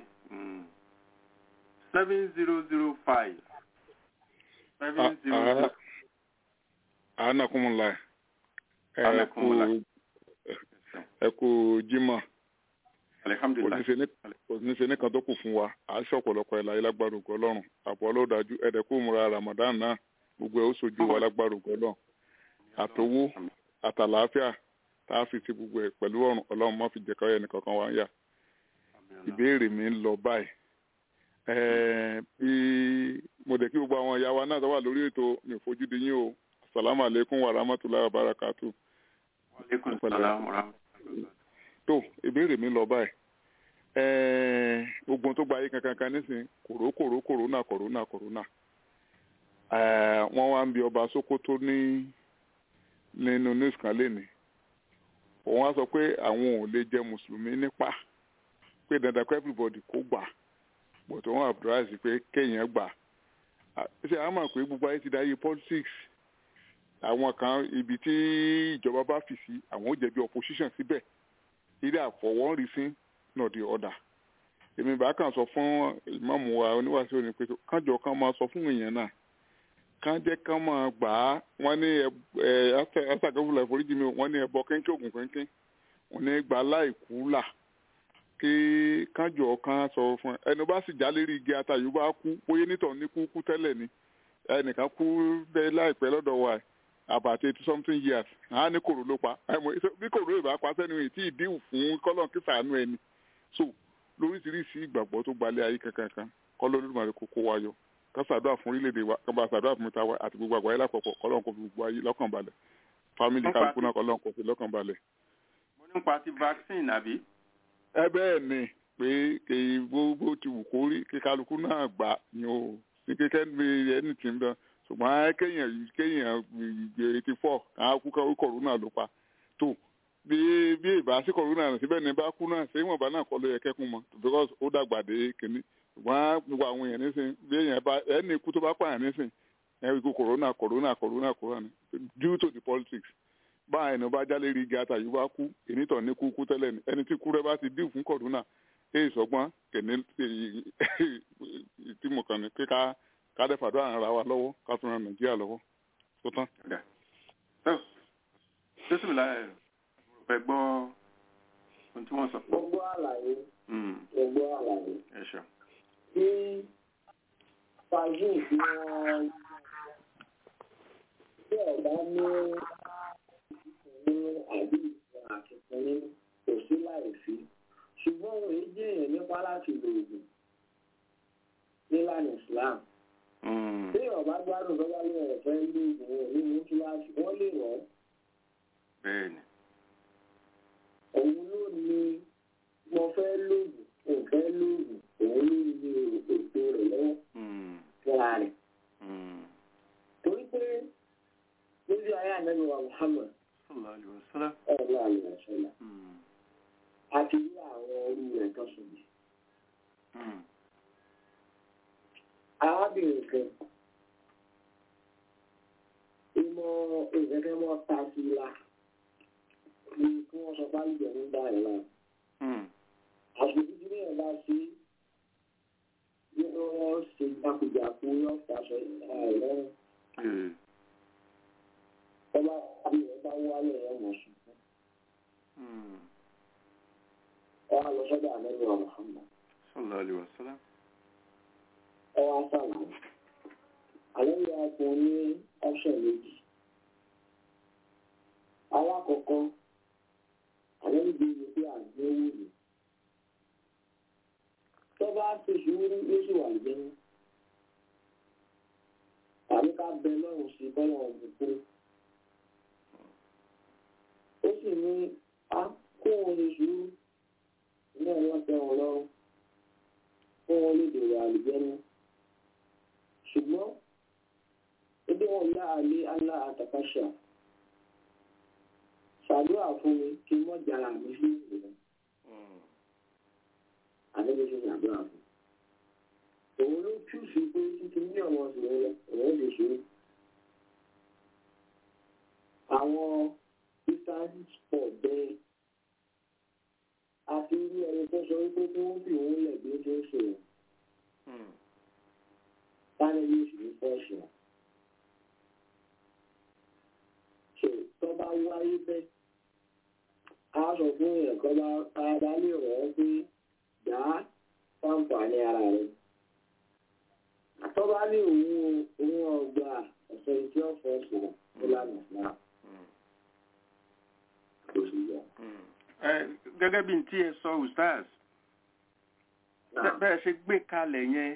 Speaker 4: seven zero zero five seven zero zero
Speaker 9: anakunmula ẹ kú ẹ kú jimá oníṣẹ́ nìkan tó kù fún wa à ń ṣọ̀pọ̀lọpọ̀ ẹ̀ láyé lágbára ògo ọlọ́run àpò ọlọ́dájú ẹ̀dẹ̀kú múra ramadan náà gbogbo ẹ̀ ó sojú wa lágbára ògo ọlọ́run àtowó àtàlàáfíà tá a fi ti gbogbo ẹ̀ pẹ̀lú ọ̀run ọlọ́run má fi jẹ̀kọ́ ẹnì kankan wá ń yà ìbéèrè mi ń lọ báyìí bí mo dẹ̀ kí gbogbo àwọn ìyá wa náà tó wà lórí ètò mi ò fojú di yín o asalaamu aleykum wa rahmatulahi wa barakatu.
Speaker 4: aleykum salaam wa rahmatulahi.
Speaker 9: tó ìbéèrè mi lọ báyìí gbogbo tó gba ayé kankan kan nísìnyí kòró kòró kòrónà kòrónà kòrónà wọ́n wá ń bi ọba sokoto ní nínú news kan lénìí òun á sọ pé àwọn ò lè jẹ mùsùlùmí nípa pé dandan kó everybody kó gbà but òun advise pé kéèyàn gbà ṣe àwọn mọ̀ pé gbogbo ayé ti dáyé politics àwọn kan ibi tí ìjọba bá fi sí àwọn ò jẹ̀bi opposition síbẹ̀ ilé àfọwọ́rí sí náà di ọ̀dà èmi bá kàn sọ fún ìmáàmù wa oníwàásù òní pé kájọ kan máa sọ fún èèyàn náà kán jẹ́ kán máa gbà á wọ́n ní ẹ ásàkẹ́fùlà ìforíjì mi wọ́n ní ẹbọ kéńké ògùn kéńké wọ́n ní gbà láìkú là kí kánjọ kan sọ fún ẹ ẹnu bá sì já lérí igi atayò bá kú bóyá nítọ̀ ní kú kú tẹ́lẹ̀ ni ẹnìkan kú bẹ́ẹ̀ láìpẹ́ lọ́dọ̀ wa ẹ̀ about eighty something years àá ní kòrò ló pa bí kòrò ìbá pa sẹ́nu èyí tí ìdíwù fún kọ́lọ̀ kí sàánú ẹni so lóríṣiríṣi ìgbàgbọ́ tó gbalẹ̀ ayé kankan kọ́lọ́ olódùmarè kó kó wa yọ ká ṣàdúrà fún orílẹ̀-èdè wa ká bá ṣàdúrà fún mẹ́ta wa àti gbogbo àgbáyé lápapọ̀ kọ́lọ́ kó fi gbogbo ayé lọ́kàn balẹ̀ fámìlì kálukú náà kọ́lọ́ kó fi lọ́kàn balẹ̀.
Speaker 4: mo nípa ti vaccine àbí.
Speaker 9: ẹ bẹ́ẹ̀ ni pé kí gbogbo ti wù kó rí kí kálukú náà gbà ni o ní kékeré ní ẹni tí ń bẹ ṣùgbọ́n kéèyàn kéèyàn eighty four àwọn kú káwé kọ̀rọ̀nà ló pa tó bí bí ìbá sí kọ̀rọ̀nà síbẹ̀ ní bá kú náà ṣé ìwọ̀nba náà kọ́ ló yẹ kẹ́kùn mọ́ because ó dàgbà dé kínní ṣùgbọ́n gbogbo àwọn èèyàn nísìn bí èèyàn bá ẹni ikú tó bá pààyàn nísìn ẹni ikú kọ̀rọ̀nà kọ̀rọ̀nà kọ̀rọ̀nà kọ̀rọ̀nà due to the politics bá ẹni bá jálè rí igi àtàyè bá kú ènìtàn ní kú kú tẹ́lẹ̀ ni ẹni tí kú rẹ bá ti dín fún kọ̀rọ̀nà èyí sọgbọ́n kẹ̀ní tí mo kàn ní kíká kádẹ fàdúrà ara wa lọ́wọ́ ká tún ran nàìjíríà lọ́wọ́ tó tán.
Speaker 4: jésù láyé fẹ́ gbọ́ ohun tí wọ́n sọ.
Speaker 8: gbogbo àlàyé gbogbo àlàyé.
Speaker 4: ẹ ṣe.
Speaker 8: tí fàájì tí wọ́n tí ọ̀gá ní ní àbí ìfún àkẹ́kọ̀ọ́ ní kò sí láì sí ṣùgbọ́n òun èyí jẹ́ èèyàn nípa láti lo oògùn nílànà Islam tí ọba gbádùn tó bá lóun ọ̀fẹ́ ní ìgbìmọ̀ nínú kíláàsì wọ́n lè wọ́n.
Speaker 4: bẹ́ẹ̀ni.
Speaker 8: òun ló ní mo fẹ́ lóògùn òun fẹ́ lóògùn òun ló ní ètò rẹ̀ lọ́wọ́ fúnra rẹ̀. torí pé níbi ayé ànábi wa Muhammad
Speaker 4: sallallahu alaihi wasallam.
Speaker 8: ọ̀la àlùmọ̀ṣọ́lá àti rí àwọn orí rẹ̀ tó sùn yìí arábìnrin kan ìmọ̀ ìrẹ́kẹ́ mọ́ ta sí la ní kí wọ́n sọ bá ìjọ ní bá ẹ̀ náà. àsìkò títí ní ẹ̀ bá sí yóò wọ́n ṣe jákujàku yóò fàṣọ ẹ̀ lọ́rùn. ọba àbí ẹ̀ bá wálé ẹ̀ mọ̀ ṣùgbọ́n. wọ́n á lọ sọ́dọ̀ àlẹ́ wa Muhammad.
Speaker 4: sallallahu alaihi wasallam
Speaker 8: ọwọ́ àtàwọn àlẹ́yìn ọkùn ní ọ́pṣọ̀n méjì alákọ̀ọ́kọ́ àlẹ́yìn bí i pé àgbẹ̀wò ni tó bá ṣe sùúrù lóṣù wà lẹ́nu tàbí ká bẹ lọ́rùn sí bọ́lá ọ̀gbìn ó sì ní a kó wọn lè sùúrù ní ọ̀wọ́ tẹ wọn lọ́rùn kó wọn lè dèrò àlùjẹ́nu ṣùgbọ́n ebi wọn yá alẹ́ alá àtàkàṣà ṣàdúrà fún mi kí n mọ́ jara mi sí ìrìn àdébí sí ṣàdúrà fún òun ló tú sí pé títí ní ọmọ ìṣòro rẹ òun lè ṣe àwọn eastern sport bẹ́ẹ̀ àti irú ẹni tó sọ wípé kí wọ́n fi òun lẹ̀ bí ó ṣe ń ṣe òun sáré yóò sì ní fọ́ọ̀ṣì wọn. ṣe tó bá wáyé bẹ́ẹ̀ á sọ fún èèyàn kan bá ara lè rọ̀ ọ́ pé dá fáǹfààní ara rẹ̀. tó bá ní òun òun ọgbà ọ̀sẹ̀ tí ó fọ́ọ̀ṣì wọn ó lánàá náà. kò sí yọ.
Speaker 4: gẹ́gẹ́ bí n tí ẹ sọ ustaz bẹ́ẹ̀ ṣe gbé kalẹ̀ yẹn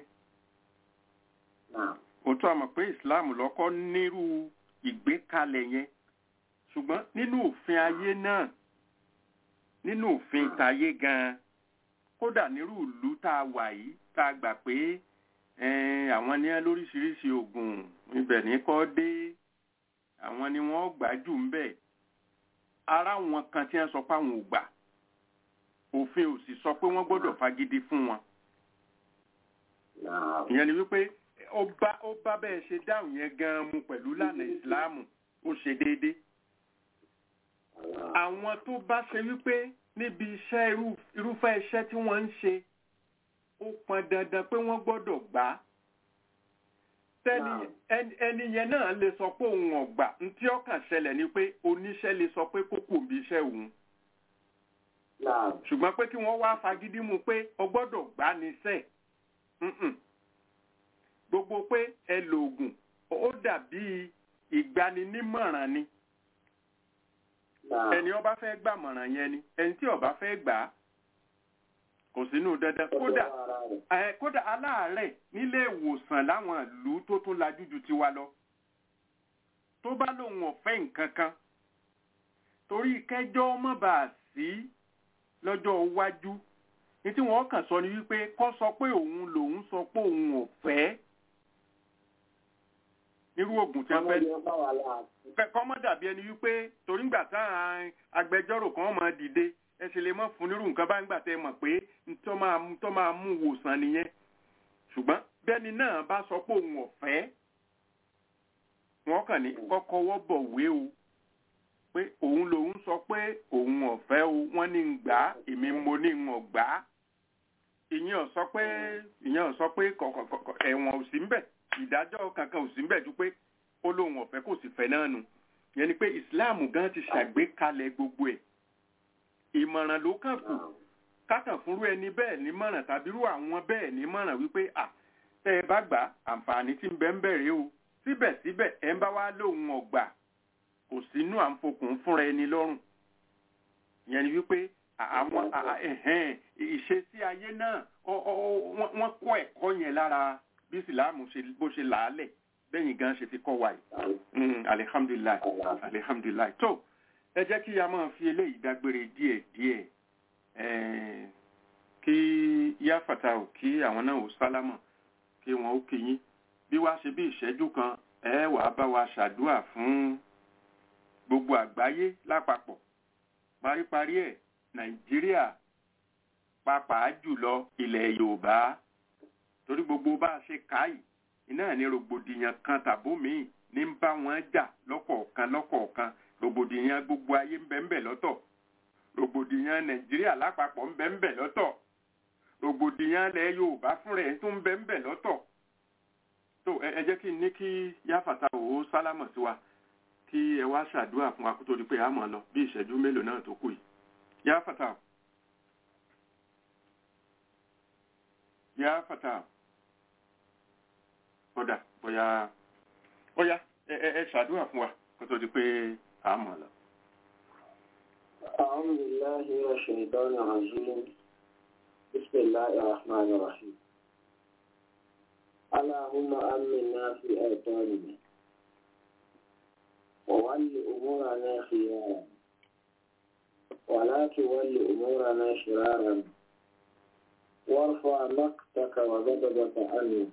Speaker 4: òtún àmọ̀ pé islam lọ́kọ́ nírú ìgbékalẹ̀ yẹn ṣùgbọ́n nínú òfin ayé náà nínú òfin tayé gan-an kódà nírú ìlú tá a wà yìí tá a gbà pé àwọn ní lóríṣiríṣi oògùn ibẹ̀ ní kọ́ dé àwọn ni wọ́n gbà jù ń bẹ̀ ara wọn kan tí wọ́n sọ pé àwọn ò gbà òfin ò sì sọ pé wọ́n gbọ́dọ̀ fagídí fún wọn ìyẹn ni wípé ó bá ó bá bẹ́ẹ̀ ṣe dáhùn yẹn gan-an mu pẹ̀lú lànà ìsìláàmù ó ṣe déédéé. àwọn tó bá ṣe wípé níbi iṣẹ́ irúfẹ́ iṣẹ́ tí wọ́n ń ṣe ó pọn dandan pé wọ́n gbọ́dọ̀ gbà á. tẹ́ni ẹni yẹn náà lè sọ pé òun ọ̀gbà ntí ọkàn ṣẹlẹ̀ ni pé oníṣẹ́ lè sọ pé kókò bí iṣẹ́ òun. ṣùgbọ́n pé kí wọ́n wá fagídí mu pé o gbọ́dọ̀ gbá ní sẹ́ẹ̀ Mm-mm. gbogbo pé ẹ lo oògùn ó dàbí ìgbaninímọ̀ràn ni ẹni ó bá fẹ́ gbàmọ̀ràn yẹn ni ẹni tí ó bá fẹ́ gbà á kò sínú dandan kódà ẹ kódà aláàárẹ̀ nílé ìwòsàn láwọn ìlú tó tún lajú ju tiwa lọ tó bá lóun ọ̀fẹ́ nǹkan kan torí kẹjọ́ mọ́ bá a sí lọ́jọ́ iwájú ní tí wọ́n kàn sọ ni wípé kọ́ sọ pé òun lòun sọ pé òun ò fẹ́ irú oògùn tí wọ́n fẹ́ kọ́ mọ́ dàbí ẹni wípé torí ńgbà táwọn agbẹjọ́rò kan máa dìde ẹ ṣe lè mọ́ fún nírú nǹkan bá ń gbà tẹ́ mọ̀ pé tó máa tó máa mú wòsàn nìyẹn ṣùgbọ́n bẹ́ni náà bá sọ pé òun ò fẹ́ wọ́n kàn ní kọ́kọ́ wọ́ bọ̀ wé o pé òun lòun sọ pé òun ò fẹ́ o wọ́n ní ń gbà á èmi mo ní ń gbà á ìyẹn ò sọ pé ìyẹn ò sọ pé kọ̀kọ̀kọ̀ ẹ̀wọ̀n ò sí ń bẹ̀ ìdájọ́ kankan ò sí ń bẹ̀ ju pé ó lóun ò fẹ́ kò sì fẹ́ náà nù yẹn ni pé ìsìláàmù gan ti ṣàgbékalẹ̀ gbogbo ẹ̀ ìmọ̀ràn ló kàn kù kákàn fúnrú ẹni bẹ́ẹ̀ nímọ̀ràn tàbí rú àwọn bẹ́ẹ̀ nímọ̀ràn wípé à tẹ́ ẹ bá gbà àǹfààní tí ń bẹ ń bẹ̀rẹ̀ o síbẹ̀síbẹ̀ ẹ ń bá wá lóun ọ̀gbà kò sínú à ń fokùn fúnra ẹni lọ́rùn ìyẹn ni wípé àwọn ìṣesí ayé náà wọ́n kọ́ ẹ̀kọ́ yẹn lára bí ìsìláàmù bó ṣe làálẹ̀ bẹ́yìn gan ṣe fi kọ́ wa yìí alihamdulilayi alihamdulilayi tó ẹ jẹ́ kí a máa fi eléyìí dágbére díẹ̀ díẹ̀ kí yáfàtà ò kí àwọn náà ò sálámọ̀ kí wọ́n ó kí yín bí wàá ṣe bí ìṣẹ́jú kan ẹ wàá bá wa ṣàdúà fún gbogbo àgbáyé lápapọ̀ paríparí ẹ̀ nàìjíríà pàápàá jùlọ ilẹ̀ yorùbá torí gbogbo bá a ṣe káyì iná ní rògbòdìyàn kan tàbó míì ní ń bá wọn jà lọ́kọ̀ọ̀kan lọ́kọ̀ọ̀kan rògbòdìyàn gbogbo ayé ń bẹ ń bẹ lọ́tọ̀ rògbòdìyàn nàìjíríà lápapọ̀ ń bẹ ń bẹ lọ́tọ̀ rògbòdìyàn ilẹ̀ yorùbá fúnra ẹ̀ tó ń bẹ ń bẹ lọ́tọ̀ tó ẹ jẹ́ kí n ní kí yáfàtà òwò sálámọ̀ sí wa kí ẹ wá ṣàdúrà fún wa kó tó di pé a mọ̀ lọ bí ìṣẹ́jú mélòó náà tó kù yìí yáfàtà yáfàtà ọ̀dà bóyá bóyá ẹ ẹ ṣàdúrà fún wa kó tó di pé a mọ̀ lọ.
Speaker 8: أعوذ بالله من الشيطان الرجيم بسم الله الرحمن الرحيم اللهم آمنا في أوطاننا وول أمورنا خيارا ولا تول أمورنا شرارا وارفع مقتك وغضبك عنا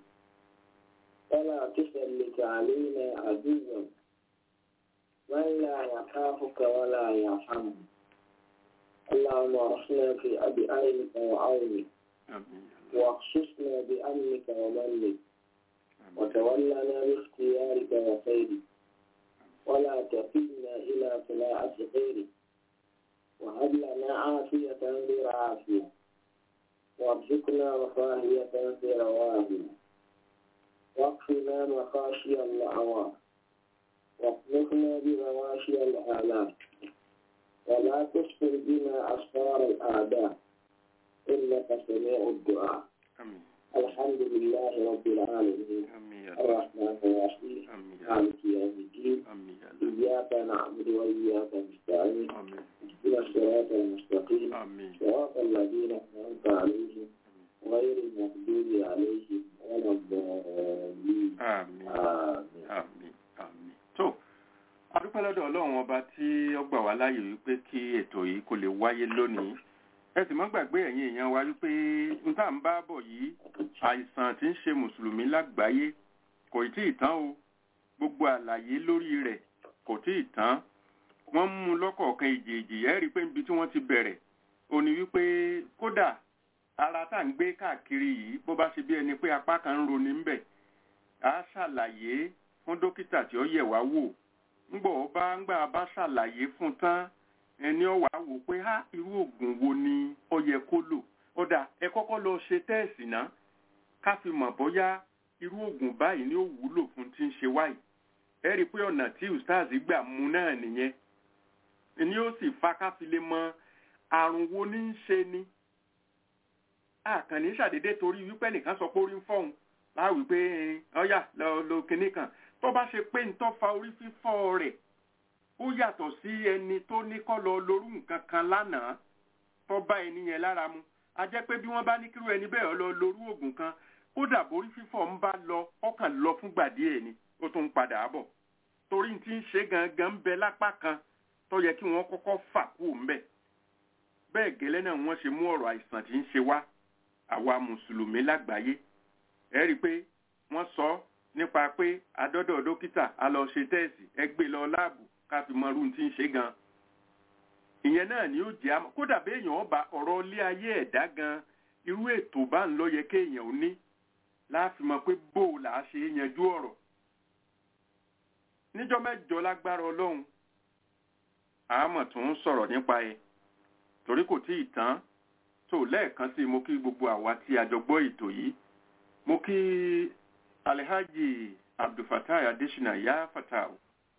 Speaker 8: ولا تسلط علينا عدوا من لا يخافك ولا يرحمه اللهم ارحمنا في بأعينك وعونك واخصصنا بأمنك ومنك وتولنا باختيارك وخيرك ولا تقلنا إلى طلاعة غيرك وهب لنا عافية غير عافية وارزقنا رفاهية في رواهنا واكفنا مخاشي الأعوام واخلقنا بمواشي الآلام ولا تسفر بنا أسفار الأعداء إنك سميع الدعاء الحمد لله رب العالمين الرحمن الرحيم مالك يوم الدين إياك نعبد وإياك نستعين اهدنا الصراط المستقيم صراط الذين أنعمت عليهم غير المغضوب عليهم ولا الضالين
Speaker 4: آمين آمين tó adúpẹ́ lọ́dọ̀ ọlọ́run ọba tí ó gbà wá láàyè wípé kí ètò yìí kò lè wáyé lónìí ẹ sì mọ́ gbàgbé ẹ̀yin èèyàn wa wípé n tá à ń bá bọ̀ yìí àìsàn tí ń ṣe mùsùlùmí lágbàáyé kò tí ì tán o gbogbo àlàyé lórí rẹ̀ kò tí ì tán wọ́n mú un lọ́kọ̀ọ̀kan ìjèèjì ẹ̀ rí i pé níbi tí wọ́n ti bẹ̀rẹ̀ ò ní wípé kódà ara tá à ń gbé káàkiri yìí bó bá ṣe bí ẹni pé apá kan ń roni ńbẹ̀ á ṣàlàyé fún dókítà tí ó yẹ̀ wá wò ńgbọ̀ ó bá ńgbà bá ṣàlàyé fún tán ẹni ó wá wò pé á irú oògùn wo ni ó yẹ kó lò ó dà ẹ kọ́kọ́ lọ ṣe tẹ́ẹ̀sì náà ká fi mọ̀ bóyá irú oògùn báyìí ni ó wúlò fún tí ń ṣe wáyìí ẹ rí i pé ọ̀nà tí ustaz gbà mú náà nìyẹn ni ó sì fa ká fi lè mọ àrùn wo ní í ṣe ni àkànní ṣàdédé torí wípé nìkan sọ pé orí ń fọ́hun láwìí pé ọyà lọ lo kinní kan tó bá ṣe pé ń tọ́ fa orí fífọ́ rẹ̀ ó yàtọ̀ sí ẹni tó ní kọ́ lọ lórú nǹkan kan lánàá tó bá ẹni yẹn lára mu a jẹ́ pé bí wọ́n bá ní kírú ẹni bẹ́ẹ̀ lọ lórú oògùn kan kódà borí fífọ́ ń bá lọ ọkàn lọ fúngbà díẹ̀ ni ó tún ń padà bọ̀ torí tí ń ṣe gangan ń bẹ lápá kan tó yẹ kí wọ́n kọ́kọ́ fà kú ń bẹ̀ bẹ́ẹ̀ gẹ́lẹ́ náà wọ́n ṣe mú ọ̀rọ̀ àìsàn tí ń ṣe wá àwa mùsùlùmí lágbàáyé ẹ rí i pé wọ́n sọ nípa pé adọ́dọ̀ dókítà a lọ ṣe tẹ́ẹ̀sì ẹ gbé lọ láàbù ká fi mọ irú tí ń ṣe gan ìyẹn náà ni ó jẹ́ àmọ́ kódà béèyàn ọba ọ̀rọ̀ ilé ayé ẹ̀dá gan irú ètò bá ń lọ yẹ kéèyàn ó ní láàfin mọ̀ pé bó o là á ṣe yanjú ọ̀rọ̀ níjọ́ mẹ́jọ lágbára ọlọ́run àmọ́ tó ń sọ̀rọ̀ nípa ẹ̀ torí kò tí ì tán tó lẹ́ẹ̀kan sí mo kí gbogbo àwa tí a jọ gbọ́ ètò yìí mo kí alhaji abdulfatai adesina ya fatau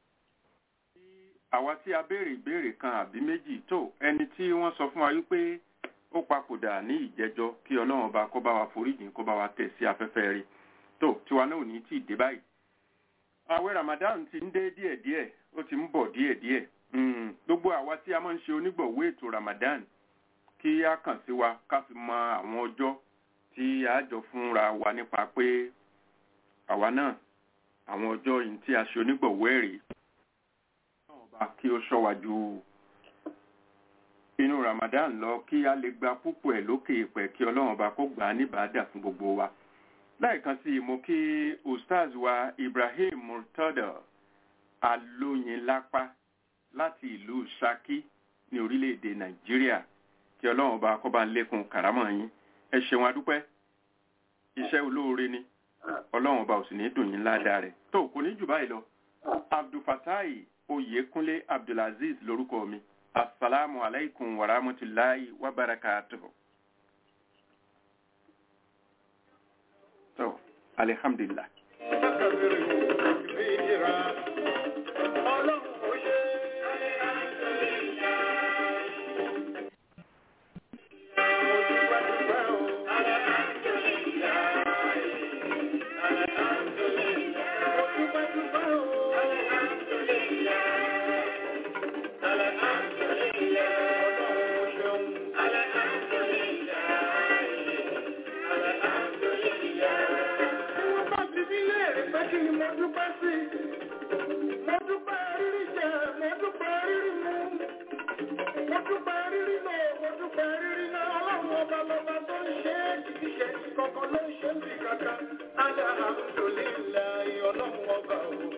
Speaker 4: àwa tí a béèrè ìbéèrè kan àbí méjì tó ẹni tí wọ́n sọ fún wa wípé ó papòdà ní ìjẹjọ kí ọlọ́run ọba kó bá wa foríjìn kó bá wa tẹ̀ sí afẹ́fẹ́ rí tó tiwa náà ò ní tí ì dé báyìí àwẹ̀ ramadan ti ń dé díẹ̀díẹ̀ ó ti ń bọ̀ díẹ̀díẹ̀ gbogbo àwa tí a máa ń ṣe onígbọ̀wé ètò ramadan kí a kàn sí wa ká fi mọ àwọn ọjọ́ tí a jọ fúnra wa nípa pé àwa náà àwọn ọjọ́ yìí tí a ṣe onígbọ̀wé rèé ọba kí ó ṣọ́ wa ju inú ramadan lọ kí a lè gba púpọ̀ ẹ̀ lókè ìpẹ́ kí ọlọ́run ọba kó gbà á níbàádà fún gbogbo wa lẹ́ẹ̀kan sí mo kí ustaz wa ibrahim murtada alóyinlápá láti ìlú saki ní orílẹ̀-èdè nàìjíríà kí ọlọ́run ọba kó bá ń lékun kàrámọ̀ yín ẹ ṣeun adúpẹ́ iṣẹ́ olóore ni ọlọ́run ọba ò sì ní dùn yín ládàá rẹ̀ tó kò ní jù báyìí lọ abdulfatai oyèkúnlé abdulaziz lórúkọ mi asalaamu alaykum wa rahmatulahi wa barakatuhu. so alihamdulilah.
Speaker 2: Alhamdulillah, ọlọ́run ọba òun.